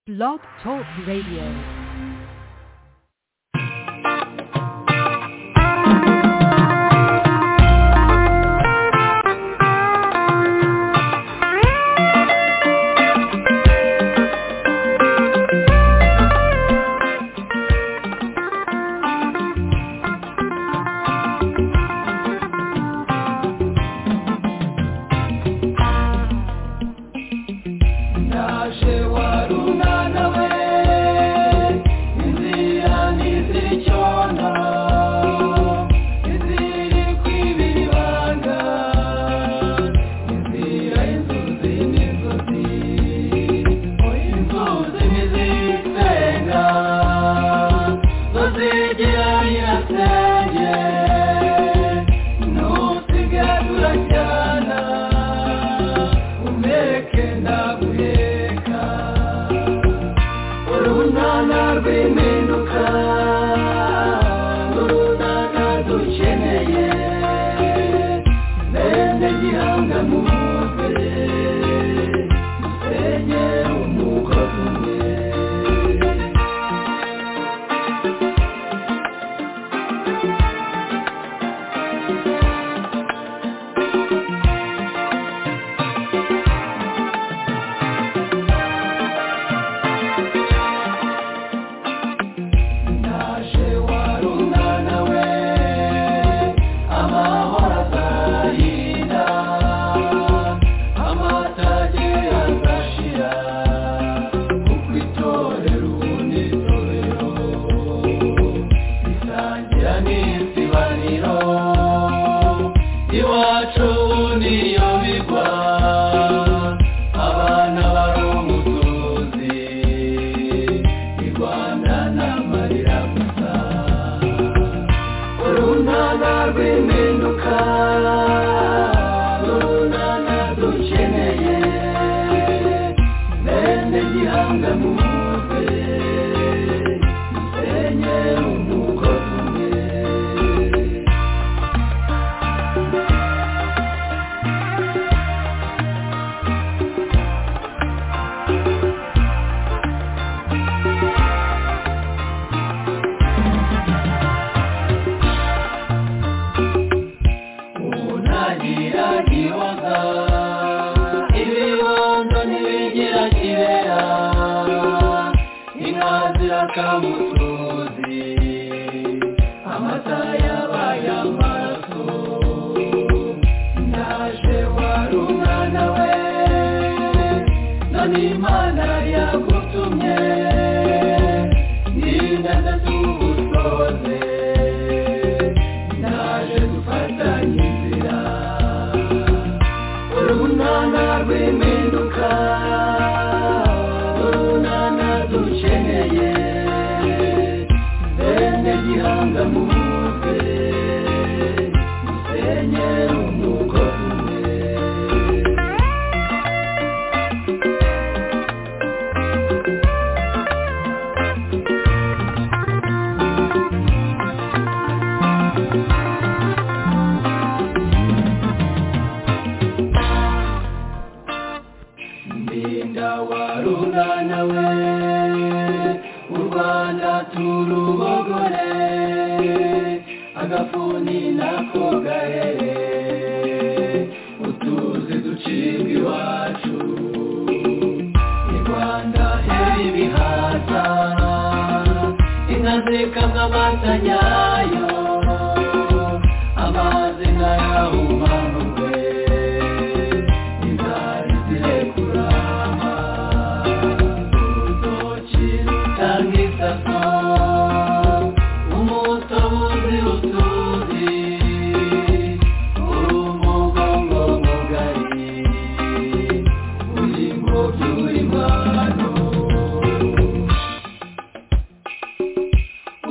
Blog Talk Radio.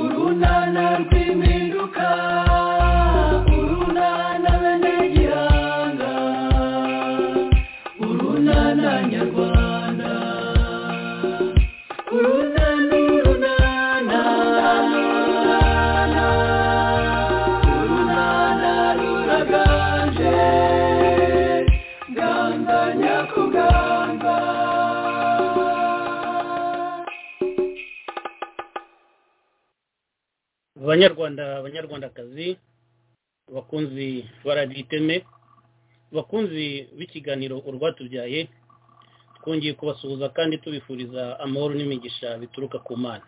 Urunana rw'impindu banyarwanda banyarwandakazi bakunzi ba radiyo iteme bakunzi b'ikiganiro urwatubyaye twongeye kubasuhuza kandi tubifuriza amahoro n'imigisha bituruka ku mana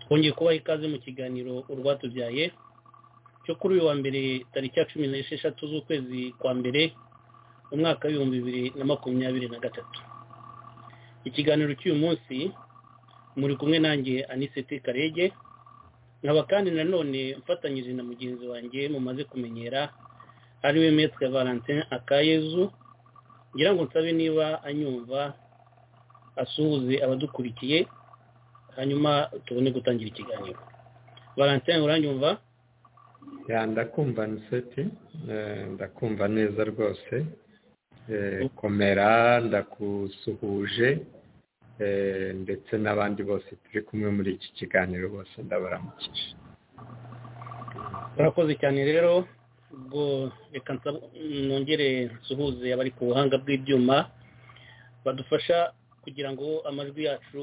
twongeye kubaha ikaze mu kiganiro urwatubyaye cyo kuri uyu wa mbere tariki ya cumi n'esheshatu z'ukwezi kwa mbere mu mwaka w'ibihumbi bibiri na makumyabiri na gatatu ikiganiro cy'uyu munsi muri kumwe nanjye aniseti karege nkaba kandi nanone mfatanyije na mugenzi wanjye mumaze kumenyera ariwe metwe valentin akayezu ngira ngo nsabe niba anyumva asuhuze abadukurikiye hanyuma tubone gutangira ikiganiro valentin uranyumva ya ndakumva niseti ndakumva neza rwose komera ndakusuhuje ndetse n'abandi bose turi kumwe muri iki kiganiro bose ndabaramukije murakoze cyane rero ubwo reka nongere nsuhuze abari ku buhanga bw'ibyuma badufasha kugira ngo amajwi yacu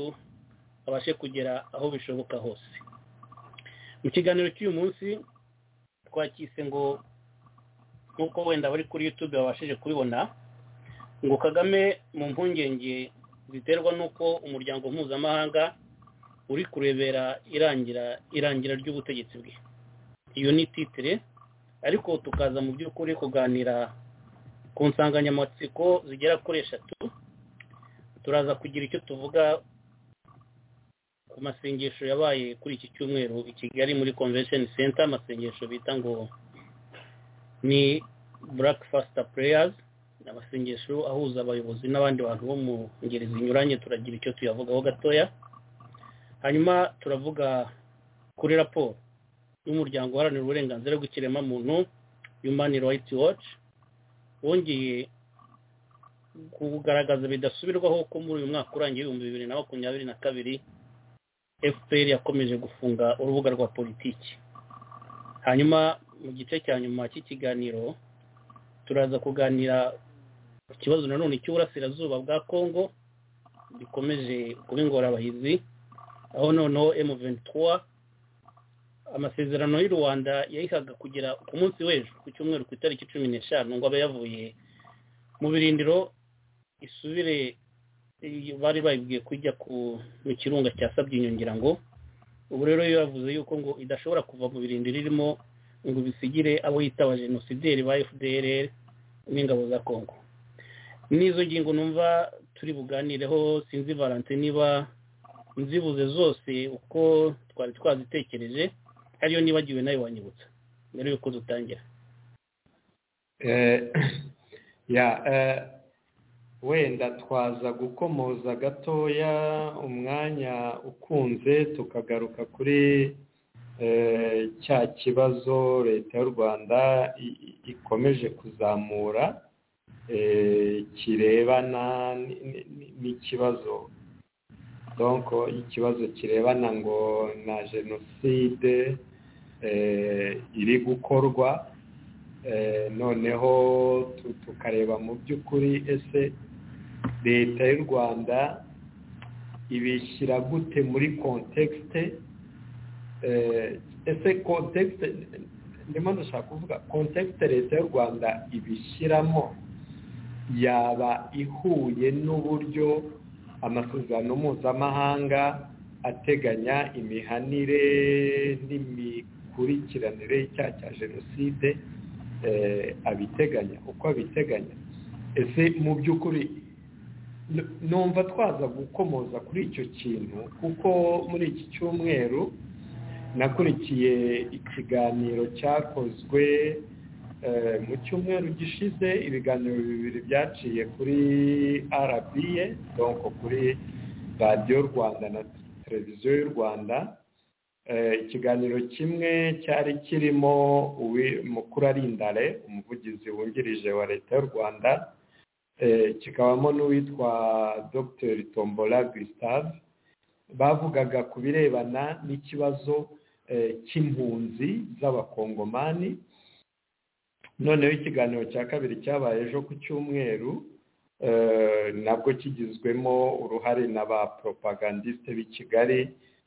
abashe kugera aho bishoboka hose mu kiganiro cy'uyu munsi twakise ngo nk'uko wenda abari kuri yutube babashije kubibona ngo kagame mu mpungenge ziterwa n'uko umuryango mpuzamahanga uri kurebera irangira irangira ry'ubutegetsi bwe iyo ni titire ariko tukaza mu by'ukuri kuganira ku nsanganyamatsiko zigera kuri eshatu turaza kugira icyo tuvuga ku masengesho yabaye kuri iki cyumweru i kigali muri convention center amasengesho bita ngo ni black fasita pureyazi amasengesho ahuza abayobozi n'abandi bantu bo mu ngeri zinyuranye turagira icyo tuyavugaho gatoya hanyuma turavuga kuri raporo y'umuryango uharanira uburenganzira bw'ikiremwamuntu human rights watch wongeye kugaragaza bidasubirwaho ko muri uyu mwaka urangiye ibihumbi bibiri na makumyabiri na kabiri fpr yakomeje gufunga urubuga rwa politiki hanyuma mu gice cya nyuma cy'ikiganiro turaza kuganira ku kibazo nanone cy'uburasirazuba bwa congo gikomeje kuba ingorabahizi aho noneho M23 amasezerano y'u rwanda yayihaga kugera ku munsi w'ejo ku cyumweru ku itariki cumi n'eshanu ngo abe yavuye mu birindiro isubire bari bayibwiye kujya mu kirunga cyasabye inyongera ngo ubu rero yavuze yuko ngo idashobora kuva mu birindiro irimo ngo bisigire abo yitaba jenosideri ba fdr n'ingabo za congo n'izo ngingo numva turi buganireho sinzi valante niba nzibuze zose uko twari twazitekereje ariyo nibagiwe nayo wanyibutsa mbere yuko dutangira wenda twaza gukomoza gatoya umwanya ukunze tukagaruka kuri cya kibazo leta y'u rwanda ikomeje kuzamura kirebana n'ikibazo donko ikibazo kirebana ngo na jenoside iri gukorwa noneho tukareba mu by'ukuri ese leta y'u rwanda ibishyira gute muri kontekisite ese kontekisite ndimo ndashaka kuvuga kontekisite leta y'u rwanda ibishyiramo yaba ihuye n'uburyo amasezerano mpuzamahanga ateganya imihanire n'imikurikiranire y'icyaha cya jenoside abiteganya uko abiteganya ese mu by'ukuri numva twaza gukomoza kuri icyo kintu kuko muri iki cyumweru nakurikiye ikiganiro cyakozwe mu cyumweru gishize ibiganiro bibiri byaciye kuri arabiye donko kuri radiyo rwanda na televiziyo y'u rwanda ikiganiro kimwe cyari kirimo mukuru arindare umuvugizi wungirije wa leta y'u rwanda kikabamo n'uwitwa dr tombola gustave bavugaga ku birebana n'ikibazo cy'impunzi z'abakongomani noneho ikiganiro cya kabiri cyabaye ejo ku cyumweru nabwo kigizwemo uruhare na ba poropagandisite b'i kigali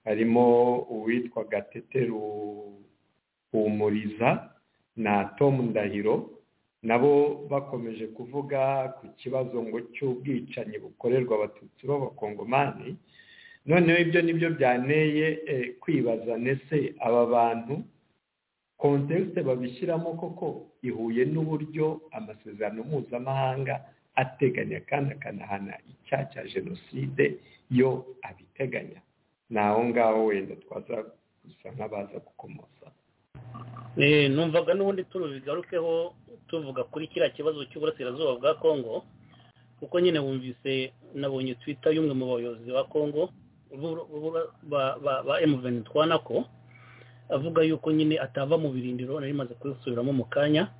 harimo uwitwa gateteru humuriza na Tom ndahiro nabo bakomeje kuvuga ku kibazo ngo cy'ubwicanyi bukorerwa abatutsi b'abakongomani noneho ibyo nibyo byaneye kwibaza ndetse aba bantu kontekisite babishyiramo koko ihuye n'uburyo amasezerano mpuzamahanga ateganya kandi akanahana icyaha cya jenoside yo abiteganya ni aho ngaho wenda twaza gusa nk'abaza gukomoza numvaga n'ubundi turubigarukeho tuvuga kuri kiriya kibazo cy'uburasirazuba bwa kongo kuko nyine wumvise nabonye twita y'umwe mu bayobozi ba kongo ba emuveni twanako avuga yuko nyine atava mu birindiro nari imaze kubisubiramo mu kanya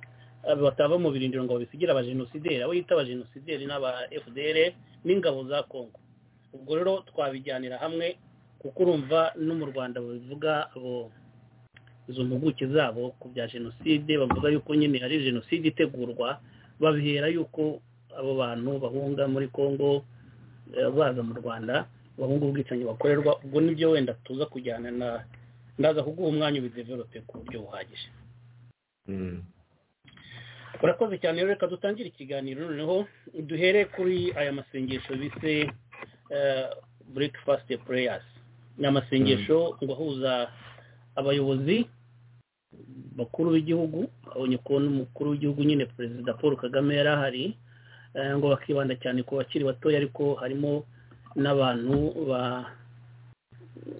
batava mu birindiro ngo babisigire abajenosideri abo yita abajenosideri n'aba fdr n'ingabo za kongo ubwo rero twabijyanira hamwe kuko urumva no mu rwanda babivuga abo izo mpuguke zabo ku bya jenoside bavuga yuko nyine hari jenoside itegurwa babihera yuko abo bantu bahunga muri kongo baza mu rwanda bahunga ubwicanyi bakorerwa ubwo nibyo wenda tuza kujyana na ndaza kuguha umwanya ubideverope ku buryo buhagije urakoze cyane rero reka dutangire ikiganiro noneho duhere kuri aya masengesho bise breakfast prayers ni amasengesho ngo ahuza abayobozi bakuru b'igihugu abonye kubona umukuru w'igihugu nyine perezida paul kagame yari ahari ngo bakibanda cyane ku bakiri batoya ariko harimo n'abantu ba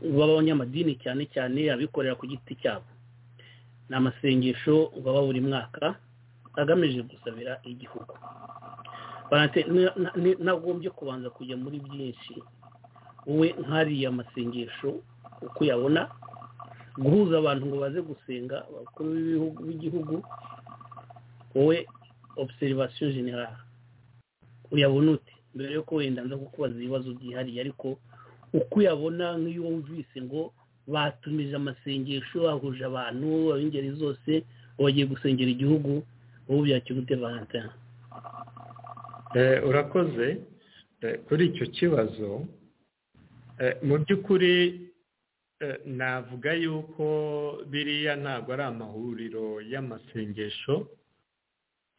b'abanyamadini cyane cyane abikorera ku giti cyabo ni amasengesho baba buri mwaka agamije gusabira igihugu nagombye kubanza kujya muri byinshi wowe nkariya masengesho uko uyabona guhuza abantu ngo baze gusenga abakuru b'igihugu wowe obserivation generale uyabona uti mbere yo wenda nza kukubaza ibibazo byihariye ariko uko uyabona nk'iyo wumvise ngo batumije amasengesho bahuje abantu ab'ingeri zose bagiye gusengera igihugu ubu byakira ute valentin urakoze kuri icyo kibazo mu by'ukuri navuga yuko biriya ntabwo ari amahuriro y'amasengesho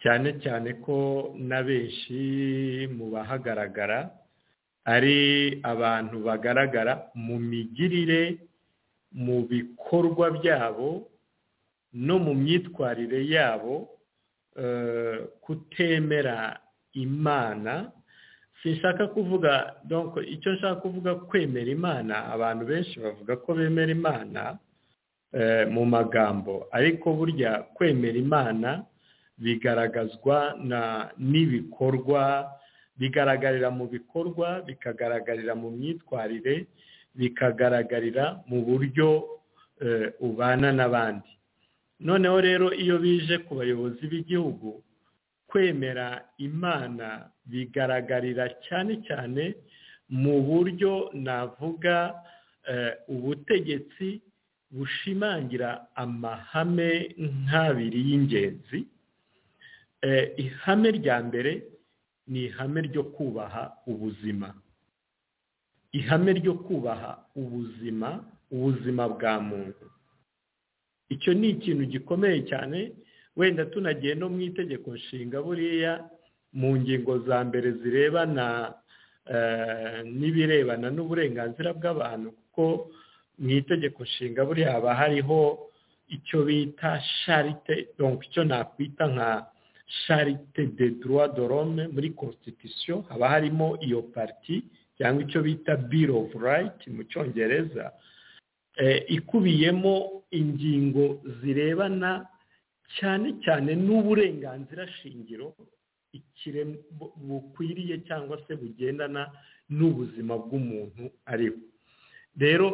cyane cyane ko na benshi mu bahagaragara ari abantu bagaragara mu migirire mu bikorwa byabo no mu myitwarire yabo kutemera imana sinshaka kuvuga icyo nshaka kuvuga kwemera imana abantu benshi bavuga ko bemera imana mu magambo ariko burya kwemera imana bigaragazwa n'ibikorwa bigaragarira mu bikorwa bikagaragarira mu myitwarire bikagaragarira mu buryo ubana n'abandi noneho rero iyo bije ku bayobozi b'igihugu kwemera imana bigaragarira cyane cyane mu buryo navuga ubutegetsi bushimangira amahame nk'abiri y'ingenzi ihame rya mbere ni ihame ryo kubaha ubuzima ihame ryo kubaha ubuzima ubuzima bwa muntu icyo ni ikintu gikomeye cyane wenda tunagiye no mu itegeko nshinga buriya mu ngingo za mbere zirebana n'ibirebana n'uburenganzira bw'abantu kuko mu itegeko nshinga buriya haba hariho icyo bita sharite icyo nakwita nka charite de droit de l'homme muri constitution haba harimo iyo parti cyangwa icyo bita bill of right mu cyongereza ikubiyemo ingingo zirebana cyane cyane n'uburenganzira shingiro bukwiriye cyangwa se bugendana n'ubuzima bw'umuntu ariwe rero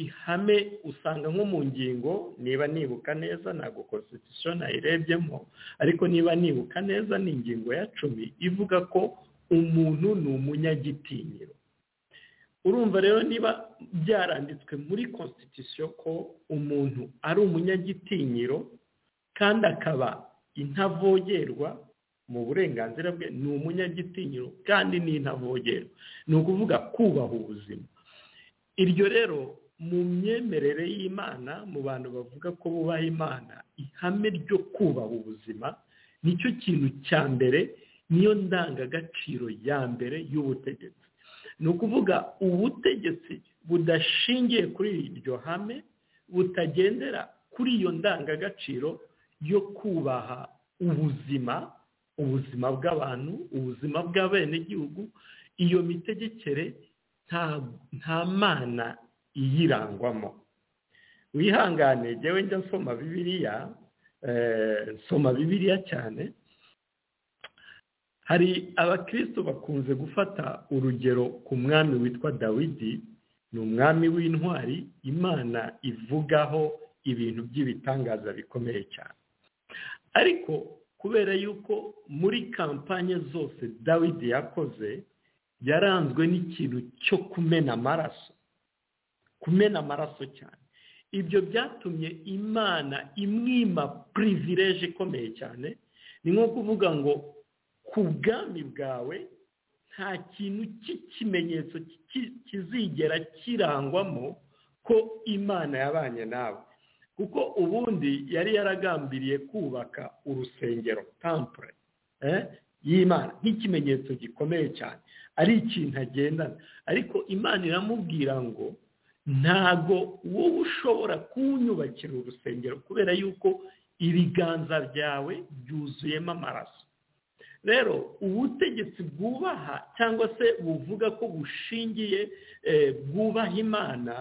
ihame usanga nko mu ngingo niba nibuka neza ntabwo constitution nayirebyemo ariko niba nibuka neza ni ingingo ya cumi ivuga ko umuntu ni umunyagitinyiro urumva rero niba byaranditswe muri constitution ko umuntu ari umunyagitinyiro kandi akaba intavogerwa mu burenganzira bwe ni umunyagitinyiro kandi ni intavogerwa ni ukuvuga kubaha ubuzima iryo rero mu myemerere y'imana mu bantu bavuga ko bubaha imana ihame ryo kubaha ubuzima nicyo kintu cya mbere niyo ndangagaciro ya mbere y'ubutegetsi ni ukuvuga ubutegetsi budashingiye kuri iryo hame butagendera kuri iyo ndangagaciro yo kubaha ubuzima ubuzima bw'abantu ubuzima bw'abenegihugu iyo mitegekere nta mana iyirangwamo wihangane njyewe njya nsoma bibiriya nsoma bibiriya cyane hari abakristo bakunze gufata urugero ku mwami witwa dawidi ni umwami w'intwari imana ivugaho ibintu by'ibitangaza bikomeye cyane ariko kubera yuko muri kampanye zose dawidi yakoze yaranzwe n'ikintu cyo kumena amaraso kumena amaraso cyane ibyo byatumye imana imwima purivireje ikomeye cyane ni nko kuvuga ngo ku bwami bwawe nta kintu cy'ikimenyetso kizigera kirangwamo ko imana yabanye nawe kuko ubundi yari yaragambiriye kubaka urusengero tampure y'imana nk'ikimenyetso gikomeye cyane ari ikintu agendana ariko imana iramubwira ngo ntago wowe ushobora kuwunyubakira urusengero kubera yuko ibiganza byawe byuzuyemo amaraso rero ubutegetsi bwubaha cyangwa se buvuga ko bushingiye bwubaha imana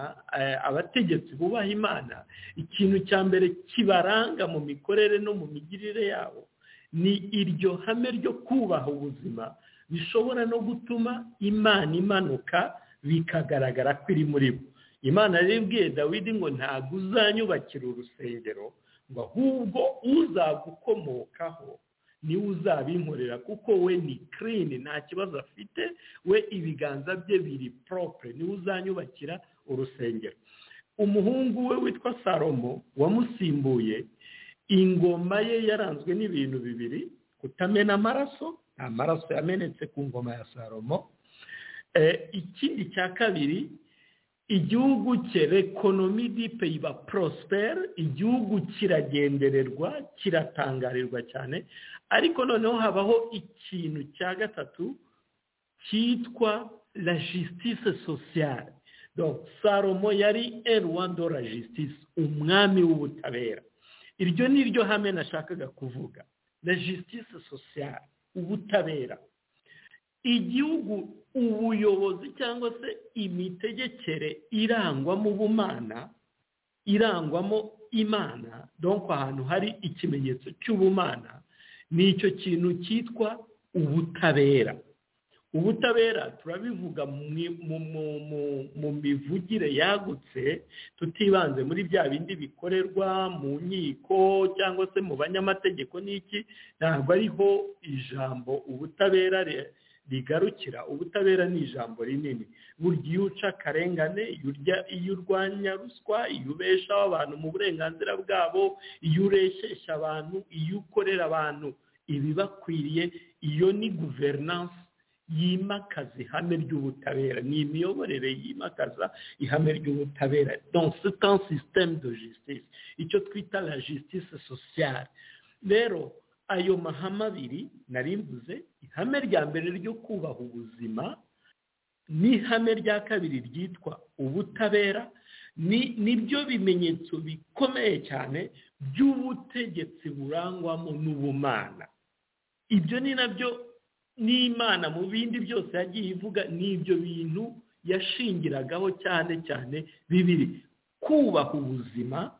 abategetsi bubaha imana ikintu cya mbere kibaranga mu mikorere no mu migirire yabo ni iryo hame ryo kubaha ubuzima bishobora no gutuma imana imanuka bikagaragara ko iri muri bo imana yaribwiye dawidi ngo ntabwo uzanyubakira urusengero ngo ahubwo uzagukomokaho niwe uzabinkorera kuko we ni kirini nta kibazo afite we ibiganza bye biri poropure niwe uzanyubakira urusengero umuhungu we witwa salomo wamusimbuye ingoma ye yaranzwe n'ibintu bibiri kutamena amaraso nta maraso yamenetse ku ngoma ya salomo ikindi cya kabiri igihugu cye rekonomi dipe iba porosiperi igihugu kiragendererwa kiratangarirwa cyane ariko noneho habaho ikintu cya gatatu cyitwa la jisitise sosiyale salomo yari eruwando la jisitise umwami w'ubutabera iryo ni ryo hame nashakaga kuvuga la jisitise sosiyale ubutabera igihugu ubuyobozi cyangwa se imitegekere irangwamo ubumana irangwamo imana donko ahantu hari ikimenyetso cy'ubumana ni icyo kintu cyitwa ubutabera ubutabera turabivuga mu mivugire yagutse tutibanze muri bya bindi bikorerwa mu nkiko cyangwa se mu banyamategeko n'iki ntabwo ariho ijambo ubutabera rigarukira ubutabera ni ijambo rinini burya iyo uca akarengane iyo urwanya ruswa iyo ubeshaho abantu mu burenganzira bwabo iyo ureshyeshya abantu iyo ukorera abantu ibibakwiriye iyo ni guverinanse yimakaza ihame ry'ubutabera ni imiyoborere yimakaza ihame ry'ubutabera dans système de justice icyo twita la justice sociale rero ayo mahame abiri narimbuze ihame rya mbere ryo kubaha ubuzima n'ihame rya kabiri ryitwa ubutabera nibyo bimenyetso bikomeye cyane by'ubutegetsi burangwamo n'ubumana ibyo ni nabyo n'imana mu bindi byose yagiye ivuga ni ibyo bintu yashingiragaho cyane cyane bibiri kubaha ubuzima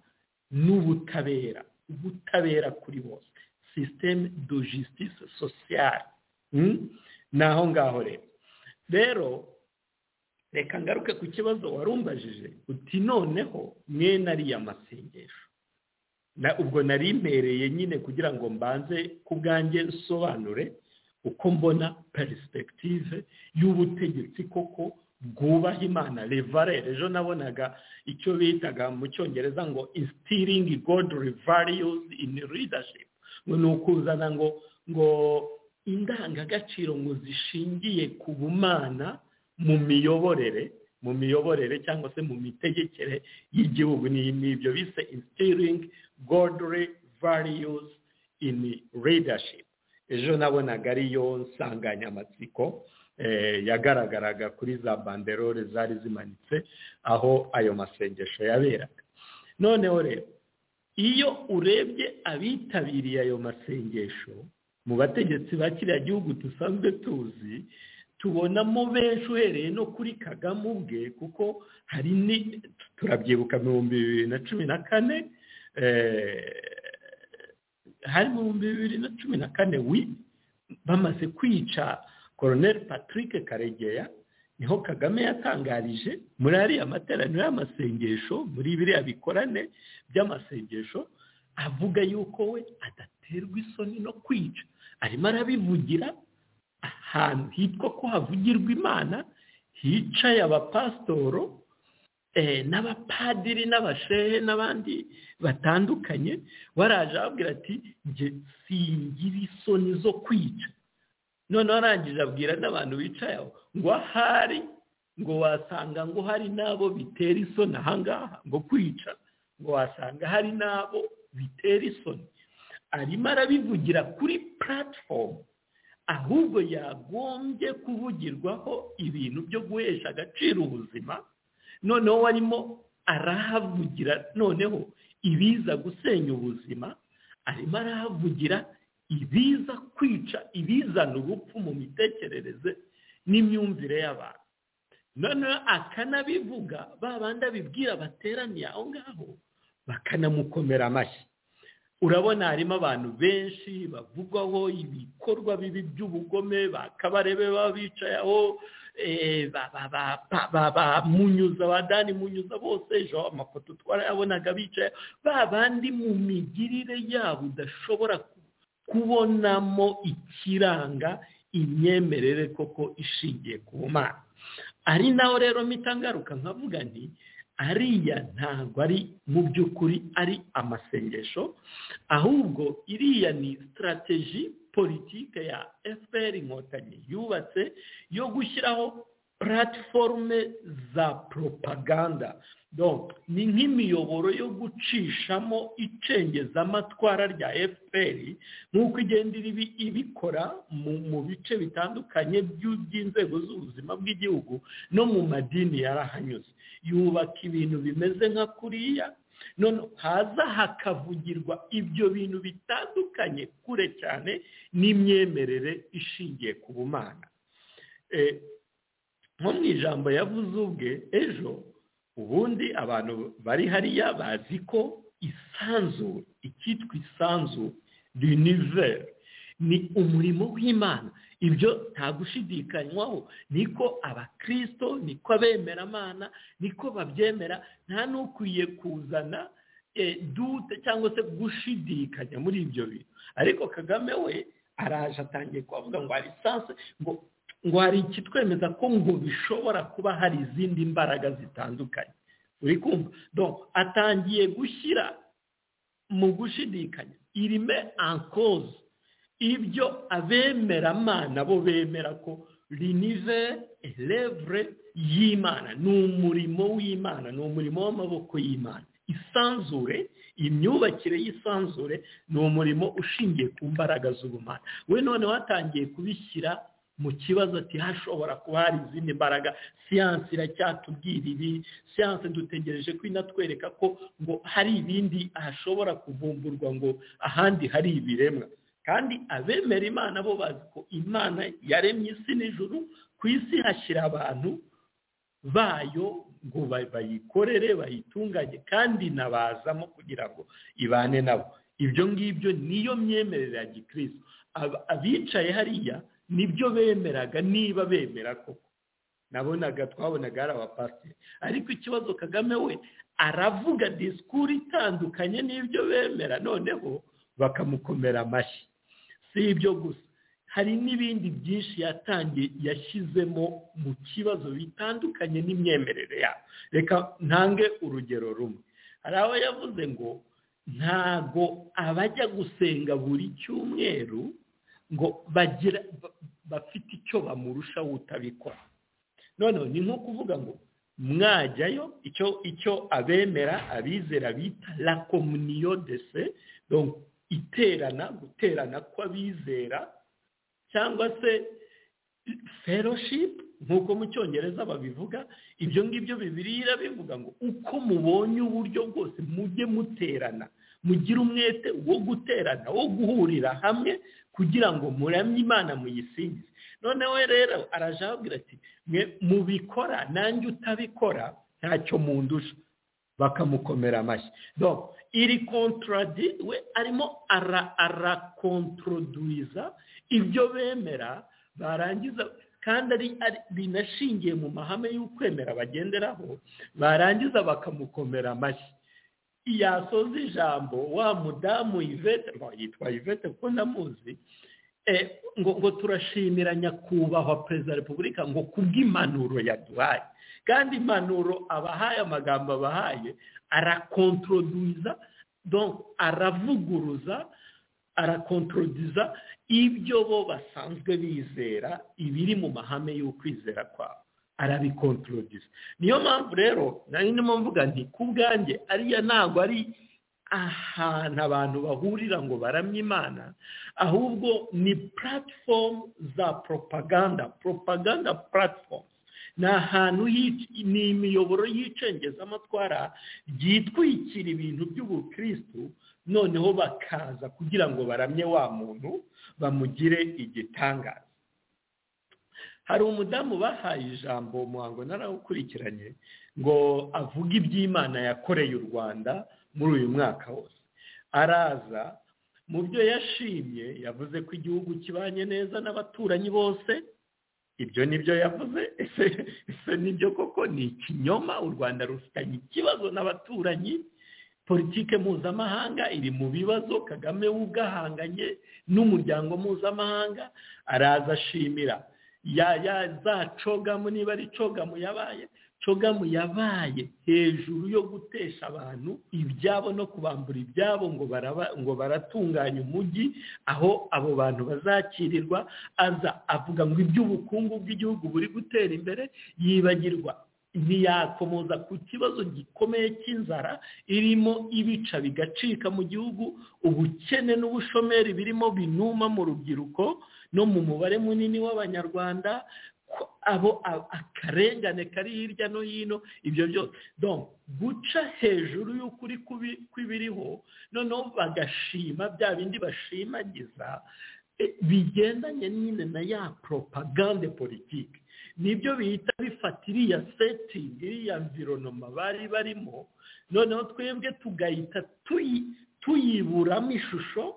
n'ubutabera ubutabera kuri bose sisiteme do jisitise sosiyale ni aho ngaho rero rero reka ngaruke ku kibazo warumbajije uti noneho mwene ariya masengesho ubwo nari mpereye nyine kugira ngo mbanze ku bwanjye nsobanure uko mbona perisipegitive y'ubutegetsi koko bwubaha imana revarere ejo nabonaga icyo bitaga mu cyongereza ngo isitiringi godi rivariyuzi ini ridashipu ngo ni ukuzana ngo ngo indangagaciro ngo zishingiye ku bumana mu miyoborere mu miyoborere cyangwa se mu mitegekere y'igihugu ni ibyo bise instiring godly values in leadership ejo nabonaga ariyo nsanganyamatsiko yagaragaraga kuri za banderore zari zimanitse aho ayo masengesho yaberaga noneho rero iyo urebye abitabiriye ayo masengesho mu bategetsi ba kiriya gihugu dusanzwe tuzi tubonamo benshi uhereye no kuri kagame ubwe kuko hari ni turabyibuka ibihumbi bibiri na cumi na kane hari ibihumbi bibiri na cumi na kane wi bamaze kwica koroneri patrick karegeya niho kagame yatangarije muri ariya materaniro y'amasengesho muri biriya bikorane by'amasengesho avuga yuko we adaterwa isoni no kwica arimo arabivugira ahantu hitwa ko havugirwa imana hicaye abapasitoro n'abapadiri n'abashehe n'abandi batandukanye waraje ababwira ati njye singira isoni zo kwica noneho arangije abwira n'abantu bicaye aho ngo ahari ngo wasanga ngo hari n'abo bitera isoni ahangaha ngo kwica ngo wasanga hari n'abo bitera isoni arimo arabivugira kuri puratifomu ahubwo yagombye kuvugirwaho ibintu byo guhesha agaciro ubuzima noneho warimo arahavugira noneho ibiza gusenya ubuzima arimo arahavugira ibiza kwica ibizana ubupfu mu mitekerereze n'imyumvire y'abantu noneho akanabivuga ba bandi abibwira bateraniye aho ngaho bakanamukomera amashyi urabona harimo abantu benshi bavugwaho ibikorwa bibi by'ubugome bakabarebe baba bicaye aho bamunyuza abadani munyuza bose ejo amafoto twarayabonaga bicaye ba bandi mu migirire yabo udashobora kubonamo ikiranga imyemerere koko ishingiye ku mana ari naho rero mpita ngaruka nkavuga nti ariya ntabwo ari mu by'ukuri ari amasengesho ahubwo iriya ni sitarateji politike ya fpr inkotanyi yubatse yo gushyiraho puratiforume za propaganda ni nk'imiyoboro yo gucishamo icengezamatwara rya fpr nk'uko igenda ibikora mu bice bitandukanye by'inzego z'ubuzima bw'igihugu no mu madini yarahanyuze yubaka ibintu bimeze nka kuriya none haza hakavugirwa ibyo bintu bitandukanye kure cyane n'imyemerere ishingiye ku bumana nko mu ijambo yavuze ubwe ejo ubundi abantu bari hariya bazi ko isanzure icyitwa isanzure riniveri ni umurimo w'imana ibyo nta gushidikanywaho niko abakirisito niko abemeramana niko babyemera nta n'ukwiye kuzana dute cyangwa se gushidikanya muri ibyo bintu ariko kagame we araje atangiye kuvuga ngo hari sanse ngo ngo hari ikitwemeza ko ngo bishobora kuba hari izindi mbaraga zitandukanye uri kumva atangiye gushyira mu gushidikanya irime ankoze ibyo abemeramana bo bemera ko rinive elevure y'imana ni umurimo w'imana ni umurimo w'amaboko y'imana isanzure imyubakire y'isanzure ni umurimo ushingiye ku mbaraga z'ubumana we noneho atangiye kubishyira mu kibazo ati hashobora kuba hari izindi mbaraga siyansi iracyatubwira ibi siyansi dutegereje ko inatwereka ko ngo hari ibindi hashobora kuvumburwa ngo ahandi hari ibiremwa kandi abemera imana bo bazi ko imana yaremye isi n'ijuru ku isi hashyira abantu bayo ngo bayikorere bayitunganye kandi inabazamo kugira ngo ibane nabo ibyo ngibyo niyo myemerere ya gikirisi abicaye hariya nibyo bemeraga niba bemera koko nabonaga twabonaga hari abapasiteri ariko ikibazo kagame we aravuga disikuru itandukanye n'ibyo bemera noneho bakamukomera amashyi si ibyo gusa hari n'ibindi byinshi yatangiye yashyizemo mu kibazo bitandukanye n'imyemerere yabo reka ntange urugero rumwe hari abo yavuze ngo ntago abajya gusenga buri cyumweru ngo bagira bafite icyo bamurusha utabikora noneho ni nko kuvuga ngo mwajyayo icyo icyo abemera abizera bita la komuniyo de se iterana guterana kw'abizera cyangwa se fellowship nk'uko mu cyongereza babivuga ibyo ngibyo bibiriya bivuga ngo uko mubonye uburyo bwose mujye muterana mugire umwete wo guterana wo guhurira hamwe kugira ngo muramye imana muyisingize noneho rero arajabwira ati mwe mubikora nanjye utabikora ntacyo mundusha bakamukomera amashyi iri kontoradi we arimo arakontoroduwiza ibyo bemera barangiza kandi ari binashingiye mu mahame y'ukwemera bagenderaho barangiza bakamukomera amashyi yasoza ijambo wa mudamu ivete yitwa ivete kuko ndamuzi ngo ngo turashimira nyakubahwa perezida wa repubulika ngo kubw'impanuro yaduhaye kandi impanuro abahaye amagambo abahaye arakontorodiza aravuguruza arakontorodiza ibyo bo basanzwe bizera ibiri mu mahame y'ukwizera kwabo arabikontorodiza niyo mpamvu rero nari ndimo mvuga nti ku bwanjye ariya ntabwo ari ahantu abantu bahurira ngo baramye imana ahubwo ni puratifomu za poropaganda poropaganda puratifomu ni ahantu ni imiyoboro y'icengeza ryitwikira ibintu by'ubukirisitu noneho bakaza kugira ngo baramye wa muntu bamugire igitangaza hari umudamu bahaye ijambo muhango narawukurikiranye ngo avuge iby'imana yakoreye u rwanda muri uyu mwaka wose araza mu byo yashimye yavuze ko igihugu kibanye neza n'abaturanyi bose ibyo ni byo yavuze ese nibyo koko ni ikinyoma u rwanda rufitanye ikibazo n'abaturanyi politike mpuzamahanga iri mu bibazo kagame we ubwahanganye n'umuryango mpuzamahanga araza ashimira za cogamu niba ari cogamu yabaye cogamu yabaye hejuru yo gutesha abantu ibyabo no kubambura ibyabo ngo baratunganya umujyi aho abo bantu bazakirirwa aza avuga ngo iby'ubukungu bw'igihugu buri gutera imbere yibagirwa ntiyakomoza ku kibazo gikomeye cy'inzara irimo ibica bigacika mu gihugu ubukene n'ubushomeri birimo binuma mu rubyiruko no mu mubare munini w'abanyarwanda abo akarengane kari hirya no hino ibyo byose guca hejuru y'ukuri kw'ibiriho noneho bagashima bya bindi bashimagiza bigendanye nyine na ya poropagande politiki nibyo bihita bifata iriya setingi iriya mvironoma bari barimo noneho twebwe tugahita tuyiburamo ishusho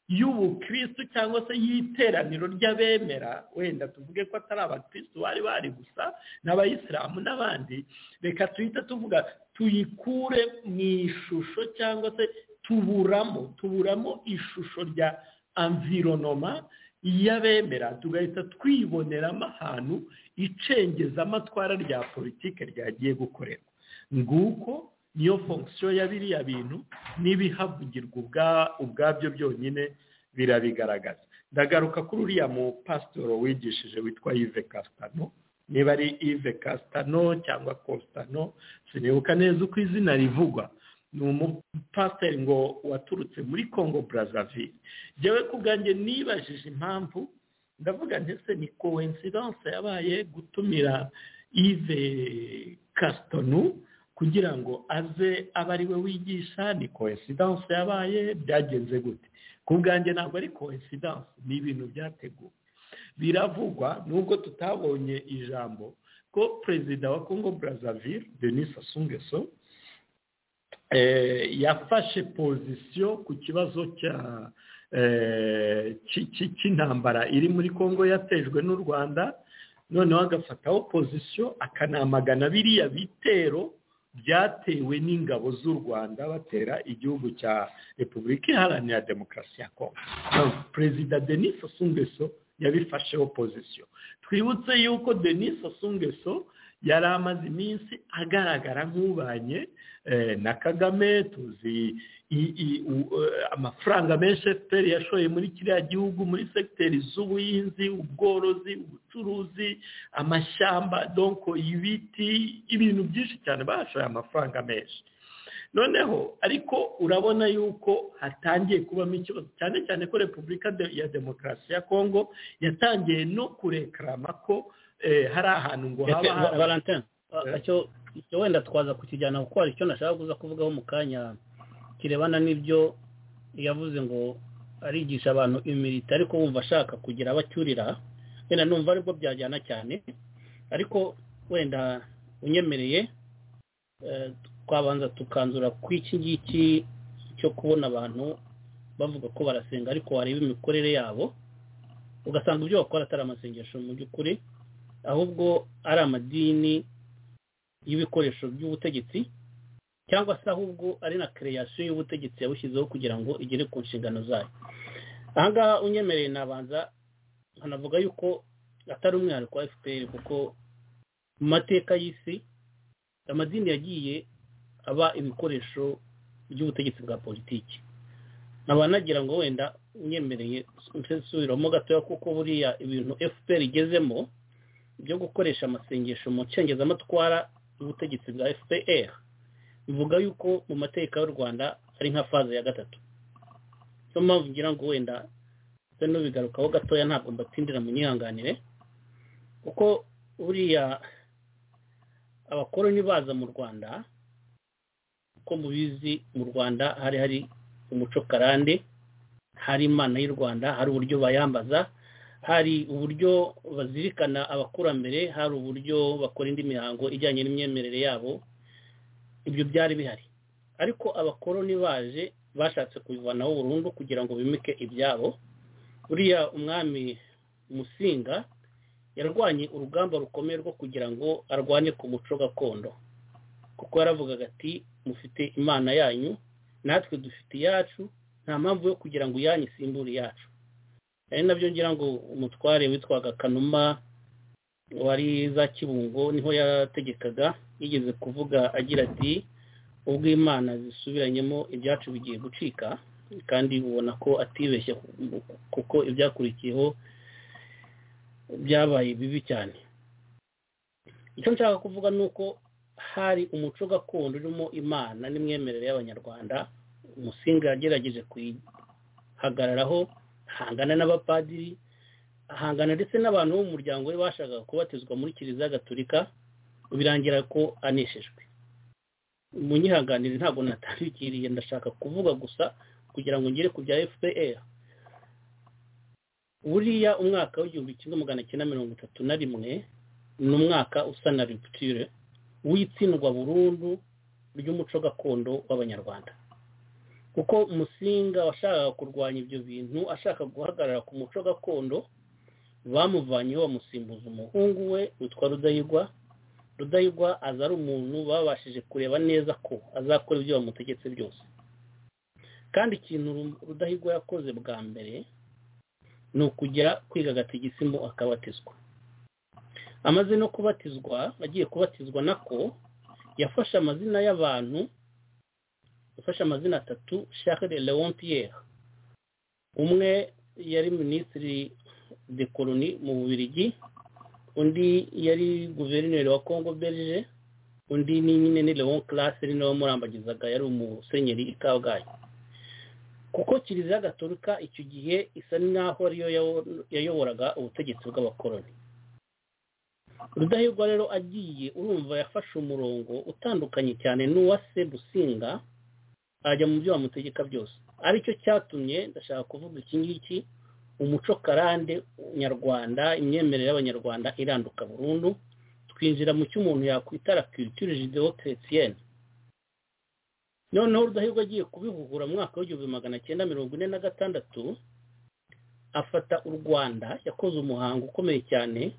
y'ubukristu cyangwa se y'iteraniro ry'abemera wenda tuvuge ko atari abakristu bari bari gusa n'abayisilamu n'abandi reka tuhita tuvuga tuyikure mu ishusho cyangwa se tuburamo tuburamo ishusho rya amvironoma y'abemera tugahita twiboneramo ahantu icengezamatwara rya politiki ryagiye gukorerwa nguko niyo fonction ya biriya bintu n'ibihavugirwa ubwabyo byonyine birabigaragaza ndagaruka kuri uriya mu pasitoro wigishije witwa yive kasitano niba ari ive kasitano cyangwa kositano sinibuka neza uko izina rivugwa ni umupasiteri ngo waturutse muri congo brazzaville njyewe ku bwanjye nibajije impamvu ndavuga ndetse ni kowensidanse yabaye gutumira ive kasitonu kugira ngo aze abe ari we wigisha ni kowensidanse yabaye byagenze gute ku bwanjye ntabwo ari kowensidanse ni ibintu byateguwe biravugwa nubwo tutabonye ijambo ko perezida wa congo brazzaville denis asungeso yafashe pozisiyo ku kibazo cya cy'intambara iri muri congo yatejwe n'u rwanda noneho agafataho pozisiyo akanamagana biriya bitero byatewe n'ingabo z'u rwanda batera igihugu cya repubulika iharanira demokarasi ya kongo perezida denis asungeso yabifasheho pozisiyo twibutse yuko denis asungeso yari amaze iminsi agaragara nk'ubanye na kagame tuzi amafaranga menshi efuperi yashoye muri kiriya gihugu muri segiteri z'ubuhinzi ubworozi ubucuruzi amashyamba donko ibiti ibintu byinshi cyane bashoye amafaranga menshi noneho ariko urabona yuko hatangiye kubamo ikibazo cyane cyane ko repubulika ya demokarasi ya kongo yatangiye no kurekarama ko hari ahantu ngo haba hari valentin wenda twaza kukijyana kuko hari icyo nashaka kuza kuvugaho mu kanya kirebana n'ibyo yavuze ngo arigisha abantu imirita ariko wumva ashaka kugira abacyurira wenda numva aribwo byajyana cyane ariko wenda unyemereye twabanza tukanzura ku iki ngiki cyo kubona abantu bavuga ko barasenga ariko wareba imikorere yabo ugasanga ibyo bakora atari amasengesho mu by'ukuri ahubwo ari amadini y'ibikoresho by'ubutegetsi cyangwa se ahubwo ari na kereyasiyo y'ubutegetsi yabushyizeho kugira ngo igere ku nshingano zayo ahangaha unyemereye nabanza nkanavuga yuko atari umwihariko wa fpr kuko mu mateka y'isi amadini yagiye aba ibikoresho by'ubutegetsi bwa politiki nkaba nagira ngo wenda unyemereye nsubiramo gatoya kuko buriya ibintu fpr igezemo byo gukoresha amasengesho mu nshengezamatwara y'ubutegetsi bwa fpr bivuga yuko mu mateka y'u rwanda ari nka faze ya gatatu niyo mpamvu ngira ngo wenda se n'ubigarukaho gatoya ntabwo mbatindira mu myihanganire kuko buriya abakoroni baza mu rwanda uko mubizi mu rwanda hari hari umuco karande hari imana y'u rwanda hari uburyo bayambaza hari uburyo bazirikana abakurambere hari uburyo bakora indi mihango ijyanye n'imyemerere yabo ibyo byari bihari ariko abakoroni baje bashatse kubivanaho burundu kugira ngo bimike ibyabo buriya umwami musinga yarwanye urugamba rukomeye rwo kugira ngo arwanye ku muco gakondo kuko yaravugaga ati mufite imana yanyu natwe dufite iyacu nta mpamvu yo kugira ngo iyanyu isimbure iyacu ari nabyo ngira ngo umutware witwaga kanuma wari za kibungo niho yategekaga yigeze kuvuga agira ati ubwo imana zisubiranyemo ibyacu bigiye gucika kandi ubona ko atibeshye kuko ibyakurikiyeho byabaye bibi cyane icyo nshaka kuvuga ni uko hari umuco gakondo urimo imana n'imyemerere y'abanyarwanda umusinga yagerageje kuyihagararaho ahangana n'abapadiri ahangana ndetse n'abantu bo mu muryango we bashakaga kubatizwa muri kiliziya gaturika birangira ko aneshejwe mu nyihanganire ntabwo natandukiriye ndashaka kuvuga gusa kugira ngo ngere ku bya fpr buriya umwaka w'igihumbi kimwe magana cyenda mirongo itatu na rimwe ni umwaka usa na rupture w'itsindwa burundu ry'umuco gakondo w'abanyarwanda kuko musinga washakaga kurwanya ibyo bintu ashaka guhagarara ku muco gakondo bamuvanyeho bamusimbuza umuhungu we witwa rudahigwa rudahigwa aza ari umuntu babashije kureba neza ko azakora ibyo bamutegetse byose kandi ikintu rudahigwa yakoze bwa mbere ni ukujya kwiga agatigisimu akabatizwa amaze no kubatizwa agiye kubatizwa nako yafashe amazina y'abantu yafashe amazina atatu shahre leon pierre umwe yari minisitiri de koloni mu bubirigi undi yari guverineri wa congo belge undi ni nyine ni leon classe ari nawe wamurambagizaga yari umusenyeri i kabgayi kuko kiliziya gatorika icyo gihe isa n'aho ariyo yayoboraga ubutegetsi bw'abakoroni rudahigwa rero agiye urumva yafashe umurongo utandukanye cyane n'uwa se businga ajya mu byo bamutegeka byose aricyo cyatumye ndashaka kuvuga iki ngiki umuco karande nyarwanda imyemerere y'abanyarwanda iranduka burundu twinjira mu cyo umuntu yakwitara kiritire jidewo teretiyeni noneho rudahirwa agiye kubihuhura mu mwaka w'igihumbi magana cyenda mirongo ine na gatandatu afata u rwanda yakoze umuhango ukomeye cyane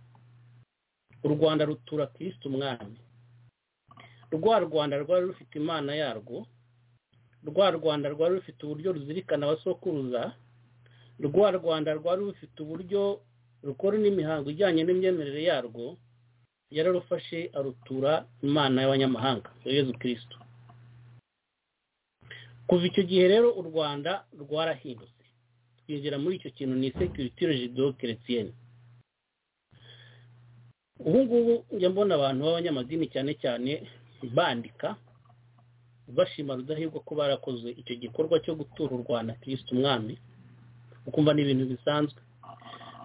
u rwanda rutura kirisite umwami rwa rwanda rwari rufite imana yarwo rwa rwanda rwari rufite uburyo ruzirikana abasokuruza rwa rwanda rwari rufite uburyo rukora n'imihango ijyanye n'imyemerere yarwo yararufashe arutura imana y'abanyamahanga yezu kirisito kuva icyo gihe rero u rwanda rwarahindutse twinjira muri icyo kintu ni sekiriti rejido keretiyeni ubu ngubu njya mbona abantu b'abanyamadini cyane cyane bandika bashima rudahigwa ko barakoze icyo gikorwa cyo gutura u rwanda kirisite umwami ukumva ni ibintu bisanzwe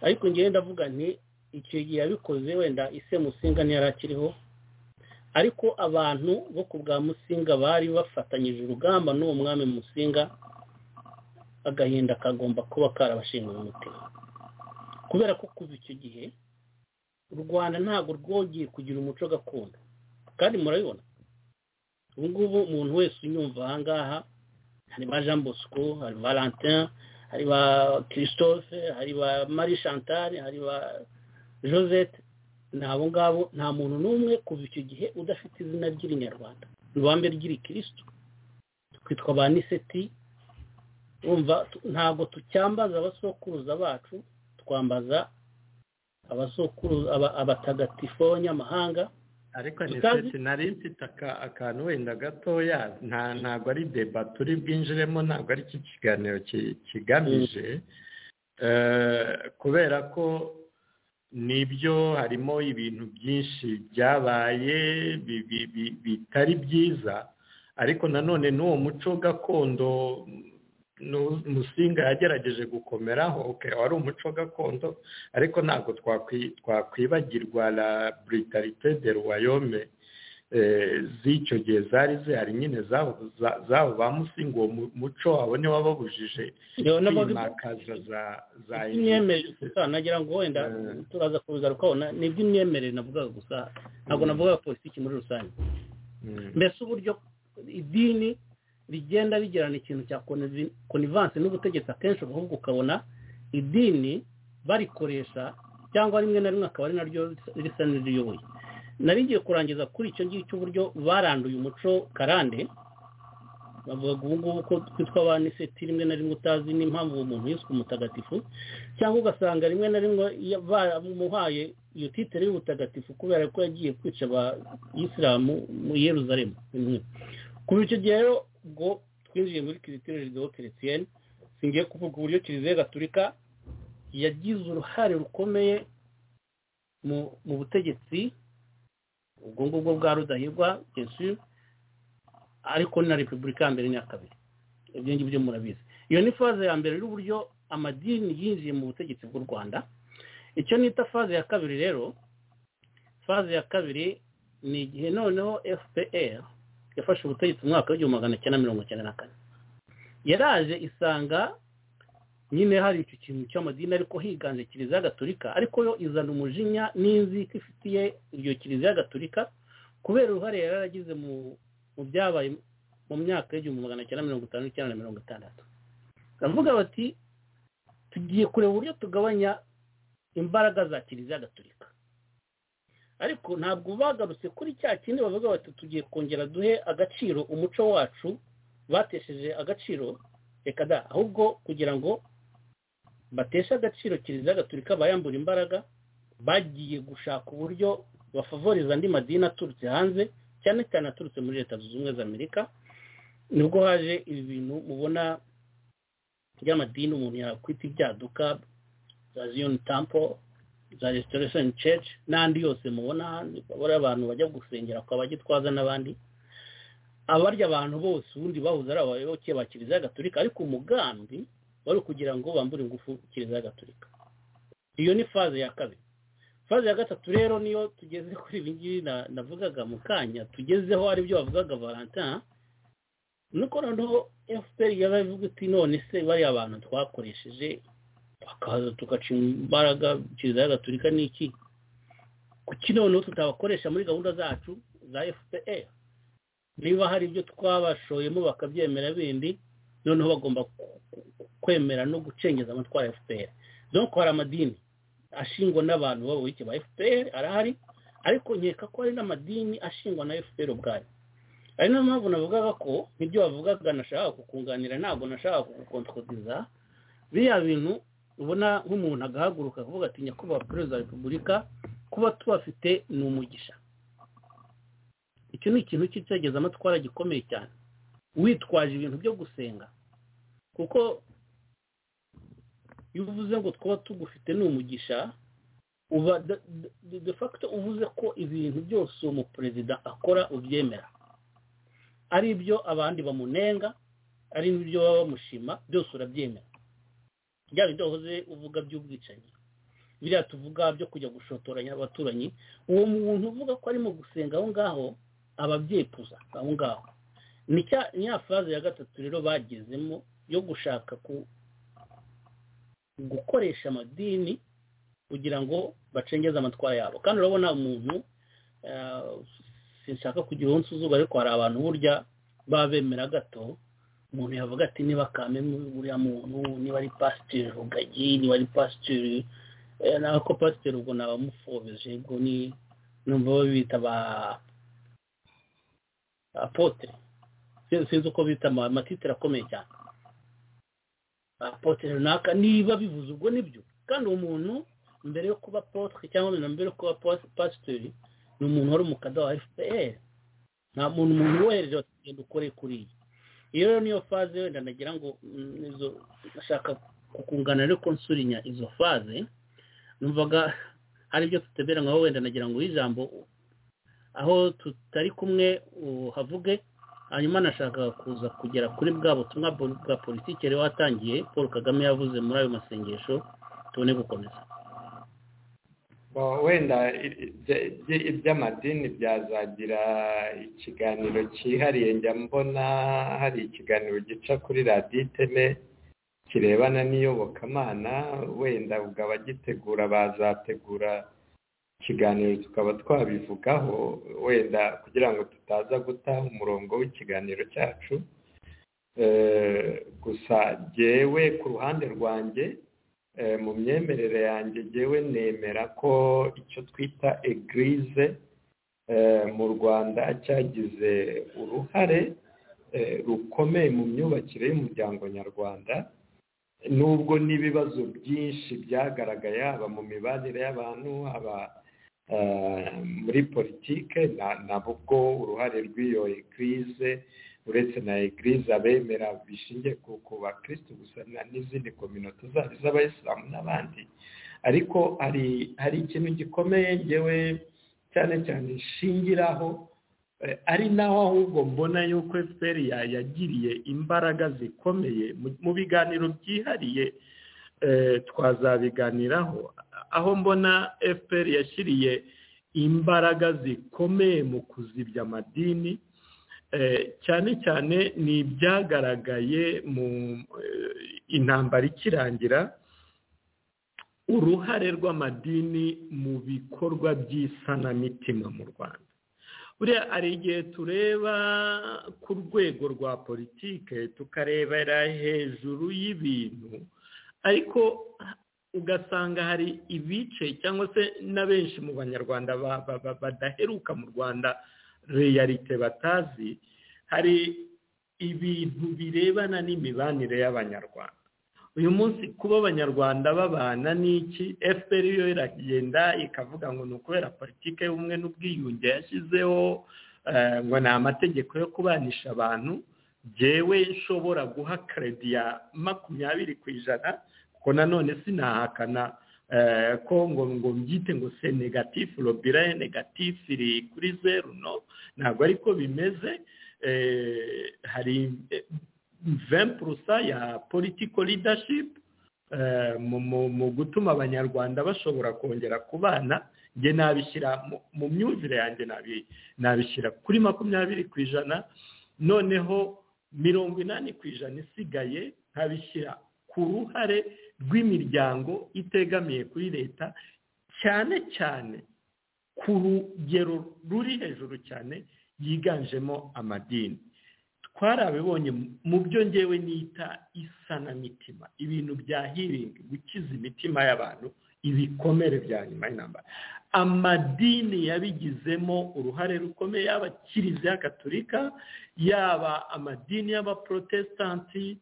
ariko ngewe ndavuga nti icyo gihe yabikoze wenda ise musinga ntiyari akiriho ariko abantu bo ku bwa musinga bari bafatanyije urugamba n'uwo mwami musinga agahinda kagomba kuba karabashinga umutima kubera ko kuva icyo gihe u rwanda ntabwo rwongeye kugira umuco gakondo kandi murabibona ubu ngubu umuntu wese unyumva aha ngaha hari ba jean bosco hari valentin hari ba christophe hari ba marie chantal hari ba josette ni abo ngabo nta muntu n'umwe kuva icyo gihe udafite izina ry'irinyarwanda rubambe ry'irikirisitu twitwa ba niseti wumva ntabwo tucyambaza abasokuruza bacu twambaza abatagatifu b'abanyamahanga ariko niseti nari mfite akantu wenda gatoya ntabwo ari deba turi bwinjiremo ntabwo ari iki kiganiro kigamije kubera ko nibyo harimo ibintu byinshi byabaye bitari byiza ariko nanone n'uwo muco gakondo musinga yagerageje gukomeraho wari umuco gakondo ariko ntabwo twakwibagirwa la britarite de ruwayome z'icyo gihe zari zihari nyine zabo ba musinga uwo muco abo niwo wababujije kwimakaza za imyemerere nagira ngo wenda turaza kubigaruka ni iby'imyemerere navugaga gusa ntabwo navugaga politiki muri rusange mbese uburyo idini bigenda bigirana ikintu cya konivanse n'ubutegetsi akenshi ahubwo ukabona idini barikoresha cyangwa rimwe na rimwe akaba ari naryo risa n'iriyoboye nari ngiye kurangiza kuri icyo ngicyo uburyo baranduye umuco karande bavuga ubu ngubu ko twitwa ba niseti rimwe na rimwe utazi n'impamvu uwo muntu yiswe umutagatifu cyangwa ugasanga rimwe na rimwe bamuhaye iyo titire y'ubutagatifu kubera ko yagiye kwica abayisilamu mu yeruzaremu kuva icyo gihe rero ubwo twinjiye muri kiritire rido keretiyeni singiye kuvuga uburyo kiliziya gaturika yagize uruhare rukomeye mu butegetsi ubwo ngubwo bwa rudahigwa jesu ariko na repubulika ya mbere n'iya kabiri ibyo ngibyo murabizi iyo ni faze ya mbere y'uburyo amadini yinjiye mu butegetsi bw'u rwanda icyo nita faze ya kabiri rero faze ya kabiri ni igihe noneho fpr yafashe ubutegetsi mu mwaka w'igihumbi magana cyenda mirongo icyenda na kane yaraje isanga nyine hari icyo kintu cy'amadini ariko higanje kiliziya gaturika ariko yo izana umujinya n'inzika ifitiye iyo kiliziya gaturika kubera uruhare yari yaragize mu byabaye mu myaka y'igihumbi magana cyenda mirongo itanu n'icyenda na mirongo itandatu baravuga bati tugiye kureba uburyo tugabanya imbaraga za kiliziya gaturika ariko ntabwo bagarutse kuri cya kindi bavuga bati tugiye kongera duhe agaciro umuco wacu batesheje agaciro reka da ahubwo kugira ngo bateshe agaciro kiliziya gaturika bayambura imbaraga bagiye gushaka uburyo bafavoriza andi madini aturutse hanze cyane cyane aturutse muri leta zunze ubumwe za amerika nibwo haje ibi bintu mubona by'amadini umuntu yakwita ibyaduka za ziyoni tampo za restoration church n'andi yose mubona bari abantu bajya gusengera kwa bagitwaza n'abandi abarya abantu bose ubundi bahuze ari abayoboke ba kiliziya gaturika ariko umugambi wari kugira ngo bambure ingufu kiliziya gaturika iyo ni faze ya kabiri faze ya gatatu rero niyo tugeze kuri ibi ngibi navugaga mu kanya tugezeho aribyo bavugaga valentin nuko noneho fpr yaba ivuga iti none se bariya bantu twakoresheje bakaza tugaca imbaraga kiliziya gaturika ni iki kuki noneho tutabakoresha muri gahunda zacu za fpr niba hari ibyo twabashoyemo bakabyemera bindi noneho bagomba kwemera no gucengeza amatwara ya fpr donko hari amadini ashingwa n'abantu b'abayoboke ba fpr arahari ariko nkeka ko hari n'amadini ashingwa na fpr ubwayo ari niyo mpamvu navugaga ko nk'ibyo bavugaga nashaka kukunganira ntabwo nashaka kugukontodiza biriya bintu ubona nk'umuntu agahaguruka akavuga ati nyakubahwa perezida wa repubulika kuba tubafite ni umugisha icyo ni ikintu cy'icyegezamatwara gikomeye cyane witwaje ibintu byo gusenga kuko iyo uvuze ngo twaba tugufite ni umugisha uba de facto uvuze ko ibintu byose uwo muperezida akora ubyemera ari ibyo abandi bamunenga ari n'ibyo baba bamushima byose urabyemera byaba ibyo wahoze uvuga by'ubwicanyi biriya tuvuga byo kujya gushotoranya abaturanyi uwo muntu uvuga ko arimo gusenga aho ngaho aba abyepuza aho ngaho ni ya faze ya gatatu rero bagezemo yo gushaka gukoresha amadini kugira ngo bacengeze amatwara yabo kandi urabona umuntu sinshaka kugira uwo nsuzuba ariko hari abantu burya baba bemera gato umuntu yavuga ati niba kame uriya muntu niba ari pasiteri rugagi niba ari pasiteri nawe ko pasiteri ubwo nabamufobeje ubwo ni numva babita ba apotere sinzi uko bita amatitire akomeye cyane apotere runaka niba bivuze ubwo nibyo kandi uwo muntu mbere yo kuba potere cyangwa mbere yo kuba pasiteri ni umuntu wari umukada wa fpr nta muntu umuntu wohereje bakagenda ukore kuri iyi iyo rero niyo faze wenda nagira ngo izo ashaka kukungana ariko nsulinya izo faze numvaga hari ibyo tutebera nkaho wenda nagira ngo ijambo aho tutari kumwe havuge hanyuma nashakaga kuza kugera kuri bwa butumwa bwa politiki rero watangiye paul kagame yavuze muri ayo masengesho tubone gukomeza wenda iby'amadini byazagira ikiganiro cyihariye njya mbona hari ikiganiro gica kuri radiyo iteme kirebana n'iyobokamana wenda ubwo abagitegura bazategura ikiganiro tukaba twabivugaho wenda kugira ngo tutaza guta umurongo w'ikiganiro cyacu gusa jyewe ku ruhande rwanjye mu myemerere yanjye jyewe nemera ko icyo twita egirize mu rwanda cyagize uruhare rukomeye mu myubakire y'umuryango nyarwanda nubwo n'ibibazo byinshi byagaragaye haba mu mibanire y'abantu haba muri politike nabwo uruhare rw'iyo egirize uretse na egirize abemera bishingiye ku bakirisitu gusa n'izindi kominota zabo z'abayisilamu n'abandi ariko hari ikintu gikomeye ngewe cyane cyane ishingiraho ari naho ahubwo mbona yuko fpr yagiriye imbaraga zikomeye mu biganiro byihariye twazabiganiraho aho mbona fpr yashyiriye imbaraga zikomeye mu kuzibya amadini cyane cyane ni ibyagaragaye mu intambara ikirangira uruhare rw'amadini mu bikorwa by'isanamitima mu rwanda buriya hari igihe tureba ku rwego rwa politike tukarebera hejuru y'ibintu ariko ugasanga hari ibice cyangwa se na benshi mu banyarwanda badaheruka mu rwanda reyarite batazi hari ibintu birebana n'imibanire y'abanyarwanda uyu munsi kuba abanyarwanda babana n'iki fpr yo iragenda ikavuga ngo ni ukubera politiki y'ubumwe n'ubwiyunge yashyizeho ngo ni amategeko yo kubanisha abantu byewe nshobora guha keredi ya makumyabiri ku ijana kuko nanone sinahakana ko ngo ngo mbyite ngo se negatifu robira negatifu iri kuri zeru no ntabwo ariko bimeze hari vempurusa ya politiko ridashipu mu gutuma abanyarwanda bashobora kongera kubana njye nabishyira mu myumvire yanjye nabishyira kuri makumyabiri ku ijana noneho mirongo inani ku ijana isigaye nkabishyira ku ruhare rw'imiryango itegamiye kuri leta cyane cyane ku rugero ruri hejuru cyane yiganjemo amadini twarabibonye mu byo ngewe nita isanamitima ibintu bya hiringi gukiza imitima y'abantu ibikomere bya nyuma y'intambara amadini yabigizemo uruhare rukomeye yaba kiliziya gaturika yaba amadini y'abaporotesitanti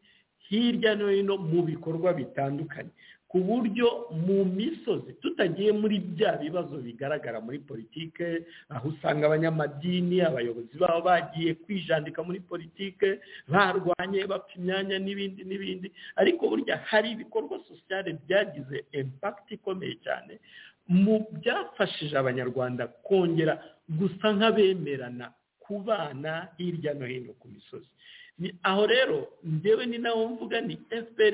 hirya no hino mu bikorwa bitandukanye ku buryo mu misozi tutagiye muri bya bibazo bigaragara muri politike aho usanga abanyamadini abayobozi babo bagiye kwijandika muri politike barwanye bapfa imyanya n'ibindi n'ibindi ariko burya hari ibikorwa sosiyale byagize impakiti ikomeye cyane mu byafashije abanyarwanda kongera gusa nk'abemerana kubana hirya no hino ku misozi aho rero njyewe ni nawo mvuga ni fpr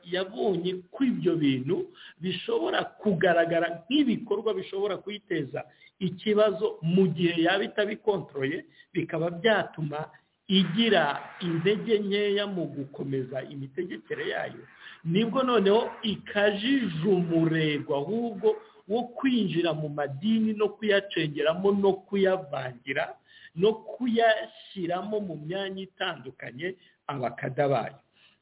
yabonye ko ibyo bintu bishobora kugaragara nk'ibikorwa bishobora kuyiteza ikibazo mu gihe yaba itabikontoroye bikaba byatuma igira intege nkeya mu gukomeza imitegekere yayo nibwo noneho ikajije umurego ahubwo wo kwinjira mu madini no kuyacengeramo no kuyavangira no kuyashyiramo mu myanya itandukanye abakada bayo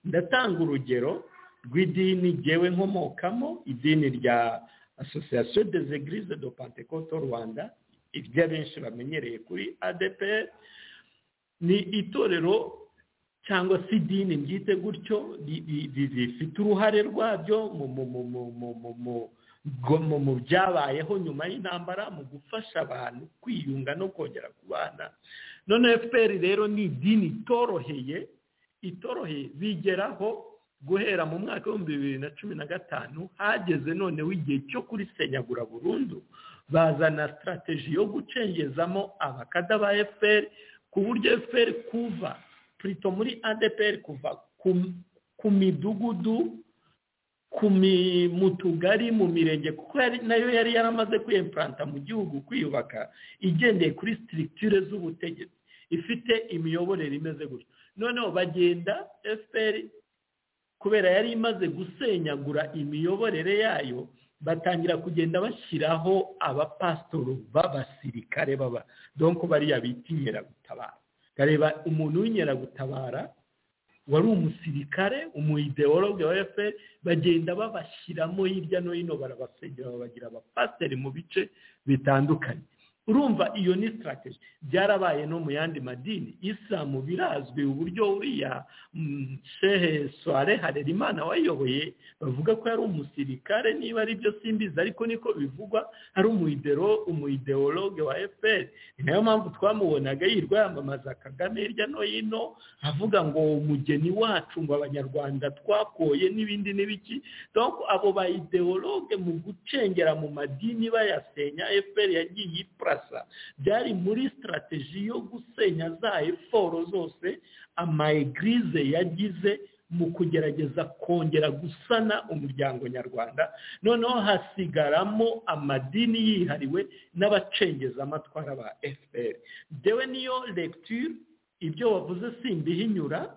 ndatanga urugero rw'idini ngewe nkomokamo idini rya asosiyasiyo dezegirize do pantekoto rwanda ibyo abenshi bamenyereye kuri adeperi ni itorero cyangwa se idini ryite gutyo rifite uruhare rwabyo mu byabayeho nyuma y'intambara mu gufasha abantu kwiyunga no kongera kubana none fpr rero ni idini itoroheye itoroheye bigeraho guhera mu mwaka w'ibihumbi bibiri na cumi na gatanu hageze noneho igihe cyo kurisenyagura burundu bazana sitarateji yo gucengezamo abakada ba fpr ku buryo fpr kuva turito muri adeperi kuva ku midugudu mu tugari mu mirenge kuko nayo yari yaramaze kwiyemparanta mu gihugu kwiyubaka igendeye kuri sitiritire z'ubutegetsi ifite imiyoborere imeze gutyo noneho bagenda fpr kubera yari imaze gusenyagura imiyoborere yayo batangira kugenda bashyiraho abapasitoro b'abasirikare baba donko bariya bita inkeragutabara kareba umuntu w'inkeragutabara wari umusirikare umuideologe wa fpr bagenda babashyiramo hirya no hino barabasenyera babagira abapasiteri mu bice bitandukanye urumva iyo ni sitarateji byarabaye no mu yandi madini isilamu birazwi uburyo uriya shehe soare harerimana wayoboye bavuga ko yari umusirikare niba ari byo simbizi ariko niko bivugwa ari umuideologe wa fpr ni nayo mpamvu twamubonaga yirwa yamamaza kagame hirya no hino avuga ngo umugeni wacu ngo abanyarwanda twakoye n'ibindi n'ibiki dore abo ba ideologe mu gucengera mu madini bayasenya fpr yagiye ipura byari muri sitarateji yo gusenya za eforo zose amayegirize yagize mu kugerageza kongera gusana umuryango nyarwanda noneho hasigaramo amadini yihariwe n'abacengezamatwara ba fpr dewe niyo lecture ibyo wavuze simbihinyura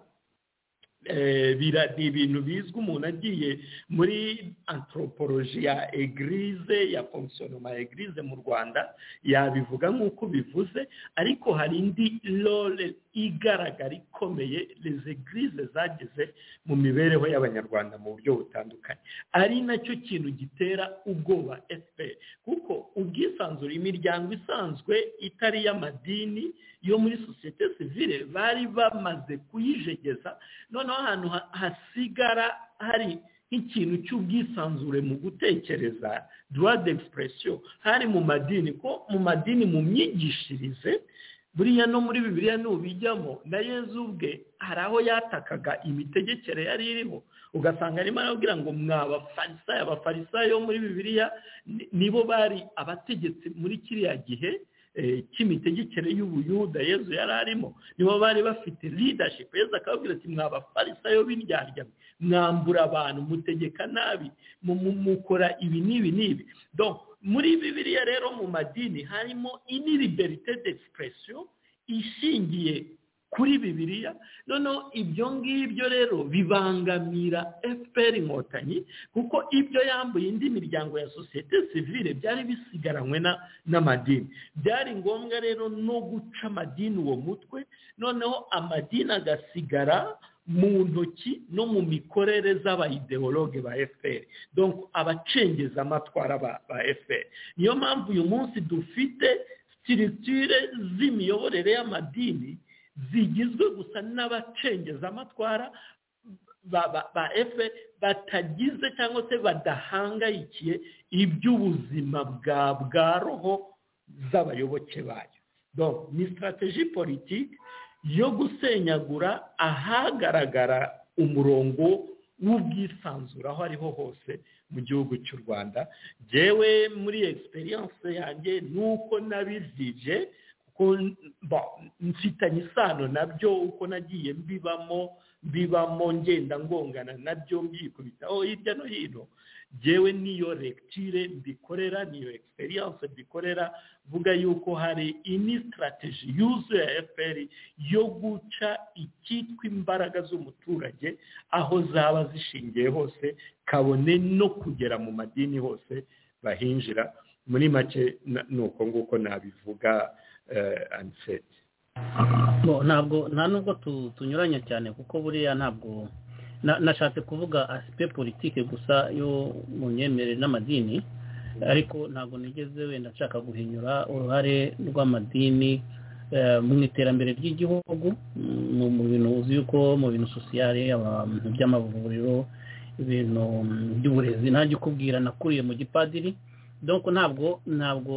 ni ibintu bizwi umuntu agiye muri antropoloji ya egirize ya fongisiyonoma ya egirize mu rwanda yabivuga nk'uko bivuze ariko hari indi role igaragara ikomeye izi egirize zagize mu mibereho y'abanyarwanda mu buryo butandukanye ari nacyo kintu gitera ubwoba fpr kuko ubwisanzure imiryango isanzwe itari iy'amadini yo muri sosiyete sivire bari bamaze kuyijegeza noneho ahantu hasigara hari nk'ikintu cy'ubwisanzure mu gutekereza duwa d'expression hari mu madini ko mu madini mu myigishirize buriya no muri bibiriya n'ubijyamo na yezu ubwe hari aho yatakaga imitegekere yari iriho ugasanga arimo arabwira ngo mwabafarisayo abafarisayo muri bibiriya nibo bari abategetsi muri kiriya gihe cy'imitegekere y'ubuyuda yezu yari arimo nibo bari bafite leadership yezu akababwira ati mwabafarisayo b'indyaryawe mwambura abantu mutegeka nabi mukora ibi n'ibi n'ibi muri bibiriya rero mu madini harimo iniliberite d'expression ishingiye kuri bibiriya noneho ibyo ngibyo rero bibangamira fpr inkotanyi kuko ibyo yambuye indi miryango ya sosiyete sivire byari bisigaranywe n'amadini byari ngombwa rero no guca amadini uwo mutwe noneho amadini agasigara mu ntoki no mu mikorere z'abayideologe ba fpr donc abacengezamatwara ba fpr niyo mpamvu uyu munsi dufite sitiritire z'imiyoborere y'amadini zigizwe gusa n'abacengezamatwara ba ba- ba efe batagize cyangwa se badahangayikiye iby'ubuzima bwa bwa roho z'abayoboke bayo Donc, ni sitarateji politiki yo gusenyagura ahagaragara umurongo w'ubwisanzure aho ariho hose mu gihugu cy'u rwanda yewe muri egisperiyanse yanjye ni uko nabizije kuko ba, mfitanye isano nabyo uko nagiye mbibamo mbibamo ngenda ngongana nabyo mbyikubitaho hirya no hino yewe niyo regitire mbikorera niyo egisperiyanse mbikorera vuga yuko hari ini sitarateji yuzuye ya efuperi yo guca icyitwa imbaraga z'umuturage aho zaba zishingiye hose kabone no kugera mu madini hose bahinjira muri make na- ni uko nguko nabivuga aniseti bo ntabwo nta nubwo tu- tunyuranya cyane kuko buriya ntabwo na- nashatse kuvuga asipe politike gusa yo mu myemerere n'amadini ariko ntabwo nigeze wenda nshaka guhinyura uruhare rw'amadini eh, mu iterambere ry'igihugu mu mu bintu uzi yuko mu bintu sosiyale abantu by'amavuriro ibintu mm, by'uburezi ntajya ukubwira nakuriye mu gipadiri donc ntabwo ntabwo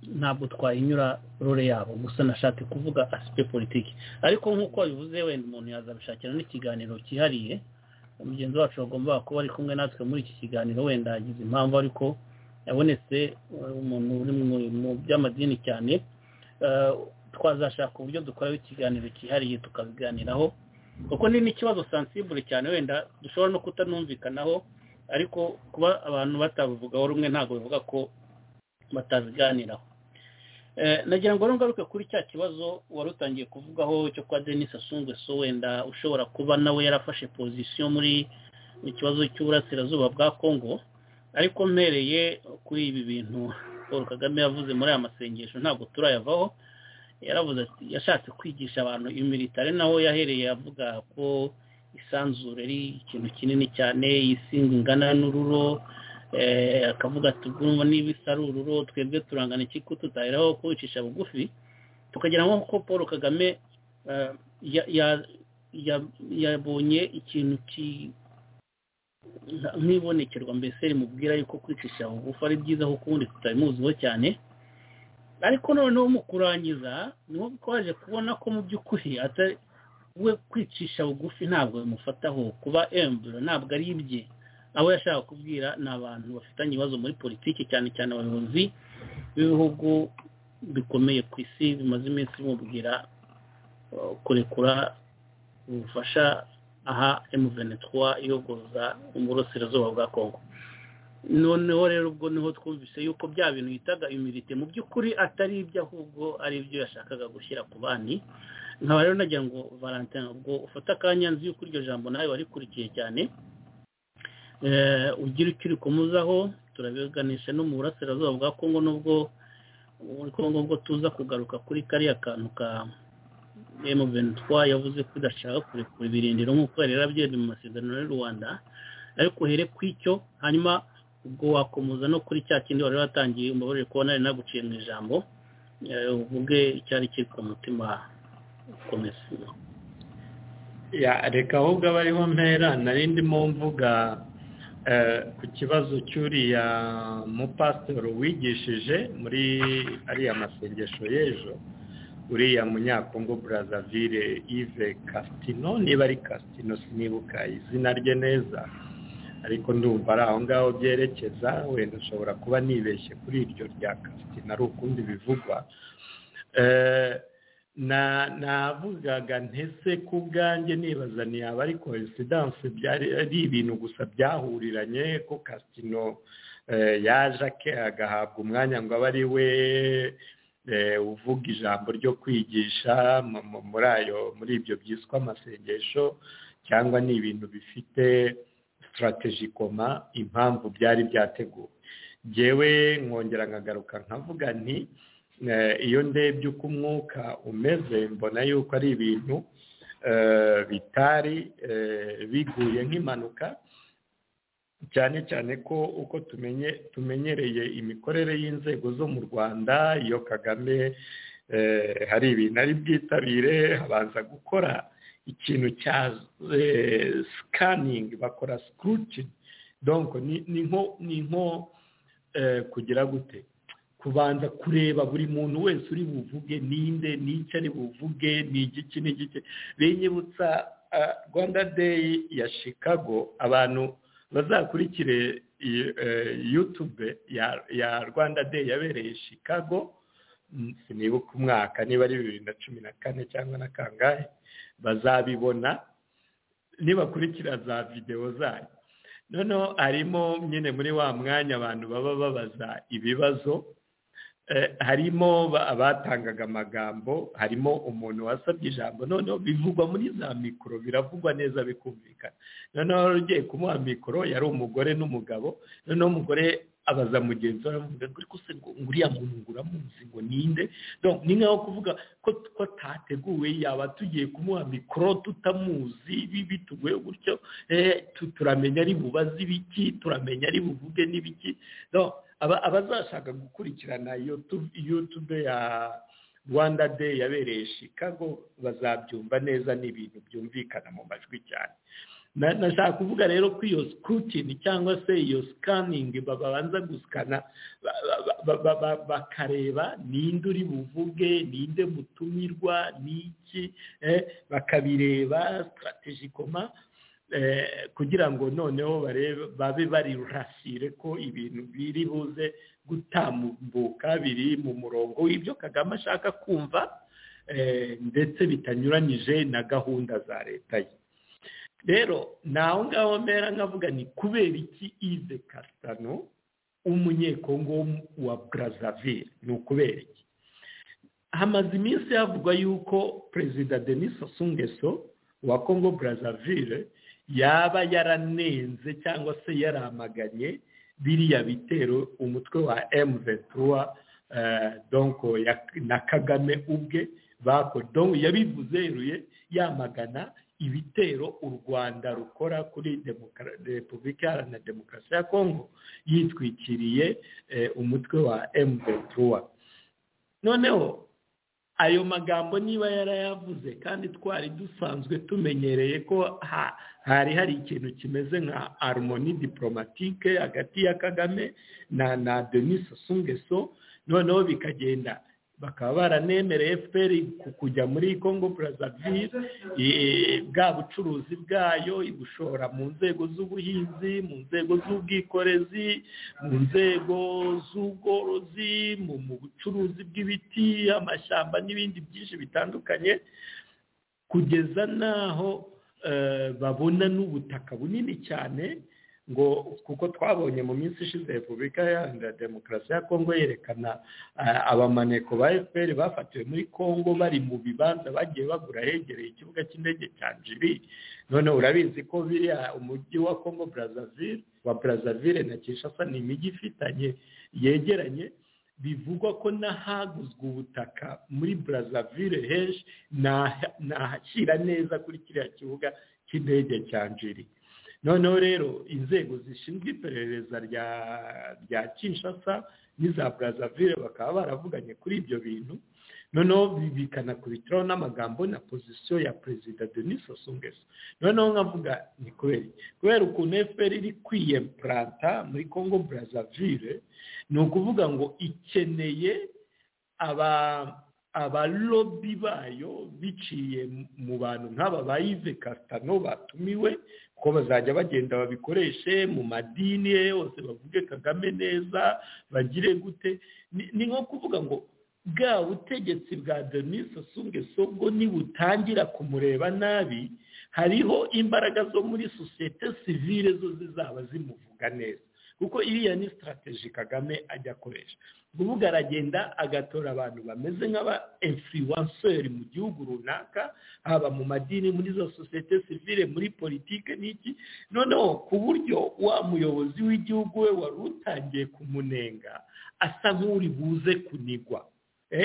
ntabwo twayinyura role yabo gusa nashatse kuvuga asipe politiki ariko nk'uko wabivuze wenda umuntu yazabishakira n'ikiganiro cyihariye mugenzi wacu bagomba kuba ari kumwe natwe muri iki kiganiro wenda yagize impamvu ariko yabonetse eh, umuntu uri mu- mu by'amadini cyane eh, twazashaka uburyo dukoraho ikiganiro cyihariye tukabiganiraho kuko ni n'ikibazo sansibure cyane wenda dushobora no kutanumvikanaho ariko kuba abantu batabivugaho rumwe ntabwo bivuga ko batabiganiraho Eh, nagira ngo ngaruke kuri cya kibazo wari utangiye kuvugaho cyo kwa denis so wenda ushobora kuba nawe yarafashe pozisiyo muri mu kibazo cy'uburasirazuba bwa congo ariko mpereye kuri ibi bintu paul kagame yavuze muri aya masengesho ntabwo turayavaho yaravuze ati yashatse kwigisha abantu imiritare naho yahereye avuga ko isanzure ari ikintu kinini cyane isi ingana n'ururo eh, akavuga ati urumva niba isa ari ururo twebwe turangana iki ko tutaheraho kubicisha bugufi tukagira nko ko paul kagame eh, ya- ya- ya- yabonye ikintu ki- nka- nk'ibonekerwa mbese rimubwira yuko kwicisha bugufi ari byiza kuko ubundi tutabimuziho cyane ariko noneho mu kurangiza niho twaje kubona ko mu by'ukuri atari we kwicisha bugufi ntabwo bimufataho kuba emburo ntabwo ari ibye abo yashaka kubwira ni abantu bafitanye ibibazo muri politiki cyane cyane abayobozi b'ibihugu bikomeye ku isi bimaze iminsi bimubwira eh, kurekura ubufasha aha M23 iyogoza uburasirazuba bwa Congo noneho rero ubwo niho twumvise yuko bya bintu yitaga imirite mu by'ukuri atari ibyo ahubwo ari ibyo yashakaga gushyira ku bandi nkaba rero nagira ngo valentin ubwo ufata akanya nzi yuko iryo jambo nawe warikurikiye cyane Eh, ugira icyo uri kumuzaho turabiganisha no mu burasirazuba bwa kongo nubwo muri kongo ubwo tuza kugaruka kuri kariya kantu ka M23 yavuze ko idashaka kurekura ibirindiro nk'uko yari yarabyemeye mu masezerano y'u Rwanda ariko uhere ku icyo hanyuma ubwo wakomeza no kuri cya kindi wari watangiye umubabare kubona nari naguciye mu ijambo eh, uvuge icyari kiri ku mutima komeza ya reka ahubwo aba ariho mpera nari ndimo mvuga eh, ku kibazo cy'uriya mupasitoro wigishije muri ariya masengesho y'ejo uriya munyakongo brazzaville yves casitino niba ari casitino sinibuka izina rye neza ariko ndumva ari aho ngaho byerekeza wenda nshobora kuba nibeshye kuri iryo rya casitino ari ukundi bivugwa Eh, na navugaga ntese ku bwanjye nibaza aba ari koinsidanse byari ari ibintu gusa byahuriranye ko kasitino eh, yaje ake- agahabwa umwanya ngo abe ari we eh, uvuga ijambo ryo kwigisha mu- mu- muri ayo muri ibyo byiswe amasengesho cyangwa ni ibintu bifite sitarateji koma impamvu byari byateguwe njyewe nkongera nkagaruka nkavuga nti Eh, iyo ndebye uko umwuka umeze mbona yuko ari ibintu eh, bitari eh, biguye nk'impanuka cyane cyane ko uko tumenye tumenyereye imikorere y'inzego zo mu rwanda iyo kagame eh, hari ibintu ari bwitabire habanza gukora ikintu cya sikaningi bakora sikurutini donko ni nko ni nko kugira gute kubanza kureba buri muntu wese uri buvuge ninde n'icyo ari buvuge ni igiki n'igiki binyibutsa rwanda deyi ya chicago abantu bazakurikire yutube ya rwanda deyi yabereye chicago sinibuka umwaka niba ari bibiri na cumi na kane cyangwa na kangahe bazabibona nibakurikira za videwo zayo noneho harimo nyine muri wa mwanya abantu baba babaza ibibazo harimo abatangaga amagambo harimo umuntu wasabye ijambo noneho bivugwa muri za mikoro biravugwa neza bikumvikana noneho wari ugiye kumuha mikoro yari umugore n'umugabo noneho umugore abaza mugenzi we aravuga ngo ngo uriya muntu ngo uramuzi ngo ninde ni nkaho kuvuga ko atateguwe yaba tugiye kumuha mikoro tutamuzi bituguye gutyo turamenya ari bubaze ibiki turamenya ari buvuge n'ibiki abazashaka gukurikirana yutube ya rwanda day yabereye chicago bazabyumva neza ni ibintu byumvikana mu majwi cyane nashaka kuvuga rero ko iyo scrutiny cyangwa se iyo scanning babanza gusikana bakareba ninde uri buvuge ninde mutumirwa n'iki bakabireba strategy koma kugira ngo noneho babe bari rasire ko ibintu biri buze gutambuka biri mu murongo w'ibyo kagame ashaka kumva ndetse bitanyuranyije na gahunda za leta ye rero naho ngaho mbera nkavuga ni kubera iki ive kasitano w'umunyekongo wa brazzaville ni ukubera iki hamaze iminsi havugwa yuko perezida denis asungeso wa kongo brazzaville yaba yaranenze cyangwa se yaramaganye biriya bitero umutwe wa emuventura donko na kagame ubwe donko yabivuze yeruye yamagana ibitero u rwanda rukora kuri repubulika iharanira demokarasi ya kongo yitwikiriye umutwe wa emuventura noneho ayo magambo niba yarayavuze kandi twari dusanzwe tumenyereye ko hari hari ikintu kimeze nka harmoni diplomatike hagati ya kagame na na denis sungeso noneho bikagenda bakaba baranemereye fpr kujya muri congo brazzaville bwa bucuruzi bwayo ibushora mu nzego z'ubuhinzi mu nzego z'ubwikorezi mu nzego z'ubworozi mu bucuruzi bw'ibiti amashyamba n'ibindi byinshi bitandukanye kugeza n'aho babona n'ubutaka bunini cyane ngo kuko twabonye mu minsi ishize repubulika iharanira demokarasi ya kongo yerekana abamaneko ba fpr bafatiwe muri kongo bari mu bibanza bagiye bagura hegereye ikibuga cy'indege cya jiri noneho urabizi ko biriya umujyi wa kongo brazzaville wa brazzaville na kinshasa ni imijyi ifitanye yegeranye bivugwa ko n'ahaguzwe ubutaka muri brazzaville henshi nahashyira neza kuri kiriya kibuga cy'indege cya jiri noneho rero inzego zishinzwe iperereza rya kinshasa n'iza brazzaville bakaba baravuganye kuri ibyo bintu noneho bikanakubitiraho n'amagambo na pozisiyo ya perezida denis asungeso noneho nkavuga ni kubera kubera ukuntu fpr iri kwiyemparanta muri congo brazzaville ni ukuvuga ngo ikeneye aba abalobi bayo biciye mu bantu nk'aba ba ive kasitano batumiwe ko bazajya bagenda babikoreshe mu madini ye yose bavuge kagame neza bagire gute ni nko kuvuga ngo bwa butegetsi bwa denis asungeso bwo nibutangira kumureba nabi hariho imbaraga zo muri sosiyete sivire zo zizaba zimuvuga neza kuko iriya ni sitarateji kagame ajya akoresha kuvuga aragenda agatora abantu bameze nk'aba influenceur mu gihugu runaka haba mu madini muri za sosiyete sivile muri politike n'iki noneho ku buryo wa muyobozi w'igihugu we wari utangiye kumunenga asa nk'uri buze kunigwa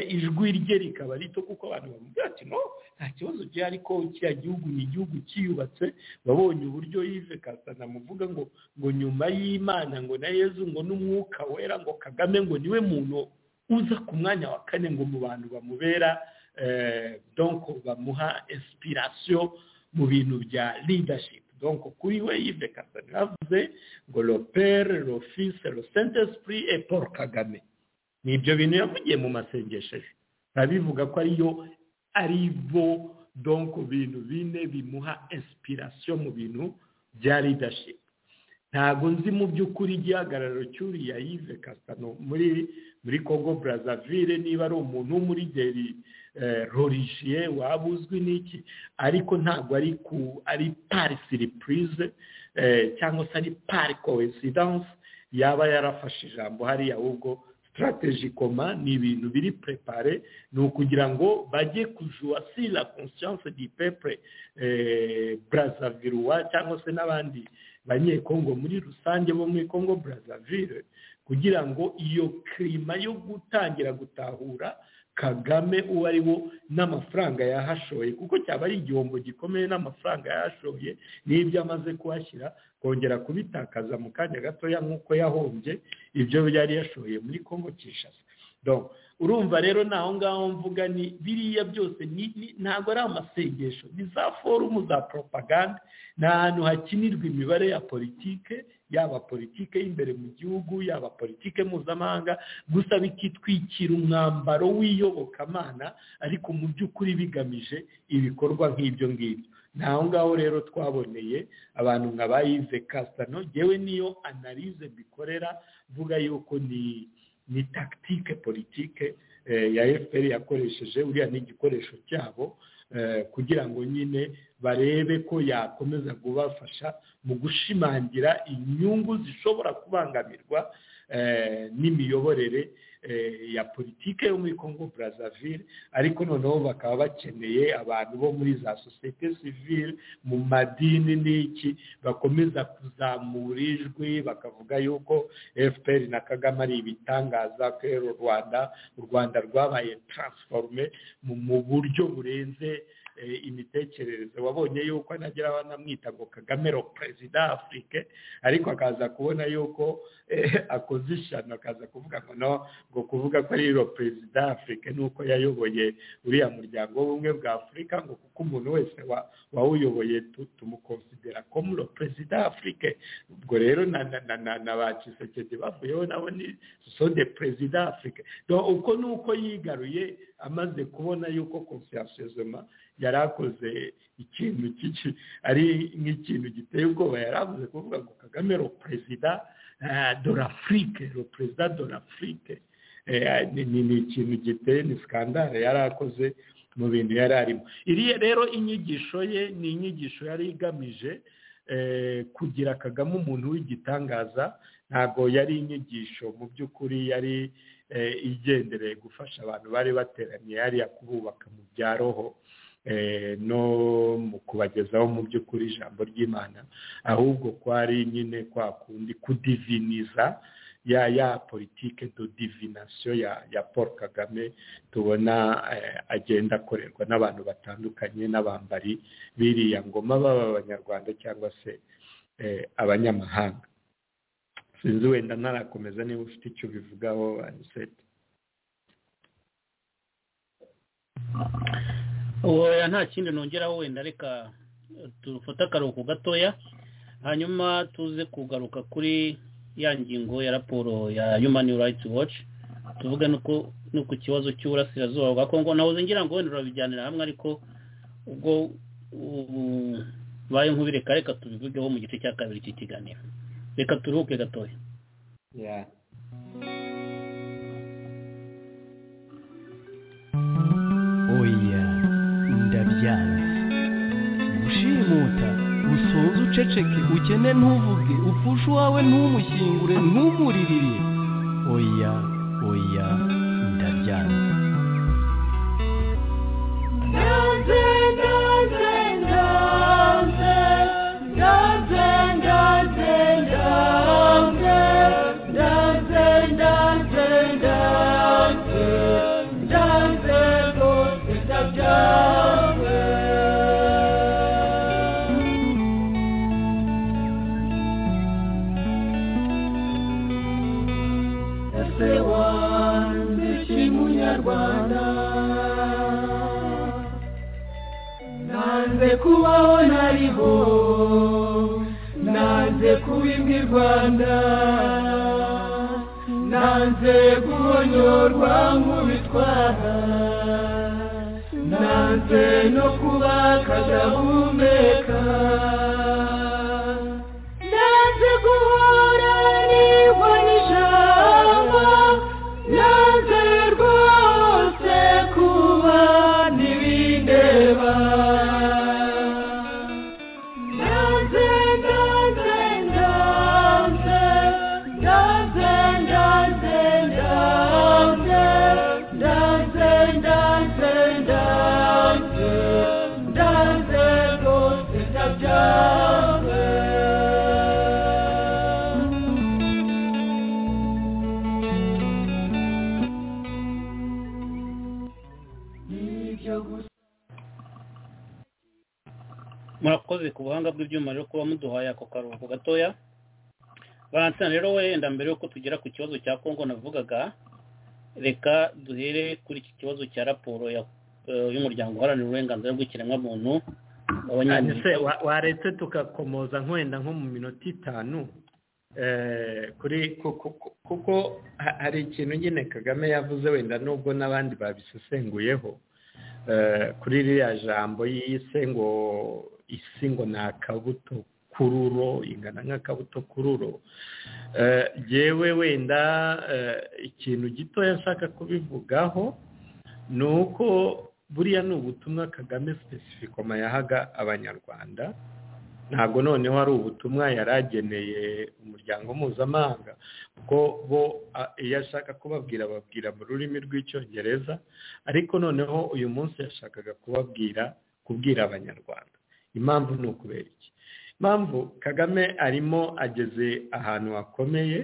ijwi rye rikaba rito kuko abantu bamubwira ati no nta kibazo gihari ariko kiriya gihugu ni igihugu cyiyubatse babonye uburyo yive kasana muvuga ngo ngo nyuma y'imana ngo na yezu ngo n'umwuka wera ngo kagame ngo niwe muntu uza ku mwanya wa kane ngo mu bantu bamubera donko bamuha inspiration mu bintu bya leadership donko kuri we yive kasani yavuze ngo ropere rofise rosente sipuri e paul kagame ni ibyo bintu yavugiye mu masengesho ejo bivuga ko ariyo ari bo donko bintu bine bimuha inspiration mu bintu bya leadership ntabwo nzi mu by'ukuri igihagararo cy'uriya yive kasano muri muri congo brazzaville niba ari umuntu w'umurigeri rorigiye waba uzwi n'iki ariko ntabwo ari ku ari pari siripurize cyangwa se ari pari koesidanse yaba yarafashe ijambo hariya ahubwo sitarateji koma ni ibintu biri purepare ni ukugira ngo bajye kujuwa si la konsiyanse di pepure brazzaville cyangwa se n'abandi banyekongo muri rusange bo muri congo brazzaville kugira ngo iyo kirima yo gutangira gutahura kagame uwo ari wo n'amafaranga yahashoye kuko cyaba ari igihombo gikomeye n'amafaranga yahashoye n'ibyo amaze kuhashyira kongera kubitakaza mu kanya gatoya nk'uko yahombye ibyo yari yashoye muri congo kishasa urumva rero naho ngaho mvuga ni biriya byose ntabwo ari amasengesho ni za forumu za poropaganda ni ahantu hakinirwa imibare ya politike yaba politike y'imbere mu gihugu yaba politike mpuzamahanga gusa bikitwikira umwambaro w'iyobokamana ariko mu by'ukuri bigamije ibikorwa nk'ibyo ngibyo ni aho ngaho rero twaboneye abantu nka bayize kasano yewe niyo analize bikorera mvuga yuko ni ni tagitike politike ya fpr yakoresheje uriya ni igikoresho cyabo kugira ngo nyine barebe ko yakomeza kubafasha mu gushimangira inyungu zishobora kubangamirwa n'imiyoborere ya politike yo muri congo brazzaville ariko noneho bakaba bakeneye abantu bo muri za sosiyete sivile mu madini n'iki bakomeza kuzamura ijwi bakavuga yuko fpr na kagame ari ibitangaza ko u rwanda u rwanda rwabaye taransiforume mu buryo burenze imitekerereze wabonye yuko anagira banamwita ngo kagame ro perezida afurike ariko akaza kubona yuko akoze ishyano akaza kuvuga ngo no ngo kuvuga ko ari ro perezida afurike nuko yayoboye uriya muryango w'ubumwe bwa afurika ngo kuko umuntu wese wawuyoboye tumukonsidera ko muri perezida afurike ubwo rero na ba kisekedi bavuyeho nabo ni sosode perezida afurike uko ni uko yigaruye amaze kubona yuko konsiyasiyozoma yari akoze ikintu cy'iki ari nk'ikintu giteye ubwoba yari avuze kuvuga ngo kagame ro perezida dore afurike ro perezida dore afurike ni ikintu giteye ni sikandare yari akoze mu bintu yari arimo iriya rero inyigisho ye ni inyigisho yari igamije kugira kagame umuntu w'igitangaza ntabwo yari inyigisho mu by'ukuri yari igendereye gufasha abantu bari bateraniye hariya kububaka mu bya roho no mu kubagezaho mu by'ukuri ijambo ry'imana ahubwo kwari nyine kwa kundi kudiviniza ya ya politike do divinasiyo ya paul kagame tubona agenda akorerwa n'abantu batandukanye n'abambari biriya ngoma baba abanyarwanda cyangwa se abanyamahanga sinzi wenda ntarakomeza niba ufite icyo ubivugaho aniseti oya nta kindi nongeraho wenda reka dufate akaruhuko gatoya hanyuma tuze kugaruka kuri ya ngingo ya raporo ya human rights watch tuvuge no ku kibazo cy'uburasirazuba bwa kongo nahoze ngira ngo wenda urabijyanira hamwe ariko ubwo baye nk'ubireka reka tubivugeho mu gice cya kabiri cy'ikiganiro reka turuhuke gatoya yeah. oya ndabyanze gushimuta usoze uceceke ukene ntuvuge upfushe uwawe ntumushyingure ntumuririre oya oya ndabyanze ndanze ndanze ndanze ndanze ndanze ndanze ndanze ndanze ndanze ndanze rwose ndabyanze ese wanze iki munyarwanda naze kubaho nariho naze kubibwa i rwanda naze guhonyorwa nk'ubitwara naze no kuba akadahumeka naze guhora nibwo n'ijambo naze rwose kuba ntibindeba naze naze naze naze naze naze naze naze naze naze rwose ndabyanze nibyo gusa murakoze ku buhanga bw'ibyuma rero kuba muduhaye ako karuhuko gatoya valentina rero wenda mbere y'uko tugera ku kibazo cya kongo navugaga reka duhere kuri iki kibazo cya raporo ya- eh, y'umuryango uharanira uburenganzira bw'ikiremwamuntu se w'abanyamerika wa- waretse tugakomoza nk'wenda nko mu minota itanu eh, kuri ku- ku- ku- kuko ha- hari ikintu nyine kagame yavuze wenda nubwo n'abandi babisesenguyeho eh, kuri ririya jambo yise ngo isi ngo ni akabuto kururo ingana nk'akabuto kururo Eh, jewe wenda eh, ikintu gitoya nshaka kubivugaho ni uko buriya ni ubutumwa kagame sipesifikoma yahaga abanyarwanda ntabwo noneho ari ubutumwa yari ageneye umuryango mpuzamahanga kuko bo a- iyo ashaka kubabwira babwira mu rurimi rw'icyongereza ariko noneho uyu munsi yashakaga kubabwira kubwira abanyarwanda impamvu ni ukubera iki impamvu kagame arimo ageze ahantu hakomeye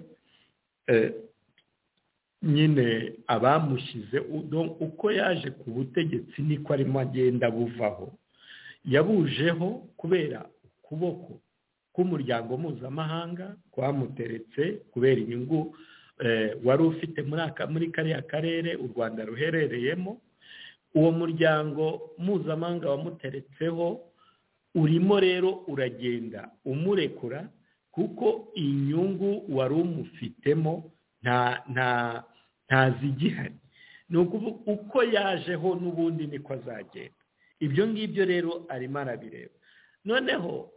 eh, nyine abamushyize u- uko yaje ku butegetsi niko arimo agenda buvaho yabujeho kubera ukuboko k'umuryango mpuzamahanga kwamuteretse kubera inyungu eh, wari ufite muri aka- muri kariya karere u rwanda ruherereyemo uwo muryango mpuzamahanga wamuteretseho urimo rero uragenda umurekura kuko inyungu wari umufitemo nta nta ntazigihari ni ukuvuga uko yajeho n'ubundi niko azagenda ibyo ngibyo rero arimo arabireba noneho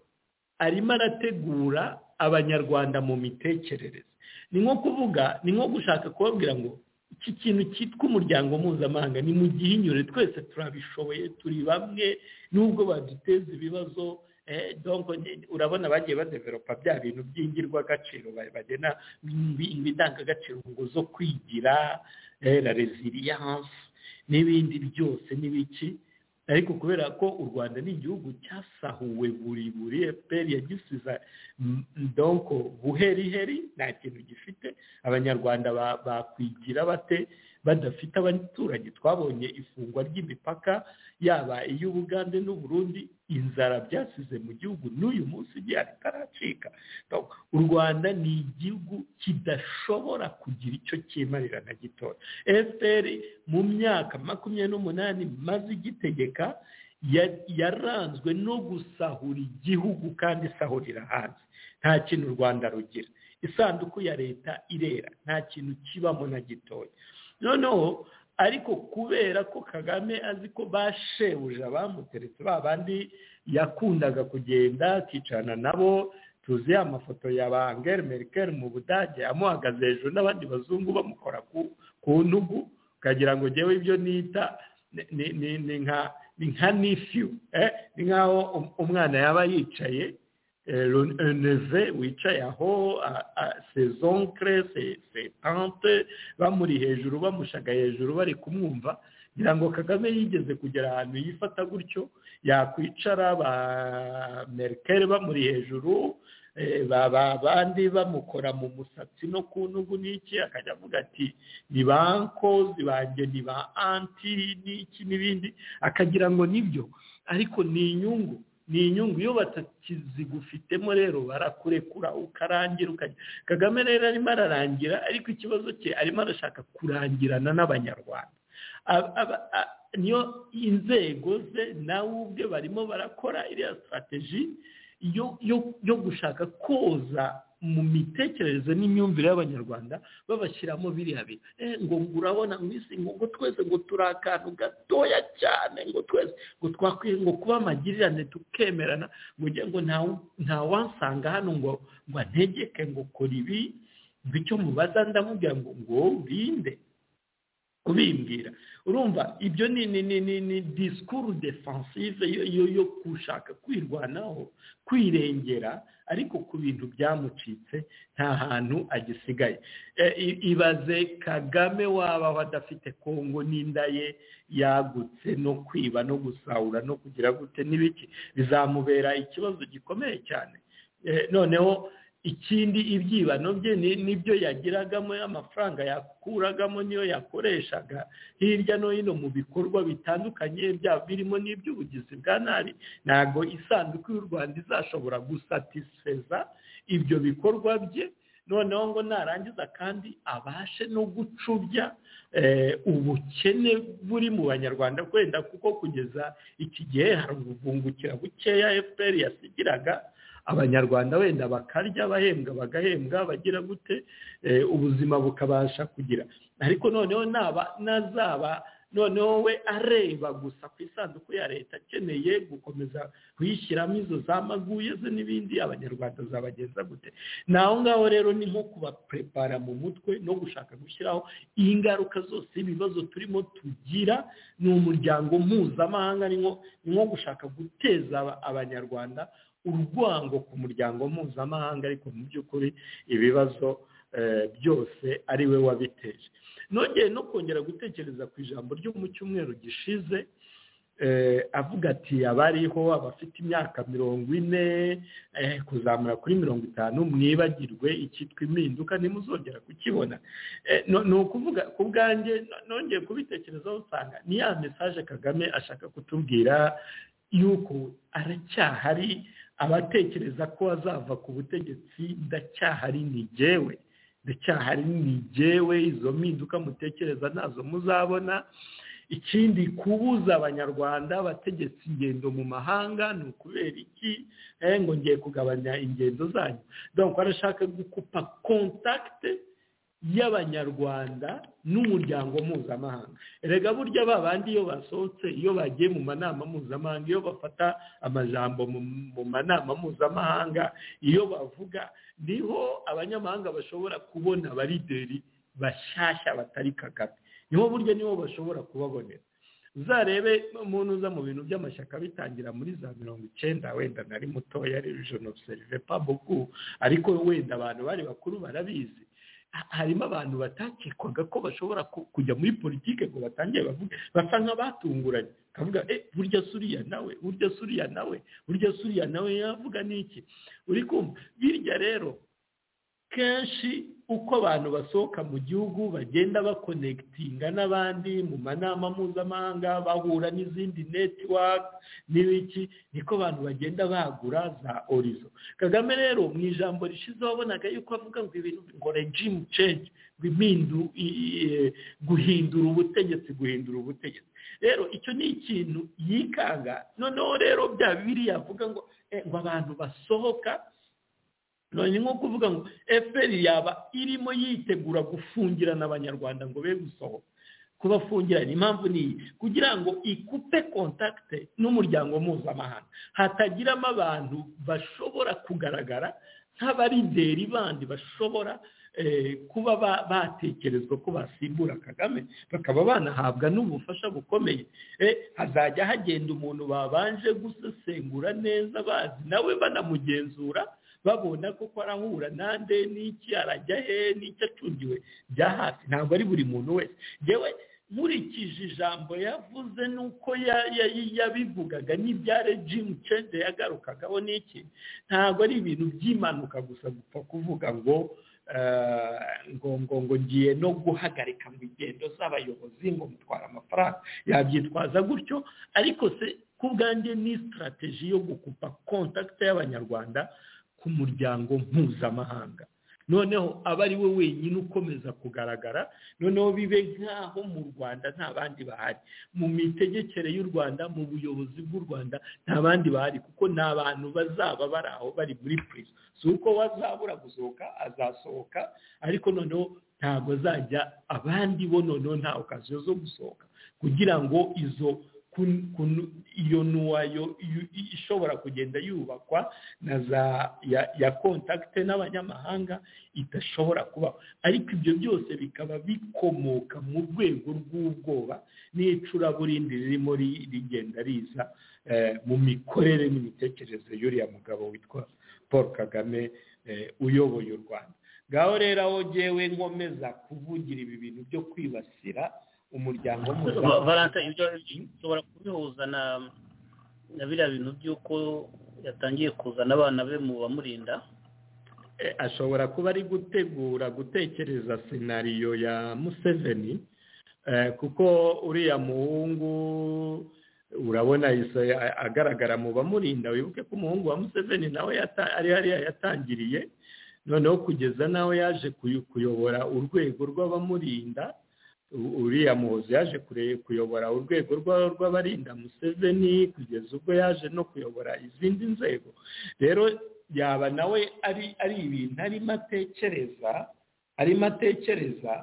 arimo arategura abanyarwanda mu mitekerereze ni nko kuvuga ni nko gushaka kubabwira ngo iki kintu cyitwa umuryango mpuzamahanga ni mu gihinyure twese turabishoboye turi bamwe nubwo baduteza ibibazo eh, donc ni- urabona bagiye badeveropa bya bintu by'ingirwagaciro ba- bagena imbi- indangagaciro ngo zo kwigira eh, la resilience n'ibindi byose n'ibiki ariko kubera ko u rwanda ni igihugu cyasahuwe buri buri efuperi yagisiza mm, donc buheriheri nta kintu gifite abanyarwanda ba- bakwigira bate badafite abaturanyi twabonye ifungwa ry'imipaka yaba iy'ubugande n'uburundi inzara byasize mu gihugu n'uyu munsi igihari itaracika Donc, u rwanda ni igihugu kidashobora kugira icyo cyimarira na gitoya fpr mu myaka makumyabiri n'umunani maze igitegeka ya- yaranzwe no gusahura igihugu kandi isahurira hanze nta kintu u rwanda rugira isanduku ya leta irera nta kintu kibamo na gitoya noneho ariko kubera ko kagame azi ko bashebuje abamuteretse ba bandi yakundaga kugenda akicarana nabo tuzi amafoto ya ba angel merkel mu budage amuhagaze hejuru n'abandi bazungu bamukora ku ku ntugu ukagira ngo njyewe ibyo nita ni- ni- ni- ni nka- ni nka nifiyu eh, ni nk'aho um- umwana yaba yicaye neve wicaye aho sezonkere setante bamuri hejuru bamushaga hejuru bari kumwumva ngira ngo kagame yigeze kugera ahantu yifata gutyo yakwicara ba merikeri bamuri hejuru eh, ba- ba- bandi bamukora mu musatsi no ku ntugu n'iki akajya avuga ati ni ba nkozi banjye ni ba anti n'iki n'ibindi akagira ngo nibyo ariko ni inyungu ni inyungu iyo batakizigufitemo rero barakurekura ukarangira ukajya kagame rero arimo ararangira ariko ikibazo cye arimo arashaka kurangirana n'abanyarwanda Ab- aba- a- niyo inzego ze nawe ubwe barimo barakora iriya sitarateji yo gushaka koza mu mitekerereze n'imyumvire y'abanyarwanda babashyiramo biriya bintu ngo urabona mu isi ngo twese ngo turi akantu gatoya cyane ngo twese ngo twakwiye ngo kuba amagirirane tukemerana ngo ngo ntawansanga hano ngo ngo antegeke ngo kora ibi ngo icyo mubaza ndamubwira ngo ngo urinde kubimbwira urumva ibyo ni ni ni ni ni disikuru defansive yo yo gushaka kwirwanaho kwirengera ariko ku bintu byamucitse nta hantu agisigaye ibaze kagame wabaho adafite kongo n'inda ye yagutse no kwiba no gusahura no kugira gute n'ibiki bizamubera ikibazo gikomeye cyane noneho ikindi ibyibano bye nibyo yagiragamo amafaranga yakuragamo niyo yakoreshaga hirya no hino mu bikorwa bitandukanye byaba birimo n'iby'ubugizi bwa nabi ntabwo isanduku y'u rwanda izashobora gusatisfeza ibyo bikorwa bye noneho ngo narangiza kandi abashe no gucubya ubukene buri mu banyarwanda kwenda kuko kugeza iki gihe hari ubuvungukira bukeya fpr yasigiraga abanyarwanda wenda bakarya abahembwa bagahembwa bagira gute ubuzima bukabasha kugira ariko noneho naba nazaba noneho we areba gusa ku isanduku ya leta akeneye gukomeza kuyishyiramo izo zamaguye ze n'ibindi abanyarwanda zabagenza gute ni aho ngaho rero ni nko kubaprepara mu mutwe no gushaka gushyiraho ingaruka zose ibibazo turimo tugira ni umuryango mpuzamahanga ni nko gushaka guteza abanyarwanda urwango ku muryango mpuzamahanga ariko mu by'ukuri ibibazo byose ari we wabiteje nongeye no kongera gutekereza ku ijambo ryo mu cyumweru gishize avuga ati abariho abafite imyaka mirongo ine kuzamura kuri mirongo itanu mwibagirwe icyitwa impinduka ntimuzongera kukibona ni ukuvuga ku bwanjye nongeye kubitekerezaho usanga ni ya mesaje kagame ashaka kutubwira yuko aracyahari abatekereza ko azava ku butegetsi ndacyahari nigewe ndacyahari nigewe izo mpinduka mutekereza nazo muzabona ikindi kubuza abanyarwanda abategetsi ingendo mu mahanga ni ukubera iki ngo ngiye kugabanya ingendo zanyu dore arashaka gukupa kontakite y'abanyarwanda n'umuryango mpuzamahanga rega burya babandi iyo basohotse iyo bagiye mu manama mpuzamahanga iyo bafata amajambo mu manama mpuzamahanga iyo bavuga niho abanyamahanga bashobora kubona abarideri bashyashya batari kagame niho burya nibo bashobora kubabonera uzarebe umuntu uza mu bintu by'amashyaka bitangira muri za mirongo icyenda wenda nari mutoya ari jeno serive pabugu ariko wenda abantu bari bakuru barabizi harimo abantu batakekwaga ko bashobora kujya muri politiki ngo batangiye bavuge basa nk'abatunguranye bakavuga e burya suriya nawe burya suriya nawe burya suriya nawe yavuga n'iki uri kumva birya rero kenshi uko abantu basohoka mu gihugu bagenda bakonekitinga n'abandi mu manama mpuzamahanga bahura n'izindi netiwaka n'ibiki niko abantu bagenda bagura za orizo kagame rero mu ijambo rishize wabonaga yuko avuga ngo ibintu ngo regimu cenji ngo guhindura ubutegetsi guhindura ubutegetsi rero icyo ni ikintu yikanga noneho rero bya bibiri yavuga ngo ngo abantu basohoka ni nko kuvuga ngo fpr yaba irimo yitegura gufungirana abanyarwanda ngo be gusohoka kubafungirana impamvu ni iyi kugira ngo ikupe kontakite n'umuryango mpuzamahanga hatagiramo abantu bashobora kugaragara nk'abarideri bandi bashobora kuba batekerezwa ko basimbura kagame bakaba banahabwa n'ubufasha bukomeye hazajya hagenda umuntu babanje gusesengura neza bazi nawe banamugenzura babona koko arahura nande n'iki arajya he n'icyo acungiwe bya hafi ntabwo ari buri muntu wese yewe nkurikije ijambo yavuze n'uko yabivugaga n'ibya regimu cenje yagarukagaho n'iki ntabwo ari ibintu by'impanuka gusa gupfa kuvuga ngo ngo ngo ngo ngiye no guhagarika mu ingendo z'abayobozi ngo mutwara amafaranga yabyitwaza gutyo ariko se ku bwanjye ni sitarateji yo gukupa kontakite y'abanyarwanda ku muryango mpuzamahanga noneho aba ari we wenyine ukomeza kugaragara noneho bibe nk'aho mu rwanda nta bandi bahari mu mitegekere y'u rwanda mu buyobozi bw'u rwanda nta bandi bahari kuko nta bantu bazaba bari aho bari muri purizo si uko wazabura gusohoka azasohoka ariko noneho ntabwo azajya abandi bo noneho nta okaziyo zo gusohoka kugira ngo izo iyo ntuwayo ishobora kugenda yubakwa na za ya kontakite n'abanyamahanga idashobora kubaho ariko ibyo byose bikaba bikomoka mu rwego rw'ubwoba n'icuraburindi ririmo rigenda riza mu mikorere n'imitekerereze y'uriya mugabo witwa paul kagame uyoboye u rwanda ngaho rero aho ngewe nkomeza kuvugira ibi bintu byo kwibasira umuryango valanta ibyo ushobora kubihuza na biriya bintu by'uko yatangiye kuzana abana be mu bamurinda ashobora kuba ari gutegura gutekereza senariyo ya museveni kuko uriya muhungu urabona agaragara mu bamurinda wibuke ko umuhungu wa museveni nawe ari hariya yatangiriye noneho kugeza nawe yaje kuyobora urwego rw'abamurinda uriya muhozi yaje kuyobora urwego rw'abarinda museveni kugeza ubwo yaje no kuyobora izindi nzego rero yaba nawe ari ibintu arimo atekereza arimo atekereza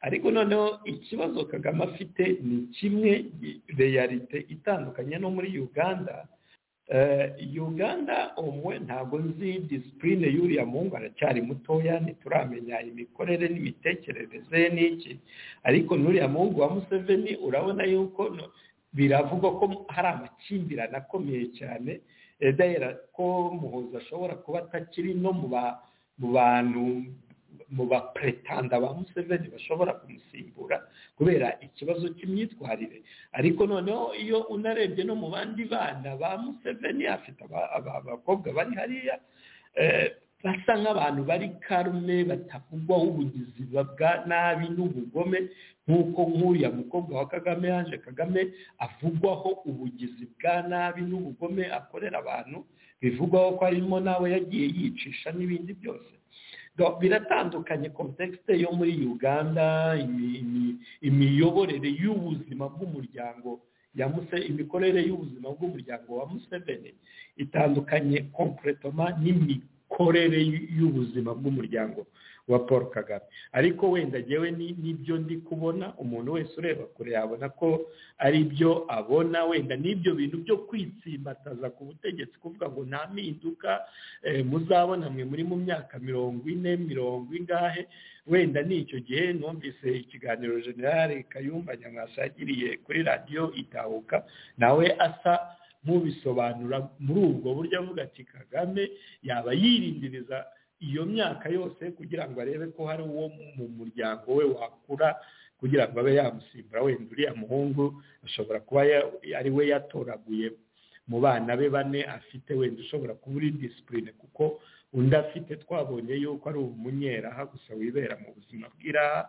ariko noneho ikibazo kagame afite ni kimwe reyarite itandukanye no muri uganda uganda umwe ntabwo nzi disipurine y'uriya muhungu aracyari mutoya ntituramenya imikorere n'imitekerereze n'iki ariko n'uriya muhungu wa museveni urabona yuko biravugwa ko hari amakimbirane akomeye cyane edahera ko muhuza ashobora kuba atakiri no mu bantu mu bapuretanda ba museveni bashobora kumusimbura kubera ikibazo cy'imyitwarire ariko noneho iyo unarebye no mu bandi bana ba museveni afite abakobwa bari hariya basa nk'abantu bari karume batavugwaho ubugizi bwa nabi n'ubugome nk'uko nk'uriya mukobwa wa kagame yaje kagame avugwaho ubugizi bwa nabi n'ubugome akorera abantu bivugwaho ko arimo nawe yagiye yicisha n'ibindi byose biratandukanye kontekisite yo muri uganda imiyoborere y'ubuzima bw'umuryango imikorere y'ubuzima bw'umuryango wa museveni itandukanye kompuretoma n'imikorere y'ubuzima bw'umuryango wa paul kagame ariko wenda ngewe n'ibyo ndi kubona umuntu wese ureba kure yabona ko ari byo abona wenda n'ibyo bintu byo kwitsimbataza ku butegetsi kuvuga ngo nta mpinduka muzabona mwe muri mu myaka mirongo ine mirongo ingahe wenda n'icyo gihe numvise ikiganiro generale kayumba nyamwasa yagiriye kuri radiyo itahuka nawe asa nk'ubisobanura muri ubwo buryo avuga ati kagame yaba yirindiriza iyo myaka yose kugira ngo arebe ko hari uwo mu muryango we wakura kugira ngo abe yamusimbura wenda uriya muhungu ashobora kuba ari we yatoraguye mu bana be bane afite wenda ushobora kuba uri disipurine kuko undi afite twabonye yuko ari umunyeraha gusa wibera mu buzima bw'iraha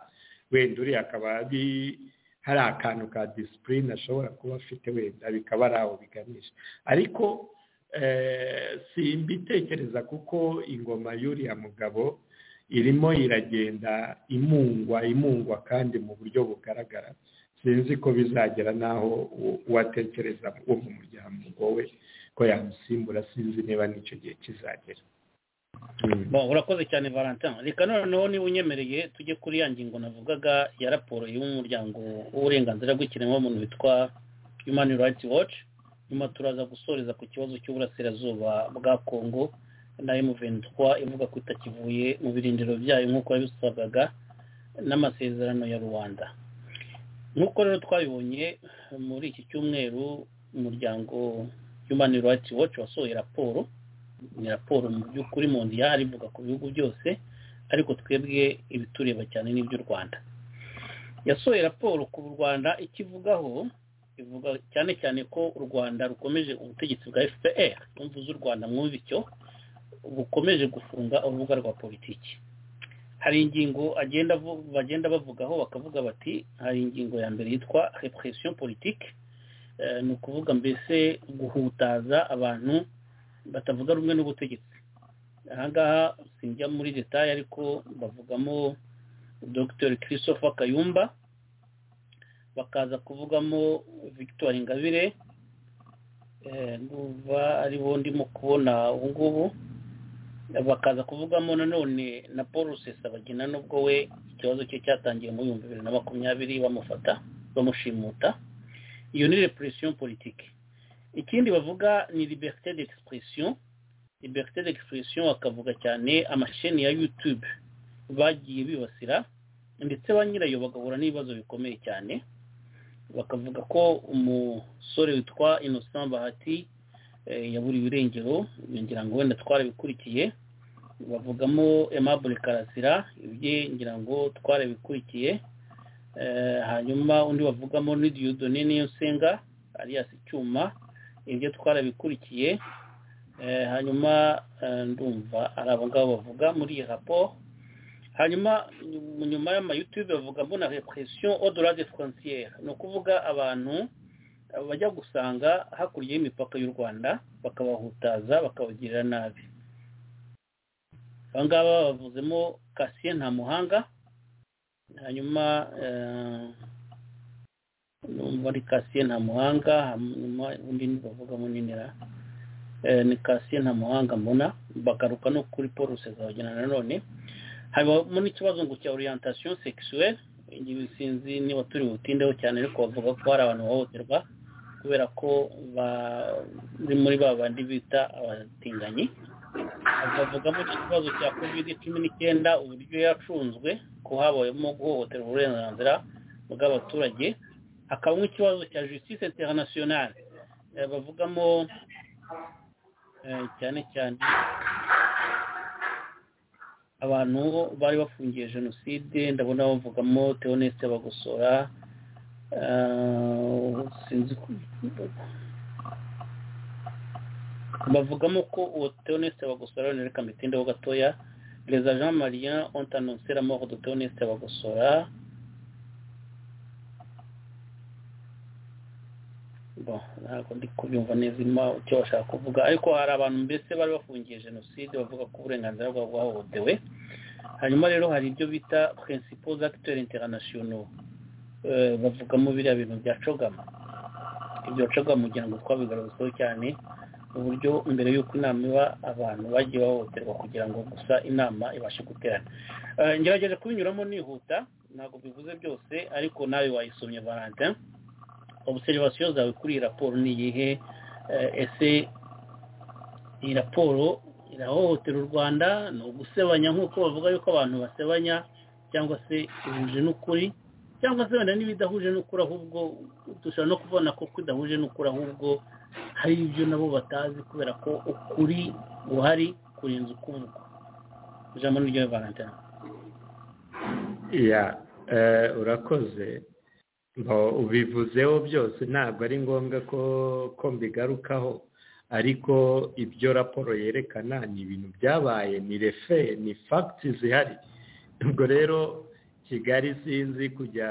wenda uriya akaba ari hari akantu ka disipurine ashobora kuba afite wenda bikaba ari aho biganisha ariko simbitekereza kuko ingoma y'uriya mugabo irimo iragenda imungwa imungwa kandi mu buryo bugaragara sinzi ko bizagera n'aho uwatekereza uwo mu muryango we ko yamusimbura sinzi niba n'icyo gihe kizagera urakoze cyane valentin reka noneho niba unyemereye tujye kuri ya ngingo navugaga ya raporo y'umuryango w'uburenganzira bw'ikiremwamuntu witwa human rights watch nyuma turaza gusoreza ku kibazo cy'uburasirazuba bwa kongo na emuventwa ivuga ko itakivuye mu birindiro byayo nk'uko yabisabwaga n'amasezerano ya rubanda nk'uko rero twabibonye muri iki cyumweru umuryango human rights watch wasohoye raporo ni raporo mu by'ukuri mu ndiyari ivuga ku bihugu byose ariko twebwe ibitureba cyane n'iby'u rwanda yasohoye raporo ku rwanda ikivugaho ivuga cyane cyane ko u rwanda rukomeje ubutegetsi bwa fpr imvu z'u rwanda mwumva icyo bukomeje gufunga urubuga rwa politiki hari ingingo bagenda bavugaho bakavuga bati hari ingingo ya mbere yitwa repression politike ni ukuvuga mbese guhutaza abantu batavuga rumwe n'ubutegetsi ahangaha sinjya muri detaye ariko bavugamo dr christopher kayumba bakaza kuvugamo victoire ingabire ndumva ari bo ndimo kubona ubu ngubu bakaza kuvugamo nanone na paul rusesabagina nubwo we ikibazo cye cyatangiye mu bihumbi bibiri na makumyabiri bamufata bamushimuta iyo ni repression politike ikindi bavuga ni liberté d'expression liberté d'expression bakavuga cyane amasheni ya youtube bagiye bibasira ndetse ba nyirayo bagahura n'ibibazo bikomeye cyane bakavuga ko umusore witwa innocent bahati yaburiwe irengero ngira ngo wenda twarabikurikiye bavugamo aimable karasira ibye ngira ngo twarabikurikiye hanyuma undi bavugamo ni diyodone nsenga arias icyuma ibyo twarabikurikiye hanyuma ndumva ari abo ngabo bavuga muri iyi raporo hanyuma nyuma y'amayutube bavugamo na repression odorade frontière ni ukuvuga abantu bajya gusanga hakurya y'imipaka y'u rwanda bakabahutaza bakabagirira nabi aba ngaba bavuzemo kasiye nta muhanga hanyuma muri kasiye nta muhanga hanyuma undi bavugamo ninira ni kasiye nta muhanga mbona bagaruka no kuri paul rusezabagina nanone harimo n'ikibazo ngo cya orientation sexuelle igihe sinzi niba turi butindeho cyane ariko bavuga ko hari abantu bahohoterwa kubera ko bari muri ba bandi bita abatinganyi bavugamo ikibazo cya kovide cumi n'icyenda uburyo yacunzwe ko habayemo guhohotera uburenganzira bw'abaturage hakabamo ikibazo cya justice internationale bavugamo cyane cyane abantu bari bafungiye jenoside ndabona bavugamo teoneste bagosora bavugamo ko uwo teoneste bagosora nereka mitindeho gatoya reza jean marien ontanonsera mort de teoneste bagosora ntabwo ndi kubyumva neza icyo bashaka kuvuga ariko hari abantu mbese bari bafungiye jenoside bavuga ko uburenganzira bwabo bwahohotewe hanyuma rero hari ibyo bita principaux acteurs internationaux bavugamo biriya bintu bya cogama ibyo cogama ugira ngo twabigaragazeho cyane uburyo mbere y'uko inama iba abantu bagiye bahohoterwa kugira ngo gusa inama ibashe guterana ngerageje kubinyuramo nihuta ntabwo bivuze byose ariko nawe wayisomye valentin observation zawe kuri iyi raporo ni iyihe ese iyi raporo irahohotera u rwanda ni ugusebanya nk'uko bavuga yuko abantu basebanya cyangwa se ihuje n'ukuri cyangwa se wenda n'ibidahuje n'ukuri ahubwo dushobora no kubona ko idahuje n'ukuri ahubwo hari ibyo nabo batazi kubera ko ukuri guhari kurenza ukuvugwa ijambo ni ryo valentin iya urakoze ubivuzeho byose ntabwo ari ngombwa ko mbigarukaho ariko ibyo raporo yerekana ni ibintu byabaye ni refe ni fagiti zihari ubwo rero kigali sinzi kujya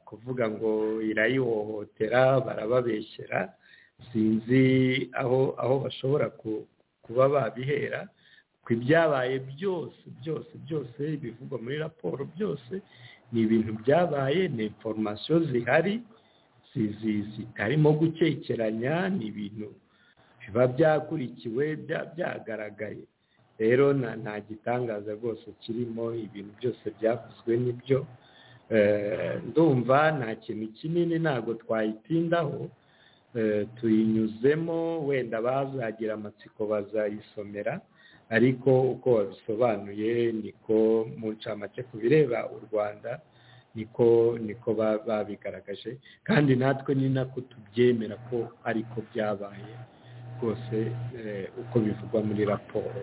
kuvuga ngo irayihohotera barababeshyera sinzi aho aho bashobora kuba babihera ku ibyabaye byose byose byose bivugwa muri raporo byose ni ibintu byabaye ni inforomasiyo zihari zitarimo gukekeranya ni ibintu biba byakurikiwe byagaragaye rero nta gitangaza rwose kirimo ibintu byose byavuzwe n'ibyo ndumva nta kintu kinini ntabwo twayitindaho tuyinyuzemo wenda bazagira amatsiko bazayisomera ariko uko babisobanuye niko mu ncamake ku bireba u rwanda niko niko babigaragaje kandi natwe ni nako tubyemera ko ariko byabaye rwose uko bivugwa muri raporo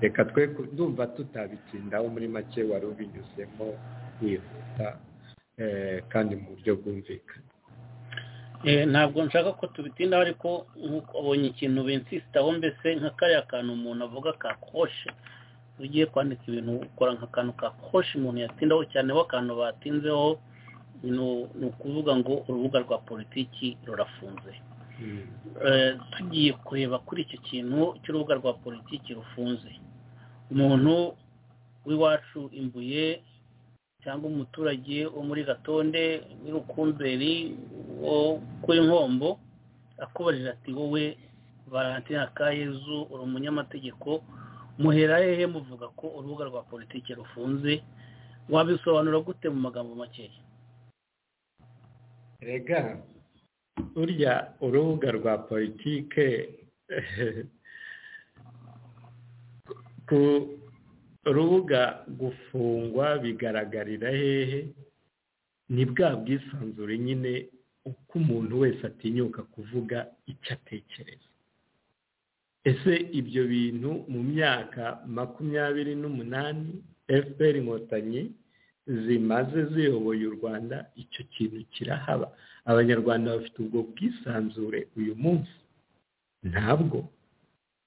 reka twe ndumva tutabitindaho muri make wari ubinyuzemo wihuta kandi mu buryo bwumvikana ntabwo nshaka ko tubitindaho ariko ubonye ikintu binsisitaho mbese nka kariya kantu umuntu avuga ka koshe ugiye kwandika ibintu ukora nk'akantu ka koshe umuntu yatindaho cyane ho akantu batinzeho ni ukuvuga ngo urubuga rwa politiki rurafunze tugiye kureba kuri icyo kintu cy'urubuga rwa politiki rufunze umuntu w'iwacu imbuye cyangwa umuturage wo muri gatonde w'irukumberi wo kuri nkombo akubajije ati wowe valentina kayezu uri umunyamategeko muhera hehe muvuga ko urubuga rwa politiki rufunze wabisobanura gute mu magambo makeya rega burya urubuga rwa politike ku rubuga gufungwa bigaragarira hehe ni bwa bwisanzure nyine uko umuntu wese atinyuka kuvuga icyo atekereza ese ibyo bintu mu myaka makumyabiri n'umunani fpr inkotanyi zimaze ziyoboye u rwanda icyo kintu kirahaba abanyarwanda bafite ubwo bwisanzure uyu munsi ntabwo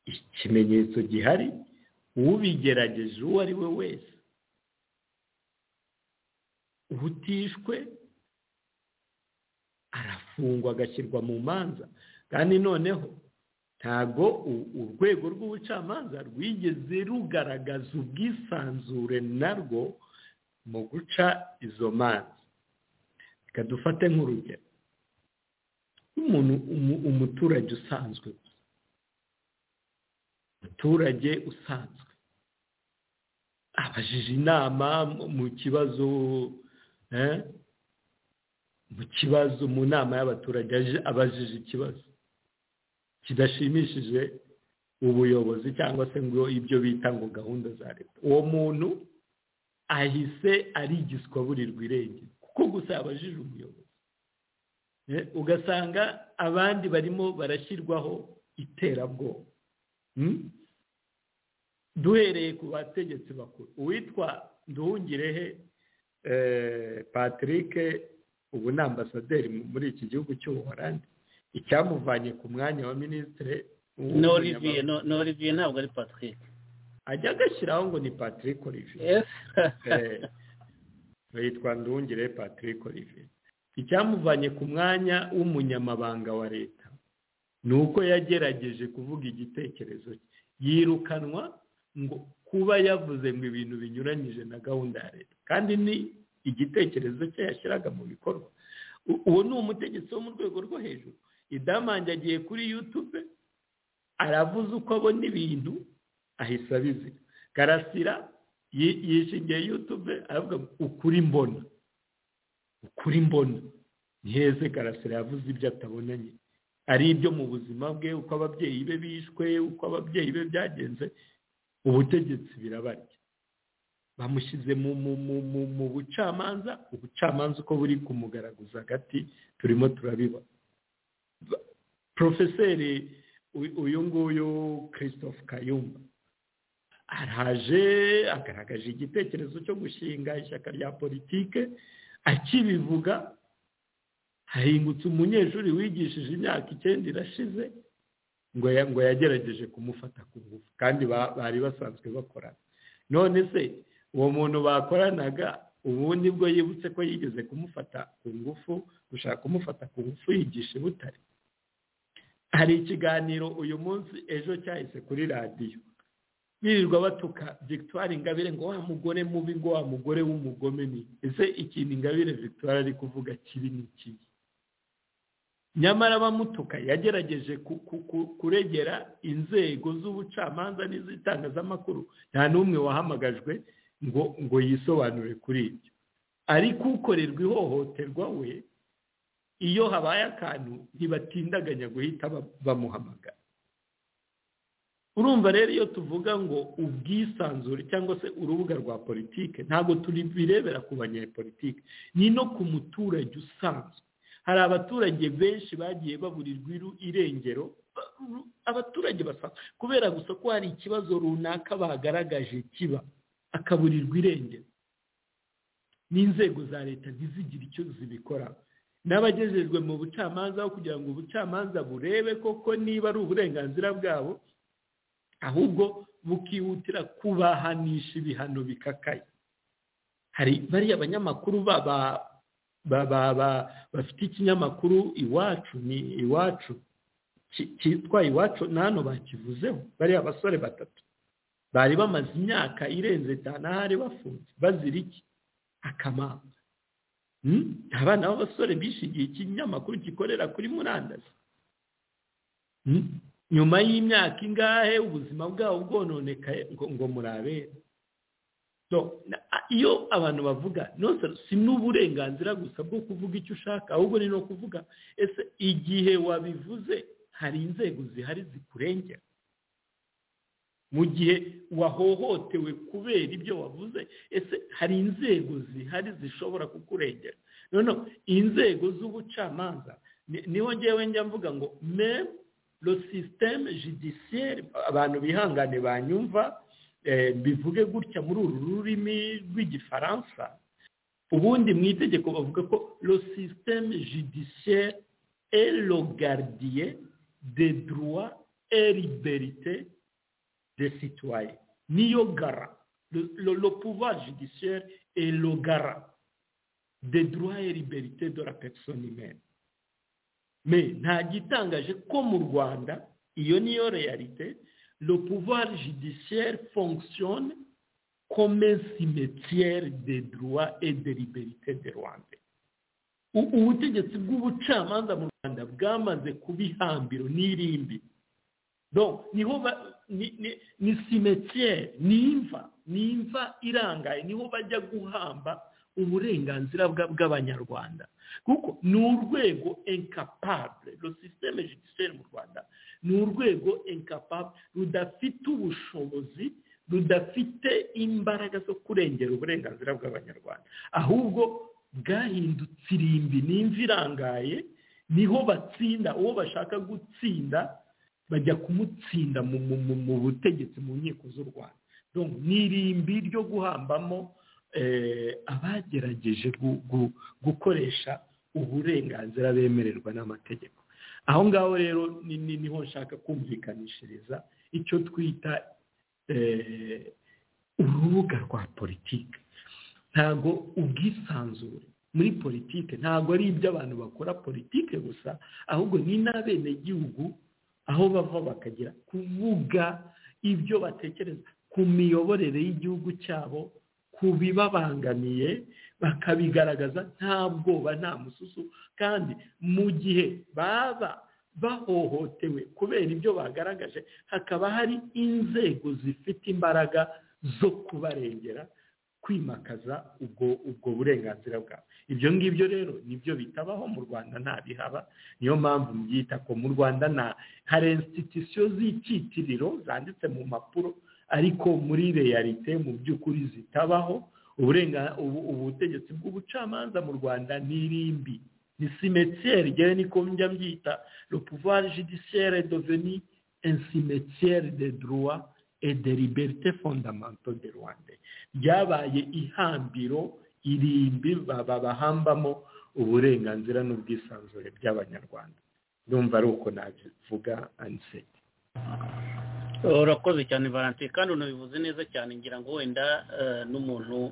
ikimenyetso gihari ubigerageje uwo ari we wese ubutishwe arafungwa agashyirwa mu manza kandi noneho ntabwo urwego rw'ubucamanza rwigeze rugaragaza ubwisanzure narwo mu guca izo manza reka dufate nk'urugero umuntu umuturage usanzwe umuturage usanzwe abajije inama mu kibazo mu kibazo mu nama y'abaturage abajije ikibazo kidashimishije ubuyobozi cyangwa se ngo ibyo bita ngo gahunda za leta uwo muntu ahise arigiswa burirwa irengero kuko gusa yabajije umuyobozi ugasanga abandi barimo barashyirwaho iterabwoba duhereye ku bategetsi bakuru uwitwa nduhungirehe patrick ubu ni ambasaderi muri iki gihugu cy'ubuhorandi icyamuvanye ku mwanya wa minisitiri olivier ntabwo ari patrick ajya agashyiraho ngo ni patrick olivier yitwa nduhungire patrick olivier icyamuvanye ku mwanya w'umunyamabanga wa leta ni uko yagerageje kuvuga igitekerezo cye yirukanwa ngo kuba yavuze ngo ibintu binyuranyije na gahunda ya leta kandi ni igitekerezo cye yashyiraga mu bikorwa uwo ni umutegetsi wo mu rwego rwo hejuru idamange agiye kuri yutube aravuze uko abona ibintu ahise abizira karasira yishingiye yutube aravuga ukuri mbona ukuri mbona ni heze karasira yavuze ibyo atabonanye ari ibyo mu buzima bwe uko ababyeyi be bishwe uko ababyeyi be byagenze ubutegetsi birabarya bamushyize mu bucamanza ubucamanza uko buri kumugaragaza hagati turimo turabibona porofeseri uyu nguyu christophe kayumba araje agaragaje igitekerezo cyo gushinga ishyaka rya politike akibivuga hahingutse umunyeshuri wigishije imyaka icyenda irashize ngo ngo yagerageje kumufata ku ngufu kandi bari basanzwe bakorana none se uwo muntu bakoranaga ubundi bwo yibutse ko yigeze kumufata ku ngufu gushaka kumufata ku ngufu yigisha butare hari ikiganiro uyu munsi ejo cyahise kuri radiyo birirwa batuka victoire ingabire ngo wa mugore mubi ngo wa mugore w'umugome ni ese ikintu ingabire victoire ari kuvuga kibi ni kibi nyamara abamutuka yagerageje kuregera inzego z'ubucamanza n'iz'itangazamakuru nta n'umwe wahamagajwe ngo ngo yisobanure kuri ibyo ariko ukorerwa ihohoterwa we iyo habaye akantu ntibatindaganya guhita bamuhamagara urumva rero iyo tuvuga ngo ubwisanzure cyangwa se urubuga rwa politike ntabwo birebera ku banyepolitike ni no ku muturage usanzwe hari abaturage benshi bagiye baburirwa irengero abaturage basanzwe kubera gusa ko hari ikibazo runaka bagaragaje kiba akaburirwa irengero n'inzego za leta ntizigire icyo zibikora n'abagejejwe mu bucamanza aho kugira ngo ubucamanza burebe koko niba ari uburenganzira bwabo ahubwo bukihutira kubahanisha ibihano bikakaye hari bariya banyamakuru bafite ikinyamakuru iwacu ni iwacu cyitwa iwacu n'ano bakivuzeho bariya basore batatu bari bamaze imyaka irenze itanu bafunze bazira iki akamaro abana b'abasore bishingiye ikinyamakuru gikorera kuri murandasi nyuma y'imyaka ingahe ubuzima bwabo bwononekaye ngo murabera iyo abantu bavuga si n'uburenganzira gusa bwo kuvuga icyo ushaka ahubwo ni no kuvuga ese igihe wabivuze hari inzego zihari zikurengera mu gihe wahohotewe kubera ibyo wavuze ese hari inzego zihari zishobora kukurengera noneho inzego z'ubucamanza ngewe njya mvuga ngo memu lo sisiteme judiciaire abantu bihangane banyumva bivuge gutya muri uru rurimi rw'igifaransa ubundi mu itegeko bavuga ko lo sisiteme judiciaire et le gardier de droit et liberté de citoyen niyo gara le pouvoir judiciaire et le gara de droit et liberté de la personne humaine me nta gitangaje ko mu rwanda iyo niyo realite le pouvoir judiciaire fonctionne comme un cimetière de droit et de liberté de rwanda ubutegetsi bw'ubucamanza mu rwanda bwamaze kuba ihambiro n'irimbi niho ni cimetière ni imva ni imva irangaye niho bajya guhamba uburenganzira bw'abanyarwanda kuko ni urwego enkapabure ro sisiteme judiciaire mu rwanda ni urwego enkapabure rudafite ubushobozi rudafite imbaraga zo kurengera uburenganzira bw'abanyarwanda ahubwo bwahindutse irimbi n'imvi irangaye niho batsinda uwo bashaka gutsinda bajya kumutsinda mu butegetsi mu nkiko z'u rwanda ni irimbi ryo guhambamo abagerageje gukoresha uburenganzira bemererwa n'amategeko aho ngaho rero niho nshaka kumvikanishiriza icyo twita urubuga rwa politiki ntabwo ubwisanzure muri politiki ntabwo ari ibyo abantu bakora politiki gusa ahubwo ni n'abenegihugu aho bava bakagira kuvuga ibyo batekereza ku miyoborere y'igihugu cyabo kubibabangamiye bakabigaragaza nta bwoba nta mususu kandi mu gihe baba bahohotewe kubera ibyo bagaragaje hakaba hari inzego zifite imbaraga zo kubarengera kwimakaza ubwo ubwo burenganzira bwabo ibyo ngibyo rero nibyo bitabaho mu rwanda nta bihaba niyo mpamvu mbyita ko mu rwanda nta hari insititisiyo z'icyitiriro zanditse mu mpapuro ariko muri realite mu by'ukuri zitabaho ubutegetsi bw'ubucamanza mu rwanda ni irimbi ni simetiyeri ngewe niko njya mbyita le pouvoir judiciaire deveni un cimetière de droit et de liberté fondamentale de rwanda ryabaye ihambiro irimbi bahambamo uburenganzira n'ubwisanzure by'abanyarwanda ndumva ari uko nabivuga aniseti urakoze cyane valentine kandi unabivuze neza cyane ngira ngo wenda n'umuntu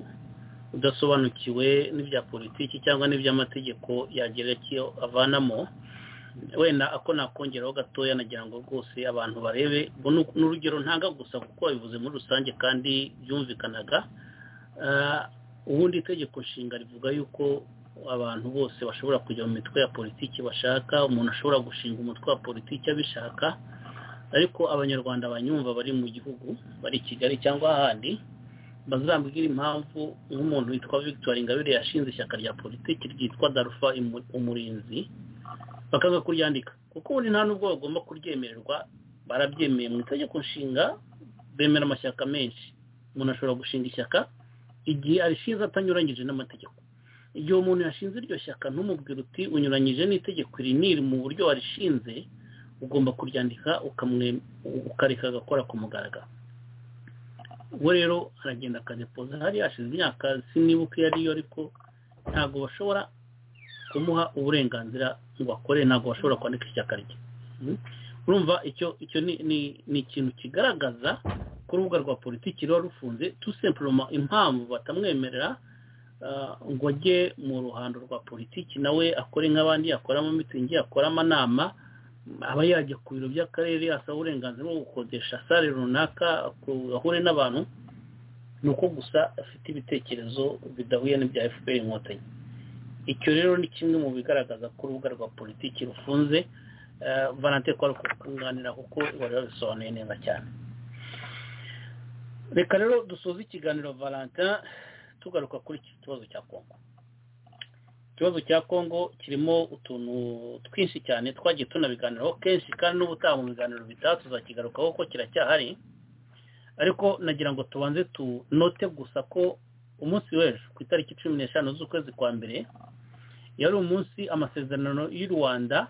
udasobanukiwe n'ibya politiki cyangwa n'iby'amategeko yagira icyo avanamo wenda ako nakongeraho gatoya nagira ngo rwose abantu barebe n'urugero ntanga gusa kuko bivuze muri rusange kandi byumvikanaga ubundi itegeko nshinga rivuga yuko abantu bose bashobora kujya mu mitwe ya politiki bashaka umuntu ashobora gushinga umutwe wa politiki abishaka ariko abanyarwanda banyumva bari mu gihugu bari i kigali cyangwa ahandi bazambwira impamvu nk'umuntu witwa victoire ingabire yashinze ishyaka rya politiki ryitwa darufa umurinzi bakanga kuryandika kuko ubundi nta n'ubwo bagomba kuryemererwa barabyemeye mu itegeko nshinga bemera amashyaka menshi umuntu ashobora gushinga ishyaka igihe arishinze atanyuranyije n'amategeko igihe umuntu yashinze iryo shyaka ntumubwire uti unyuranyije n'itegeko iri niri mu buryo warishinze ugomba kuryandika ukareka agakora ku mugaragaro we rero aragenda akadepoza hari hashize imyaka sinibuka iyo ariyo ariko ntabwo bashobora kumuha uburenganzira ngo akore ntabwo bashobora kwandika ishyaka rye urumva icyo icyo ni ikintu kigaragaza ku rubuga rwa politiki ruba rufunze tusempuroma impamvu batamwemerera ngo ajye mu ruhando rwa politiki nawe akore nk'abandi akore amamitsingi akore amanama aba yajya ku biro by'akarere asaba uburenganzira bwo gukodesha sale runaka ahure n'abantu ni uko gusa afite ibitekerezo bidahuye n'ibya fpr inkotanyi icyo rero ni kimwe mu bigaragaza ko urubuga rwa politiki rufunze valante ko ari kukunganira kuko bari babisobanuye neza cyane reka rero dusoze ikiganiro valante tugaruka kuri iki kibazo cya kongo ikibazo cya kongo kirimo utuntu twinshi cyane twagiye tunabiganiraho kenshi kandi n'ubutaha mu biganiro bitaha tuzakigarukaho ko kiracyahari ariko nagira ngo tubanze tunote gusa ko umunsi w'ejo ku itariki cumi n'eshanu z'ukwezi kwa mbere yari umunsi amasezerano y'u rwanda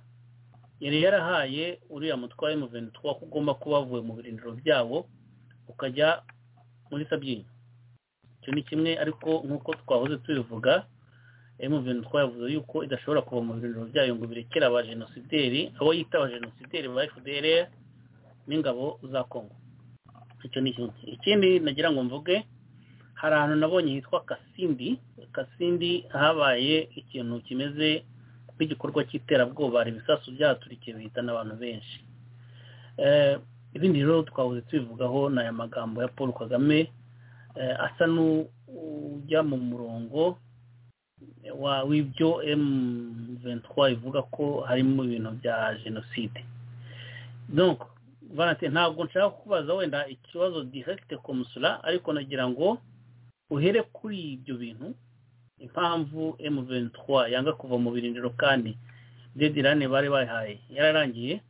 yari yarahaye uriya mutware mu bintu two ko ugomba kuba wavuye mu birindiro byabo ukajya muri sabyinyo icyo ni kimwe ariko nk'uko twahoze tubivuga emuveni twavuze yuko idashobora kuva mu birindiro byayo ngo birekere abajenosideri abo yita abajenosideri ba fdr n'ingabo za kongo icyo ni kimwe ikindi nagira ngo mvuge hari ahantu nabonye hitwa kasindi kasindi habaye ikintu kimeze nk'igikorwa cy'iterabwoba hari ibisasu byaturikiye bihitana abantu benshi ibindi rero twabuze tubivugaho ni aya magambo ya paul kagame asa n'ujya mu murongo w'ibyo M23 ivuga ko harimo ibintu bya jenoside donc vanate ntabwo nshaka kubaza wenda ikibazo direct komusura ariko nagira ngo uhere kuri ibyo bintu impamvu M23 yanga kuva mu birindiro kandi dedirane bari bayihaye yararangiye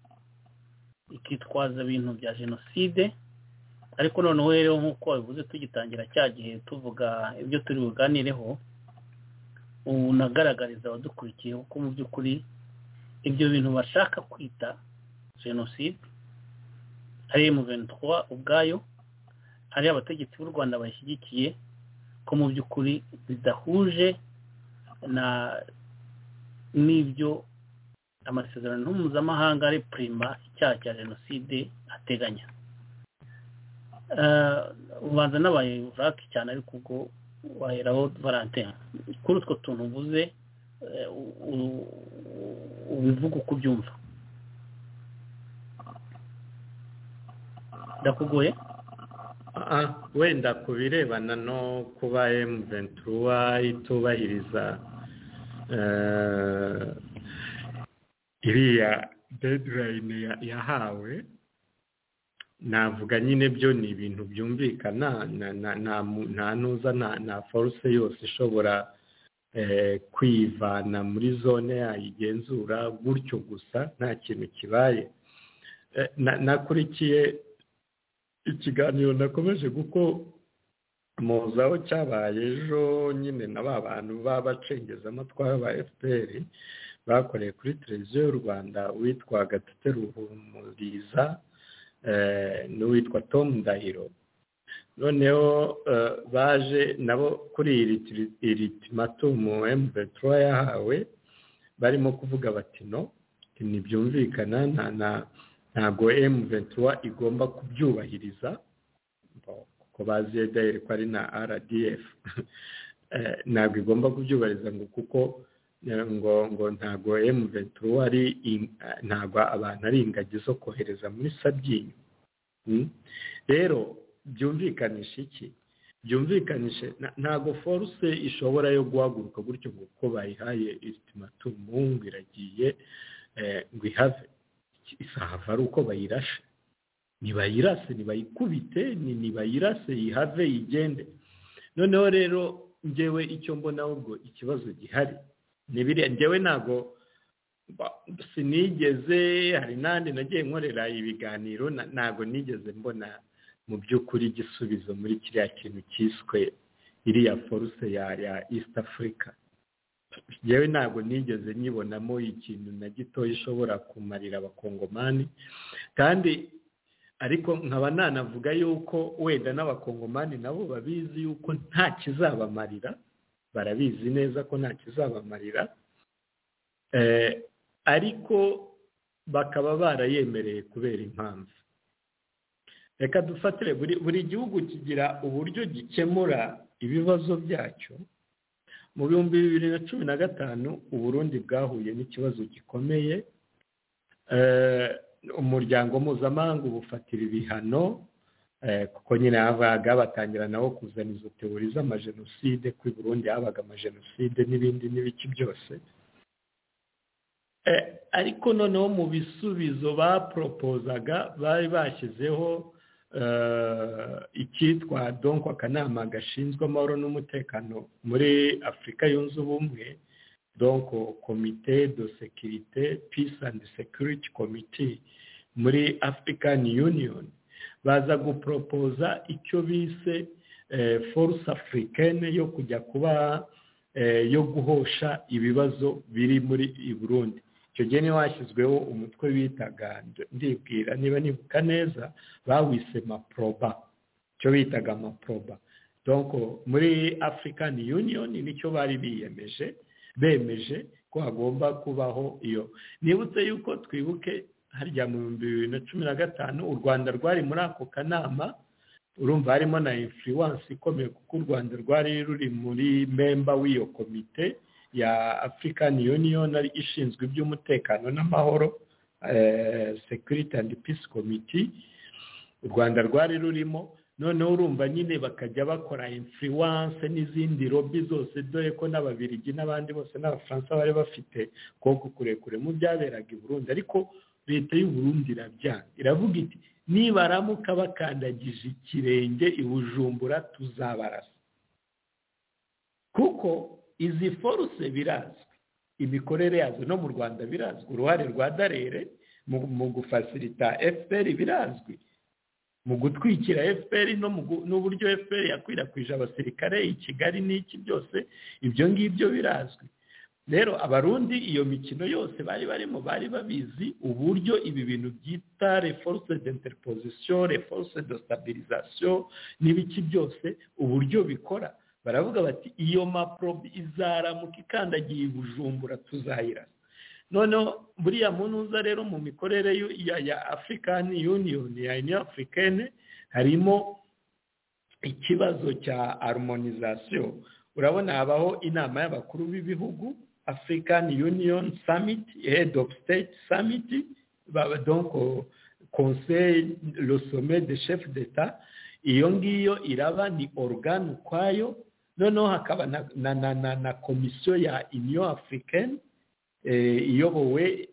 ikitwaza ibintu bya jenoside ariko noneho rero nk'uko bivuze tugitangira cya gihe tuvuga ibyo turi buganireho unagaragariza abadukurikiye kuko mu by'ukuri ibyo bintu bashaka kwita jenoside ari mu bintu ubwayo hari abategetsi b'u rwanda bayishyigikiye ko mu by'ukuri bidahuje n'ibyo amasezerano mpuzamahanga ari purima icyaha cya jenoside ateganya ubanza n'abaye vurake cyane ariko ubwo waheraho valentine kuri utwo tuntu uvuze ubivuga uko ubyumva ndakugoye wenda ku birebana no kuba emuventura itubahiriza iriya dedirayini yahawe navuga nyine byo ni ibintu byumvikana nta nuza nta foruse yose ishobora kwivana muri zone yayo igenzura gutyo gusa nta kintu kibaye nakurikiye ikiganiro nakomeje kuko muzaho cyabaye ejo nyine na ba bantu b'abacengezamatwa ba fpr bakoreye kuri televiziyo y'u rwanda witwa gatete ruhumuriza n'uwitwa Tom Ndahiro noneho baje nabo kuri iri timatumu M23 yahawe barimo kuvuga bati no ntibyumvikana ntabwo M23 igomba kubyubahiriza kuko bazi dayire ko ari na RDF ntabwo igomba kubyubahiriza ngo kuko ngo ngo ntago M23 ari ntago abantu ari ingagi zo kohereza muri sabyinyo rero byumvikanisha iki byumvikanishe ntago force ishobora yo guhaguruka gutyo kuko bayihaye ultimatumu ngo iragiye ngo ihave isahava ari uko bayirashe nibayirase nibayikubite nibayirase ihave igende noneho rero ngewe icyo mbona ahubwo ikibazo gihari ngewe ntabwo sinigeze hari n'andi nagiye nkorera ibiganiro ntabwo nigeze mbona mu by'ukuri igisubizo muri kiriya kintu cyiswe iriya foruse ya east africa ngewe ntabwo nigeze nyibonamo ikintu na gitoya ishobora kumarira abakongomani kandi ariko nkaba nanavuga yuko wenda n'abakongomani nabo babizi yuko nta kizabamarira barabizi neza ko nta kizabamarira ariko bakaba barayemereye kubera impamvu reka dufatire buri gihugu kigira uburyo gikemura ibibazo byacyo mu bihumbi bibiri na cumi na gatanu uburundi bwahuye n'ikibazo gikomeye umuryango mpuzamahanga ubufatira ibihano kuko nyine habaga batangira nawo kuzana izo teori z'amajenoside ku Burundi habaga amajenoside n'ibindi n'ibiki byose ariko noneho mu bisubizo baporopozaga bari bashyizeho icyitwa donko akanama gashinzwe amahoro n'umutekano muri afurika yunze ubumwe donko komite do sekirite peace and security committee muri african union baza guporopoza icyo bise force africaine yo kujya kuba yo guhosha ibibazo biri muri Burundi icyo gihe niba hashyizweho umutwe bitaga ndibwira niba nibuka neza bawise maproba icyo bitaga maproba donko muri african union nicyo bari biyemeje bemeje ko hagomba kubaho iyo nibutse yuko twibuke harya mu bihumbi bibiri na cumi na gatanu u rwanda rwari muri ako kanama urumva harimo na influence ikomeye kuko u rwanda rwari ruri muri memba w'iyo komite ya african union ishinzwe iby'umutekano n'amahoro security and peace committee u rwanda rwari rurimo noneho urumva nyine bakajya bakora influence n'izindi lobby zose dore ko n'ababirigi n'abandi bose n'abafaransa bari bafite koko kurekure mu byaberaga i burundi ariko leta y'uburundi irabyanga iravuga iti nibaramuka bakandagije ikirenge i bujumbura tuzabarasa kuko izi foruse birazwi imikorere yazo no mu rwanda birazwi uruhare rwa darere mu gufasilita fpr birazwi mu gutwikira fpr n'uburyo fpr yakwirakwije abasirikare i kigali n'iki byose ibyo ngibyo birazwi rero abarundi iyo mikino yose bari barimo bari babizi uburyo ibi bintu byita reforce d'interposition reforce de stabilisation n'ibiki byose uburyo bikora baravuga bati iyo maprobe izaramuka ikandagiye bujumbura tuzayirasa noneho buriya munuza rero mu mikorere ya african union ya union africaine harimo ikibazo cya harmonization urabona habaho inama y'abakuru b'ibihugu african union summit head of state summit donc conseil le sommet de chef d'etat iyo ngiyo iraba ni organe ukwayo noneho hakaba na, na, na, na, na komisiyo ya union africaine iyobowe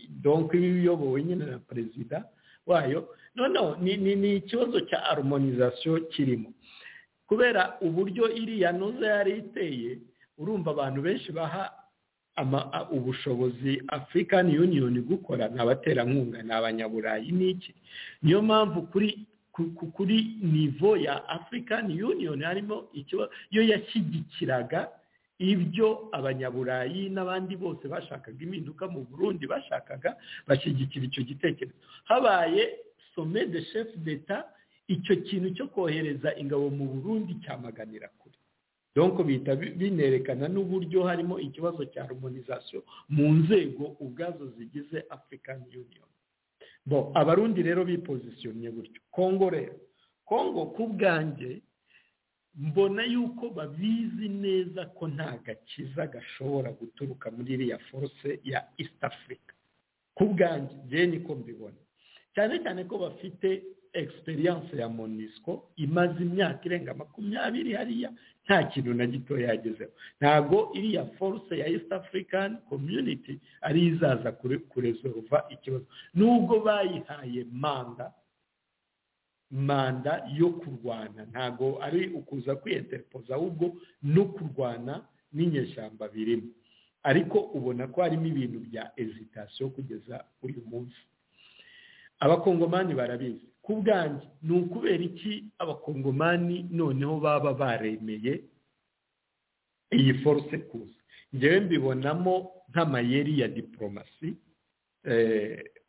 donko iba iyobowe nyine na perezida wayo noneho ni ikibazo cya harmonizasiyo kirimo kubera uburyo iriya nuza yari iteye urumva abantu benshi baha ubushobozi african union gukora ni abaterankunga ni abanyaburayi n'iki niyo mpamvu kuri kuri nivo ya african union harimo ikibazo iyo yashyigikiraga ibyo abanyaburayi n'abandi bose bashakaga impinduka mu burundi bashakaga bashyigikira icyo gitekerezo habaye some de chef d'etat icyo kintu cyo kohereza ingabo mu burundi cyamaganira kure donko bihita binerekana n'uburyo harimo ikibazo cya harmonizasiyo mu nzego ubwazo zigize african union bo abarundi rero bipozisiyonye gutyo kongo rero kongo ku bwanjye mbona yuko babizi neza ko nta gakiza gashobora guturuka muri iriya force ya east africa ku bwanjye njye niko mbibona cyane cyane ko bafite egisperiyanse ya monisco imaze imyaka irenga makumyabiri hariya nta kintu na gito yagezeho ntabwo iriya force ya east african community ari izaza kurezoruva ikibazo nubwo bayihaye manda manda yo kurwana ntabwo ari ukuza kwiyenterepoza ahubwo no kurwana n'inyeshyamba birimo ariko ubona ko harimo ibintu bya ezitasiyo kugeza uyu munsi abakongomani barabizi ku bwanjye ni ukubera iki abakongomani noneho baba baremeye iyi force kuza ngewe mbibonamo nk'amayeri ya diporomasi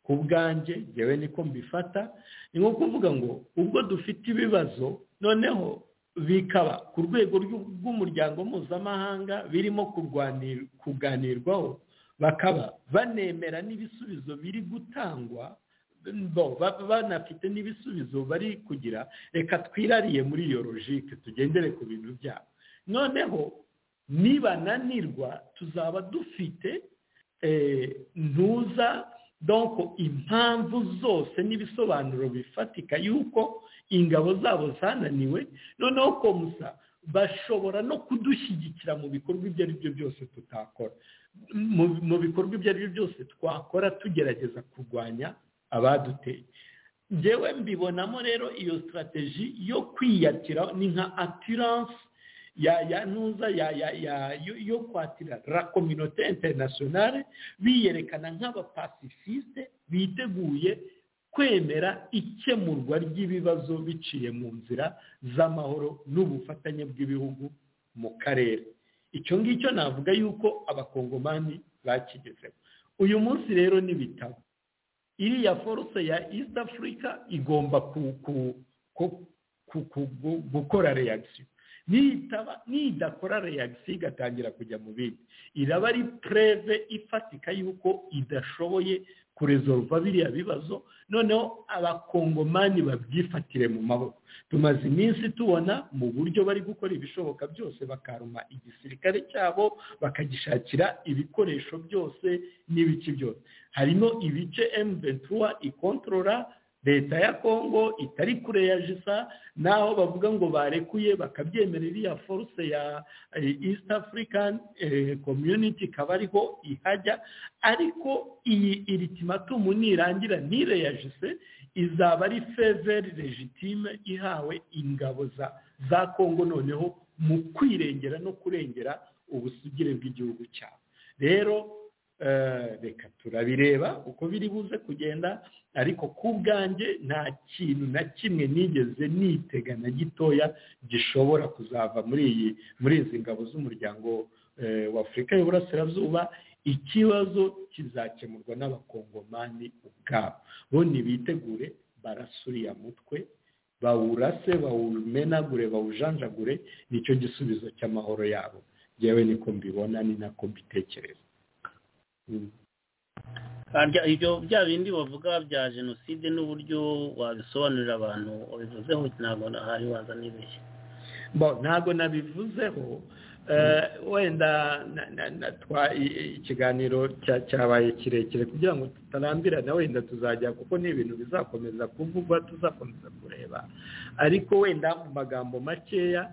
ku bwanjye ngewe niko mbifata ni nko kuvuga ngo ubwo dufite ibibazo noneho bikaba ku rwego rw'umuryango mpuzamahanga birimo kuganirwaho bakaba banemera n'ibisubizo biri gutangwa banafite n'ibisubizo bari kugira reka twirariye muri iyo logike tugendere ku bintu byabo noneho nibananirwa tuzaba dufite ntuza donko impamvu zose n'ibisobanuro bifatika yuko ingabo zabo zananiwe noneho komusa bashobora no kudushyigikira mu bikorwa ibyo ari byo byose tutakora mu bikorwa ibyo ari byo byose twakora tugerageza kurwanya abaduteye ngewe mbibonamo rero iyo sitarateji yo kwiyatira ni nka atiranse ya ya ntuza ya ya ya yo kwatira la kominote interinasiyonale biyerekana nk'abapasifisite biteguye kwemera ikemurwa ry'ibibazo biciye mu nzira z'amahoro n'ubufatanye bw'ibihugu mu karere icyo ngicyo navuga yuko abakongomani bakigezeho uyu munsi rero n'ibitabo iriya foruse ya east africa igomba gukora reagisiyo nitaba nidakora reyagisi igatangira kujya mu bindi iraba ari preve ifatika y'uko idashoboye kurezoruva biriya bibazo noneho abakongomani babyifatire mu maboko tumaze iminsi tubona mu buryo bari gukora ibishoboka byose bakaruma igisirikare cyabo bakagishakira ibikoresho byose n'ibice byose harimo ibice emu ventura ikontorora leta ya kongo itari kure ya jisa naho bavuga ngo barekuye bakabyemera iriya foruse ya east african community ikaba ariho ihajya ariko iyi iri timatumu nirangira nire ya jise izaba ari feveri legitime ihawe ingabo za kongo noneho mu kwirengera no kurengera ubusugire bw'igihugu cyabo rero reka turabireba uko biri buze kugenda ariko ku bwanjye nta kintu na kimwe nigeze nitega na gitoya gishobora kuzava muri iyi muri izi ngabo z'umuryango wa afurika y'uburasirazuba ikibazo kizakemurwa n'abakongomani ubwabo bo ntibitegure barasuriya mutwe bawurase bawumenagure bawujanjagure nicyo gisubizo cy'amahoro yabo yewe niko mbibona ni nako mbitekereza ibyo bya bindi bavuga bya jenoside n'uburyo wabisobanurira abantu wabivuzeho ntabwo hari waza n'ibishya ntabwo nabivuzeho wenda ikiganiro cyabaye kirekire kugira ngo tutarambirana wenda tuzajya kuko ni ibintu bizakomeza kuvugwa tuzakomeza kureba ariko wenda mu magambo makeya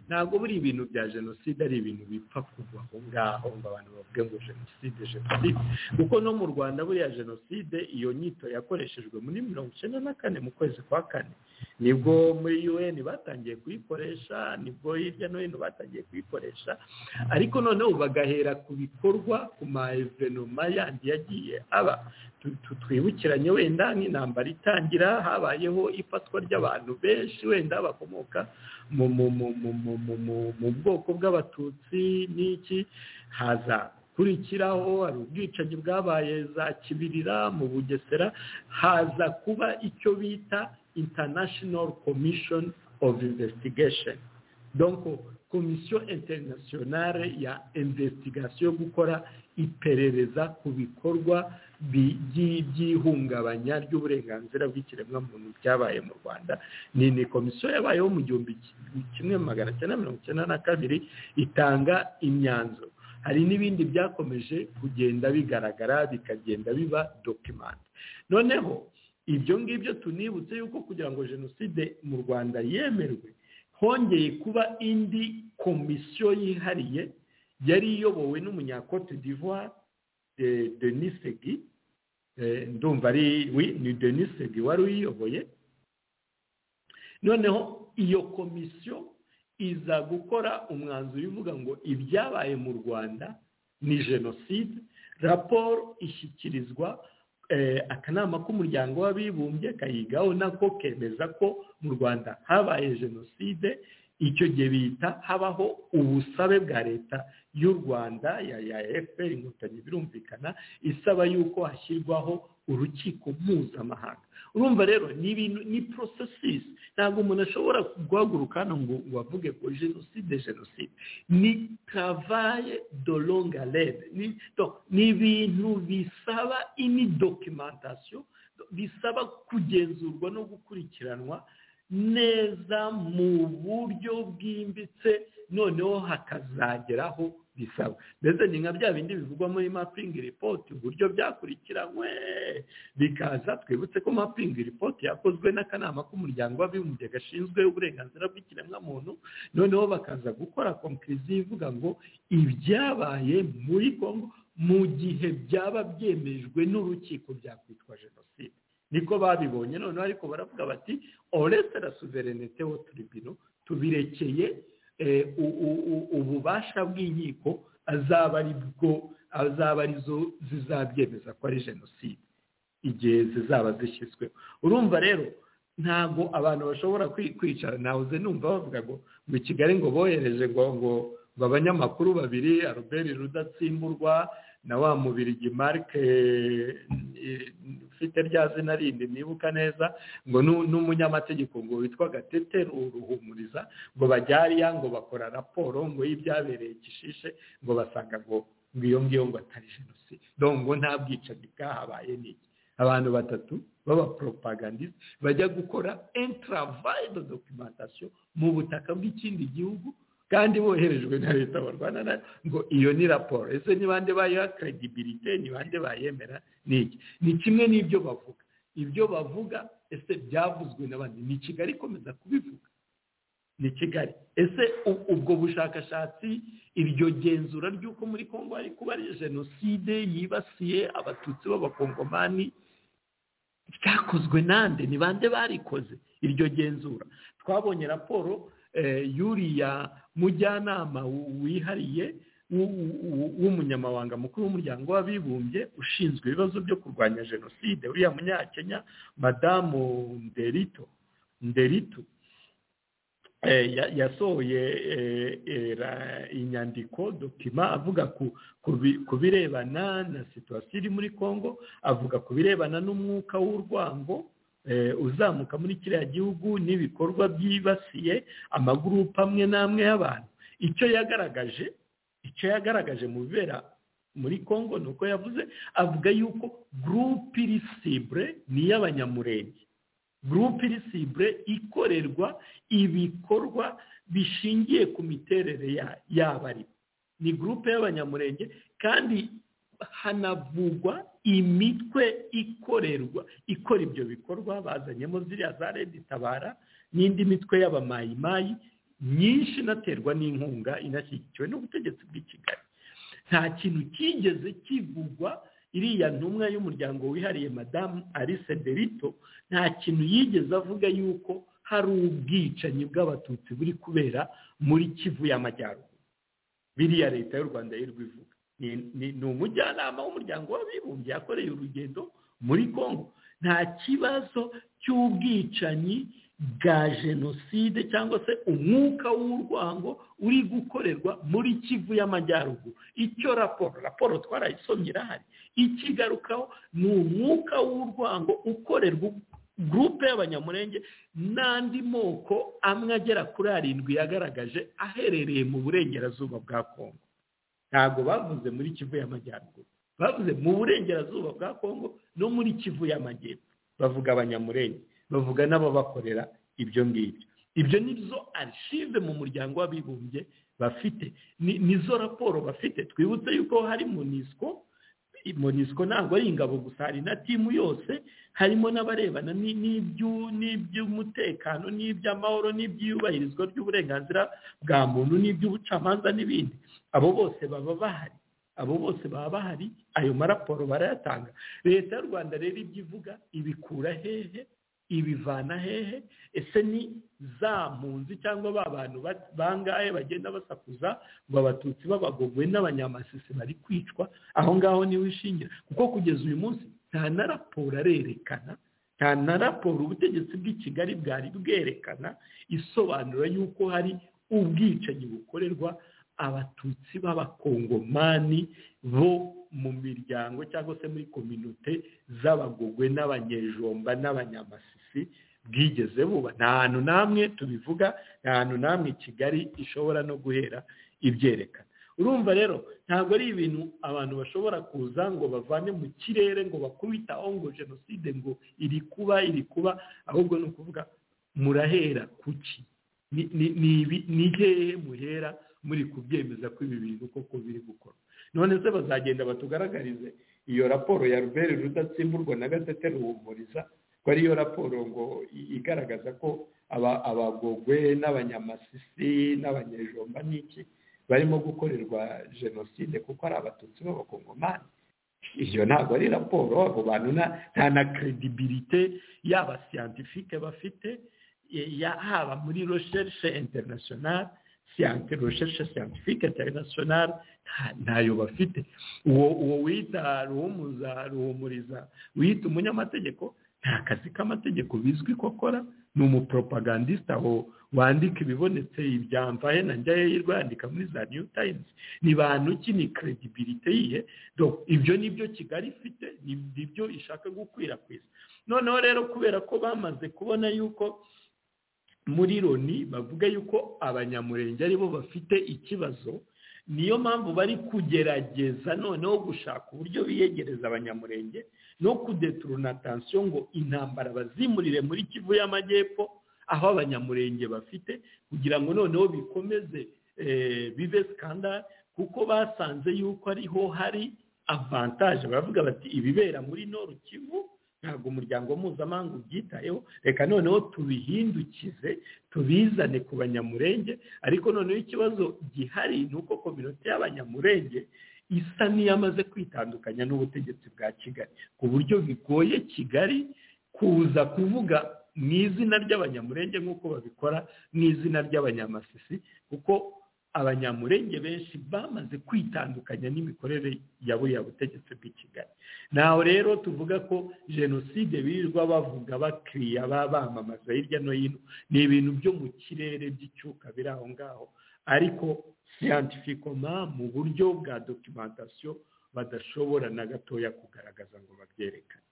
ntabwo buri ibintu bya jenoside ari ibintu bipfa kuva aho ngaho ngo abantu bavuge ngo jenoside jenoside kuko no mu rwanda buriya jenoside iyo nyito yakoreshejwe muri mirongo icyenda na kane mu kwezi kwa kane nibwo muri un batangiye kuyikoresha nibwo hirya no hino batangiye kuyikoresha ariko noneho bagahera ku bikorwa ku ma evenoma yandi yagiye aba twibukiranye wenda nk'intambara itangira habayeho ifatwa ry'abantu benshi wenda bakomoka mu bwoko bw'abatutsi n'iki haza kurikiraho hari ubwicanyi bwabaye za kibirira mu bugesera haza kuba icyo bita international commission of investigation donko komisiyo interinasiyonare ya investigation yo gukora iperereza ku bikorwa by'ihungabanya ry'uburenganzira bw'ikiremwamuntu byabaye mu rwanda ni ni komisiyo yabayeho mu gihumbi kimwe magana cyenda mirongo icyenda na kabiri itanga imyanzuro hari n'ibindi byakomeje kugenda bigaragara bikagenda biba dokimenti noneho ibyo ngibyo tunibutse yuko kugira ngo jenoside mu rwanda yemerwe hongeye kuba indi komisiyo yihariye yari iyobowe n'umunyakote divuwari denisegi ndumva ari ni denisegi wari uyiyoboye noneho iyo komisiyo iza gukora umwanzuro uvuga ngo ibyabaye mu rwanda ni jenoside raporo ishyikirizwa akanama k'umuryango w'abibumbye kayigaho nako kemeza ko mu rwanda habaye jenoside icyo gihe bita habaho ubusabe bwa leta y'u rwanda ya efuperi inkotanyi birumvikana isaba yuko hashyirwaho urukiko mpuzamahanga urumva rero ni ibintu ni porosesisi ntabwo umuntu ashobora guhaguruka hano ngo wavuge ko jenoside jenoside ni travaye de longa rede ni ibintu bisaba ini dokimentasiyo bisaba kugenzurwa no gukurikiranwa neza mu buryo bwimbitse noneho hakazageraho bisaba ndetse ni nka bya bindi bivugwa muri mapingi ripoti uburyo byakurikiranywe bikaza twibutse ko mapingi ripoti yakozwe n'akanama k'umuryango w'abibumbye gashinzwe uburenganzira bw'ikiremwamuntu noneho bakaza gukora konkiriziyo ivuga ngo ibyabaye muri kongo mu gihe byaba byemejwe n'urukiko byakwitwa jenoside niko babibonye noneho ariko baravuga bati oreste la suverenete wo turibino tubirekeye ububasha bw'inkiko azaba ari bwo azaba arizo zizabyemeza ko ari jenoside igihe zizaba zishyizweho urumva rero ntabwo abantu bashobora kwicara nahoze numva bavuga ngo ngo i kigali ngo bohereje ngo ngo ngo abanyamakuru babiri aruberi rudatsimburwa na wa mubiri marike ufite rya zina rindi nibuka neza ngo n'umunyamategeko ngo witwa gatete ruhumuriza ngo bajyariya ngo bakora raporo ngo y'ibyabereye gishishe ngo basanga ngo iyo ngiyo ngo atari jenoside ngo nta bwicanyi bwahabaye n'iki abantu batatu b'abapropagandisite bajya gukora entaravayido dokumentasiyo mu butaka bw'ikindi gihugu kandi boherejwe na leta barwana nayo ngo iyo ni raporo ese ni bande bayiha credibility ni bande bayemera niki ni kimwe n'ibyo bavuga ibyo bavuga ese byavuzwe n'abandi ni kigali ikomeza kubivuga ni kigali ese ubwo bushakashatsi iryo genzura ry'uko muri kongo hari kuba ari jenoside yibasiye abatutsi b'abakongomani ryakozwe nande ni bande barikoze iryo genzura twabonye raporo yuriya mujyanama wihariye w'umunyamabanga mukuru w'umuryango w'abibumbye ushinzwe ibibazo byo kurwanya jenoside uriya munyakenya madamu nderito nderitu yasohoye inyandiko dokima avuga ku birebana na situwasiyo iri muri congo avuga ku birebana n'umwuka w'urwango uzamuka muri kiriya gihugu n'ibikorwa byibasiye amagurupe amwe n'amwe y'abantu icyo yagaragaje icyo yagaragaje mu bibera muri congo ni uko yavuze avuga yuko gurupe irisibure ni iy'abanyamurenge gurupe irisibure ikorerwa ibikorwa bishingiye ku miterere y'abari ni gurupe y'abanyamurenge kandi hanavugwa imitwe ikorerwa ikora ibyo bikorwa bazanyemo ziriya za leta itabara n'indi mitwe y'abamayimayi myinshi inaterwa n'inkunga inashyigikiwe n'ubutegetsi bw'i kigali nta kintu kigeze kivugwa iriya ntumwa y'umuryango wihariye madamu alice derito nta kintu yigeze avuga yuko hari ubwicanyi bw'abatutsi buri kubera muri kivu y'amajyaruguru biriya leta y'u rwanda y'urwivuga ni umujyanama w'umuryango w'abibumbye yakoreye urugendo muri congo nta kibazo cy'ubwicanyi bwa jenoside cyangwa se umwuka w'urwango uri gukorerwa muri kivu y'amajyaruguru icyo raporo raporo twarayisomye irahari ikigarukaho ni umwuka w'urwango ukorerwa gurupe y'abanyamurenge n'andi moko amwe agera kuri arindwi yagaragaje aherereye mu burengerazuba bwa congo ntabwo bavuze muri kivu y'amajyaruguru bavuze mu burengerazuba bwa congo no muri kivu y'amajyepfo bavuga abanyamurenge bavuga n'ababakorera ibyo ngibyo ibyo ni zo arishive mu muryango w'abibumbye bafite nizo raporo bafite twibutse yuko hari monisco monisco ntabwo ari ingabo gusa hari na timu yose harimo n'abarebana n'iby'umutekano n'iby'amahoro n'iby'iyubahirizwa ry'uburenganzira bwa muntu n'iby'ubucamanza n'ibindi abo bose baba bahari abo bose baba bahari ayo maraporo barayatanga leta y'u rwanda rero ibyo ivuga ibikura hehe ibivana hehe ese ni za mpunzi cyangwa ba bantu bangahe bagenda basakuza ngo abatutsi b'abagogwe n'abanyamasisi bari kwicwa aho ngaho niwe ishingira kuko kugeza uyu munsi nta na raporo arerekana nta na raporo ubutegetsi bw'i kigali bwari bwerekana isobanura y'uko hari ubwicanyi bukorerwa abatutsi b'abakongomani bo mu miryango cyangwa se muri kominote z'abagogwe n'abanyejomba n'abanyamasisi bwigeze buba nta hantu n'amwe tubivuga nta hantu n'amwe kigali ishobora no guhera ibyerekana urumva rero ntabwo ari ibintu abantu bashobora kuza ngo bavane mu kirere ngo bakubitaho ngo jenoside ngo iri kuba iri kuba ahubwo ni ukuvuga murahera kuki ni hehe muhera muri kubyemeza ko ibi bintu koko biri gukorwa none se bazagenda batugaragarize iyo raporo ya rubere rudatsimburwa na gatete ruhumuriza ko ariyo raporo ngo igaragaza ko abagogwe n'abanyamasisi n'abanyejomba n'iki barimo gukorerwa jenoside kuko ari abatutsi b'abakongomani iyo ntabwo ari raporo abo bantu nta na kredibilite yaba siyantifike bafite haba muri rosherishe interinasiyonari siyanti rosherishe siyantifike interinasiyonari ntayo bafite uwo wita ruhumuza ruhumuriza wita umunyamategeko nta kazi k'amategeko bizwi ko akora ni umupropagandisita wandika ibibonetse ibyambaye na njyayo yirwa yandika muri za new times ni bantu ki ni kredibilite yihe ibyo ni byo kigali ifite ni byo ishaka gukwirakwiza noneho rero kubera ko bamaze kubona yuko muri loni bavuga yuko abanyamurenge aribo bafite ikibazo niyo mpamvu bari kugerageza noneho gushaka uburyo biyegereza abanyamurenge no kudeturuna tansiyo ngo intambara bazimurire muri kivu y'amajyepfo aho abanyamurenge bafite kugira ngo noneho bikomeze bibe sikandara kuko basanze yuko ariho hari avantaje baravuga bati ibibera muri noru kivu ntabwo umuryango mpuzamahanga ubyitayeho reka noneho tubihindukize tubizane ku banyamurenge ariko noneho ikibazo gihari ni uko kominote y'abanyamurenge isa n'iyamaze kwitandukanya n'ubutegetsi bwa kigali ku buryo bigoye kigali kuza kuvuga mu izina ry'abanyamurenge nk'uko babikora mu izina ry'abanyamasisi kuko abanyamurenge benshi bamaze kwitandukanya n'imikorere ya buriya butegetsi bw'i kigali naho rero tuvuga ko jenoside birirwa bavuga bakiriya bamamaza hirya no hino ni ibintu byo mu kirere by'icyuka biri aho ngaho ariko siyantifikoma mu buryo bwa dokimantasiyo badashobora na gatoya kugaragaza ngo babyerekane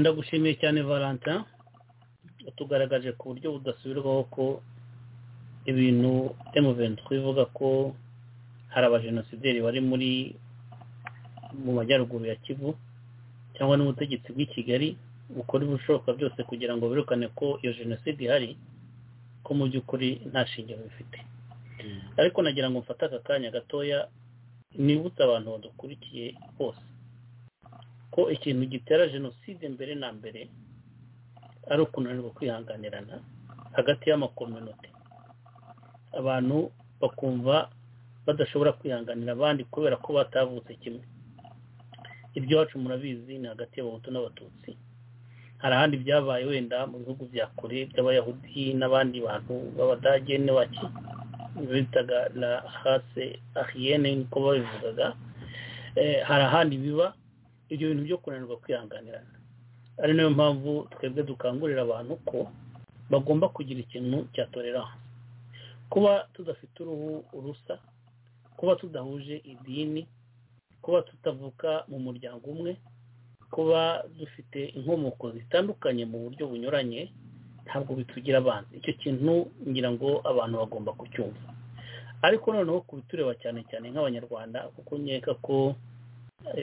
ndagushimiye cyane valentin utugaragaje ku buryo budasubirwaho ko ibintu emuventi twivuga ko hari abajenosideri bari muri mu majyaruguru ya kivu cyangwa n'ubutegetsi bw'i kigali bukora ibishoboka byose kugira ngo birukane ko iyo jenoside ihari ko mu by'ukuri nta shingiro bifite ariko nagira ngo mfate aka kanya gatoya nibutse abantu badukurikiye bose ko ikintu gitera jenoside mbere na mbere ari ukunanirwa kwihanganirana hagati y'amakominoti abantu bakumva badashobora kwihanganira abandi kubera ko batavutse kimwe iby'iwacu murabizi ni hagati y'abahutu n'abatutsi hari ahandi byabaye wenda mu bihugu bya kure by'abayahudi n'abandi bantu b'abadage n'abaki bitaga la hase ahiyene niko babivugaga hari ahandi biba ibyo bintu byo kunanirwa kwihanganirana ari nayo mpamvu twebwe dukangurira abantu ko bagomba kugira ikintu cya tolerance kuba tudafite uruhu rusa kuba tudahuje idini kuba tutavuka mu muryango umwe kuba dufite inkomoko zitandukanye mu buryo bunyuranye ntabwo bitugira abanza icyo kintu ngira ngo abantu bagomba kucyumva ariko noneho kubitureba cyane cyane nk'abanyarwanda kuko nkeka ko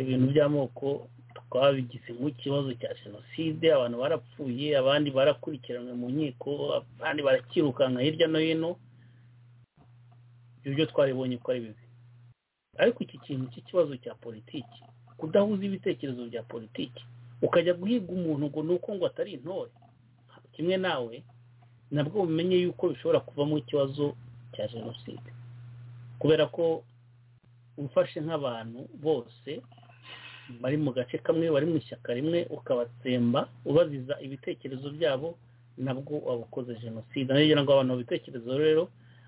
ibintu by'amoko twabigize nk'ikibazo cya jenoside abantu barapfuye abandi barakurikiranwe mu nkiko abandi barakirukanka hirya no hino ibyo twaribonye ko ari bibi ariko iki kintu cy'ikibazo cya politiki kudahuza ibitekerezo bya politiki ukajya guhiga umuntu ngo ni uko ngo atari intore kimwe nawe nabwo bumenye yuko bishobora kuvamo ikibazo cya jenoside kubera ko ufashe nk'abantu bose bari mu gace kamwe bari mu ishyaka rimwe ukabatsemba ubaziza ibitekerezo byabo nabwo waba ukoze jenoside nayo ngo abantu bitekerezo rero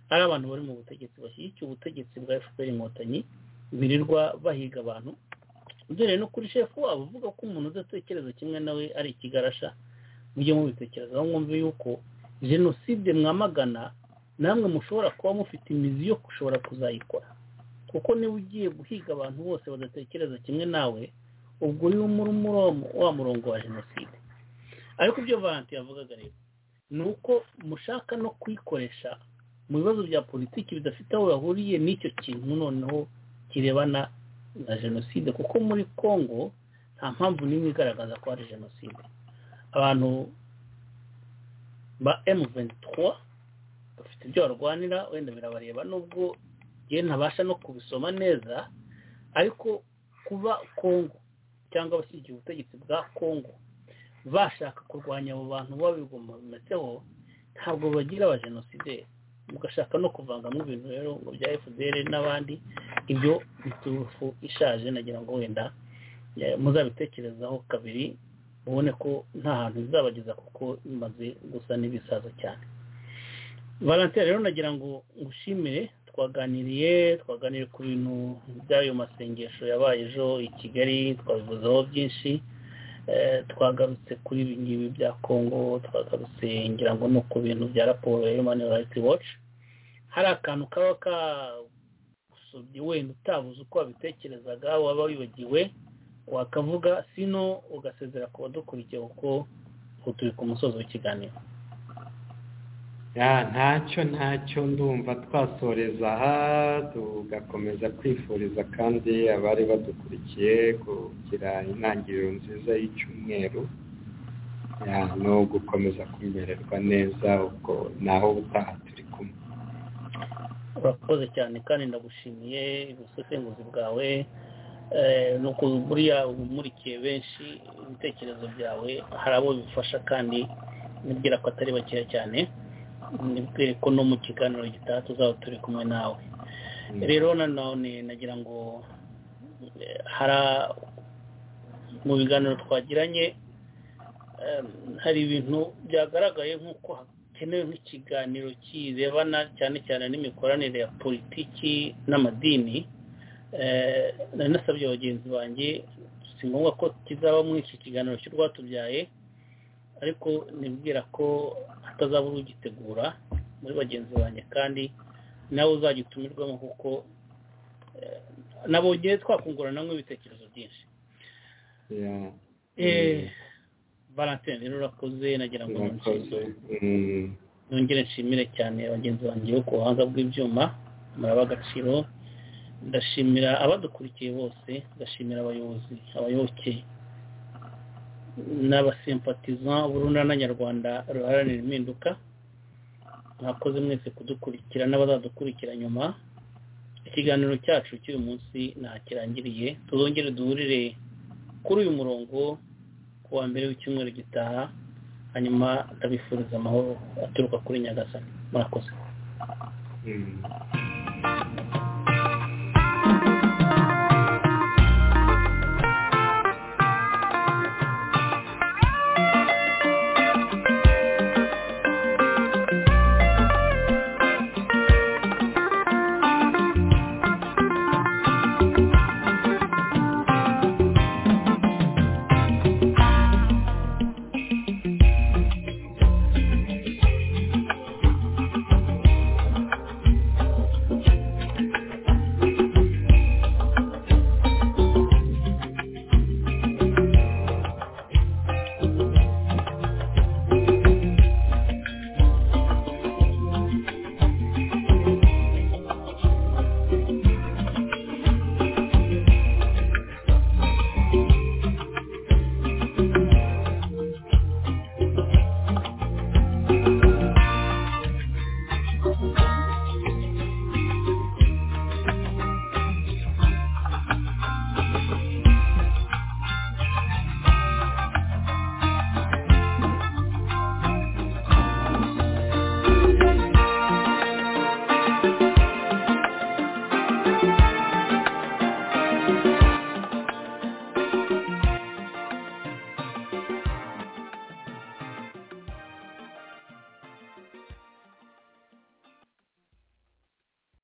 ari abantu bari mu butegetsi bashyigikiye ubutegetsi bwa efuperi inkotanyi birirwa bahiga abantu dore no kuri shefu waba uvuga ko umuntu udatekereza kimwe nawe ari ikigarasha mujye mubitekereza aho mwumve yuko jenoside mwamagana namwe mushobora kuba mufite imizi yo gushobora kuzayikora kuko niba ugiye guhiga abantu bose badatekereza kimwe nawe ubwo uriho wa murongo wa jenoside ariko ibyo valanti yavugaga rero ni uko mushaka no kuyikoresha mu bibazo bya politiki bidafite aho bahuriye n'icyo kintu noneho kirebana na jenoside kuko muri congo nta mpamvu n'imwe igaragaza ko hari jenoside abantu ba emu bafite ibyo barwanira wenda birabareba nubwo yewe ntabasha no kubisoma neza ariko kuba kongo cyangwa abashyigikiye ubutegetsi bwa kongo bashaka kurwanya abo bantu babigometseho ntabwo bagira abajenosideri mugashaka no kuvangamo ibintu rero ngo bya fdr n'abandi ibyo biturufu ishaje nagira ngo wenda muzabitekerezaho kabiri mubone ko nta hantu bizabageza kuko bimaze gusa n'ibisaza cyane valentine rero nagira ngo ngushimire twaganiriye twaganiriye ku bintu by'ayo masengesho yabaye ejo i kigali twabivuzeho byinshi twagarutse kuri ibi ngibi bya kongo twagarutse ngira ngo no ku bintu bya raporo ya human rights watch hari akantu kaba kagusobye wenda utabuze uko wabitekerezaga waba wibagiwe wakavuga sino ugasezera ku badukurikiye kuko turi ku musozi w'ikiganiro ntacyo ntacyo ndumva twasoreza aha tugakomeza kwifuriza kandi abari badukurikiye kugira intangiriro nziza y'icyumweru no gukomeza kumererwa neza ubwo naho ubutaha turi kumwe urakoze cyane kandi ndagushimiye ubusesenguzi bwawe ni ukuntu buriya umurikiye benshi ibitekerezo byawe hari abo bifasha kandi nibwira ko atari bakeya cyane nibwire ko no mu kiganiro gitaha tuzaba turi kumwe nawe rero nanone nagira ngo hari mu biganiro twagiranye hari ibintu byagaragaye nk'uko hakenewe nk'ikiganiro kirebana cyane cyane n'imikoranire ya politiki n'amadini nari nasabye bagenzi banjye si ngombwa ko kizaba muri iki kiganiro cy'urwatubyaye ariko nibwira ko hatazaba ugitegura muri bagenzi banjye kandi nawe uzagitumirwamo kuko nabongeye twakunguranamo ibitekerezo byinshi valentine rero urakoze nagira ngo nongere nshimire cyane bagenzi banjye bo ku buhanga bw'ibyuma muraba agaciro ndashimira abadukurikiye bose ndashimira abayobozi abayoboke n'abasimpatiza b'urunana nyarwanda ruharanira impinduka mwakoze mwese kudukurikira n'abazadukurikira nyuma ikiganiro cyacu cy'uyu munsi ntakirangiriye tuzongere duhurire kuri uyu murongo ku wa mbere w'icyumweru gitaha hanyuma ndabifuriza amahoro aturuka kuri nyagasani murakoze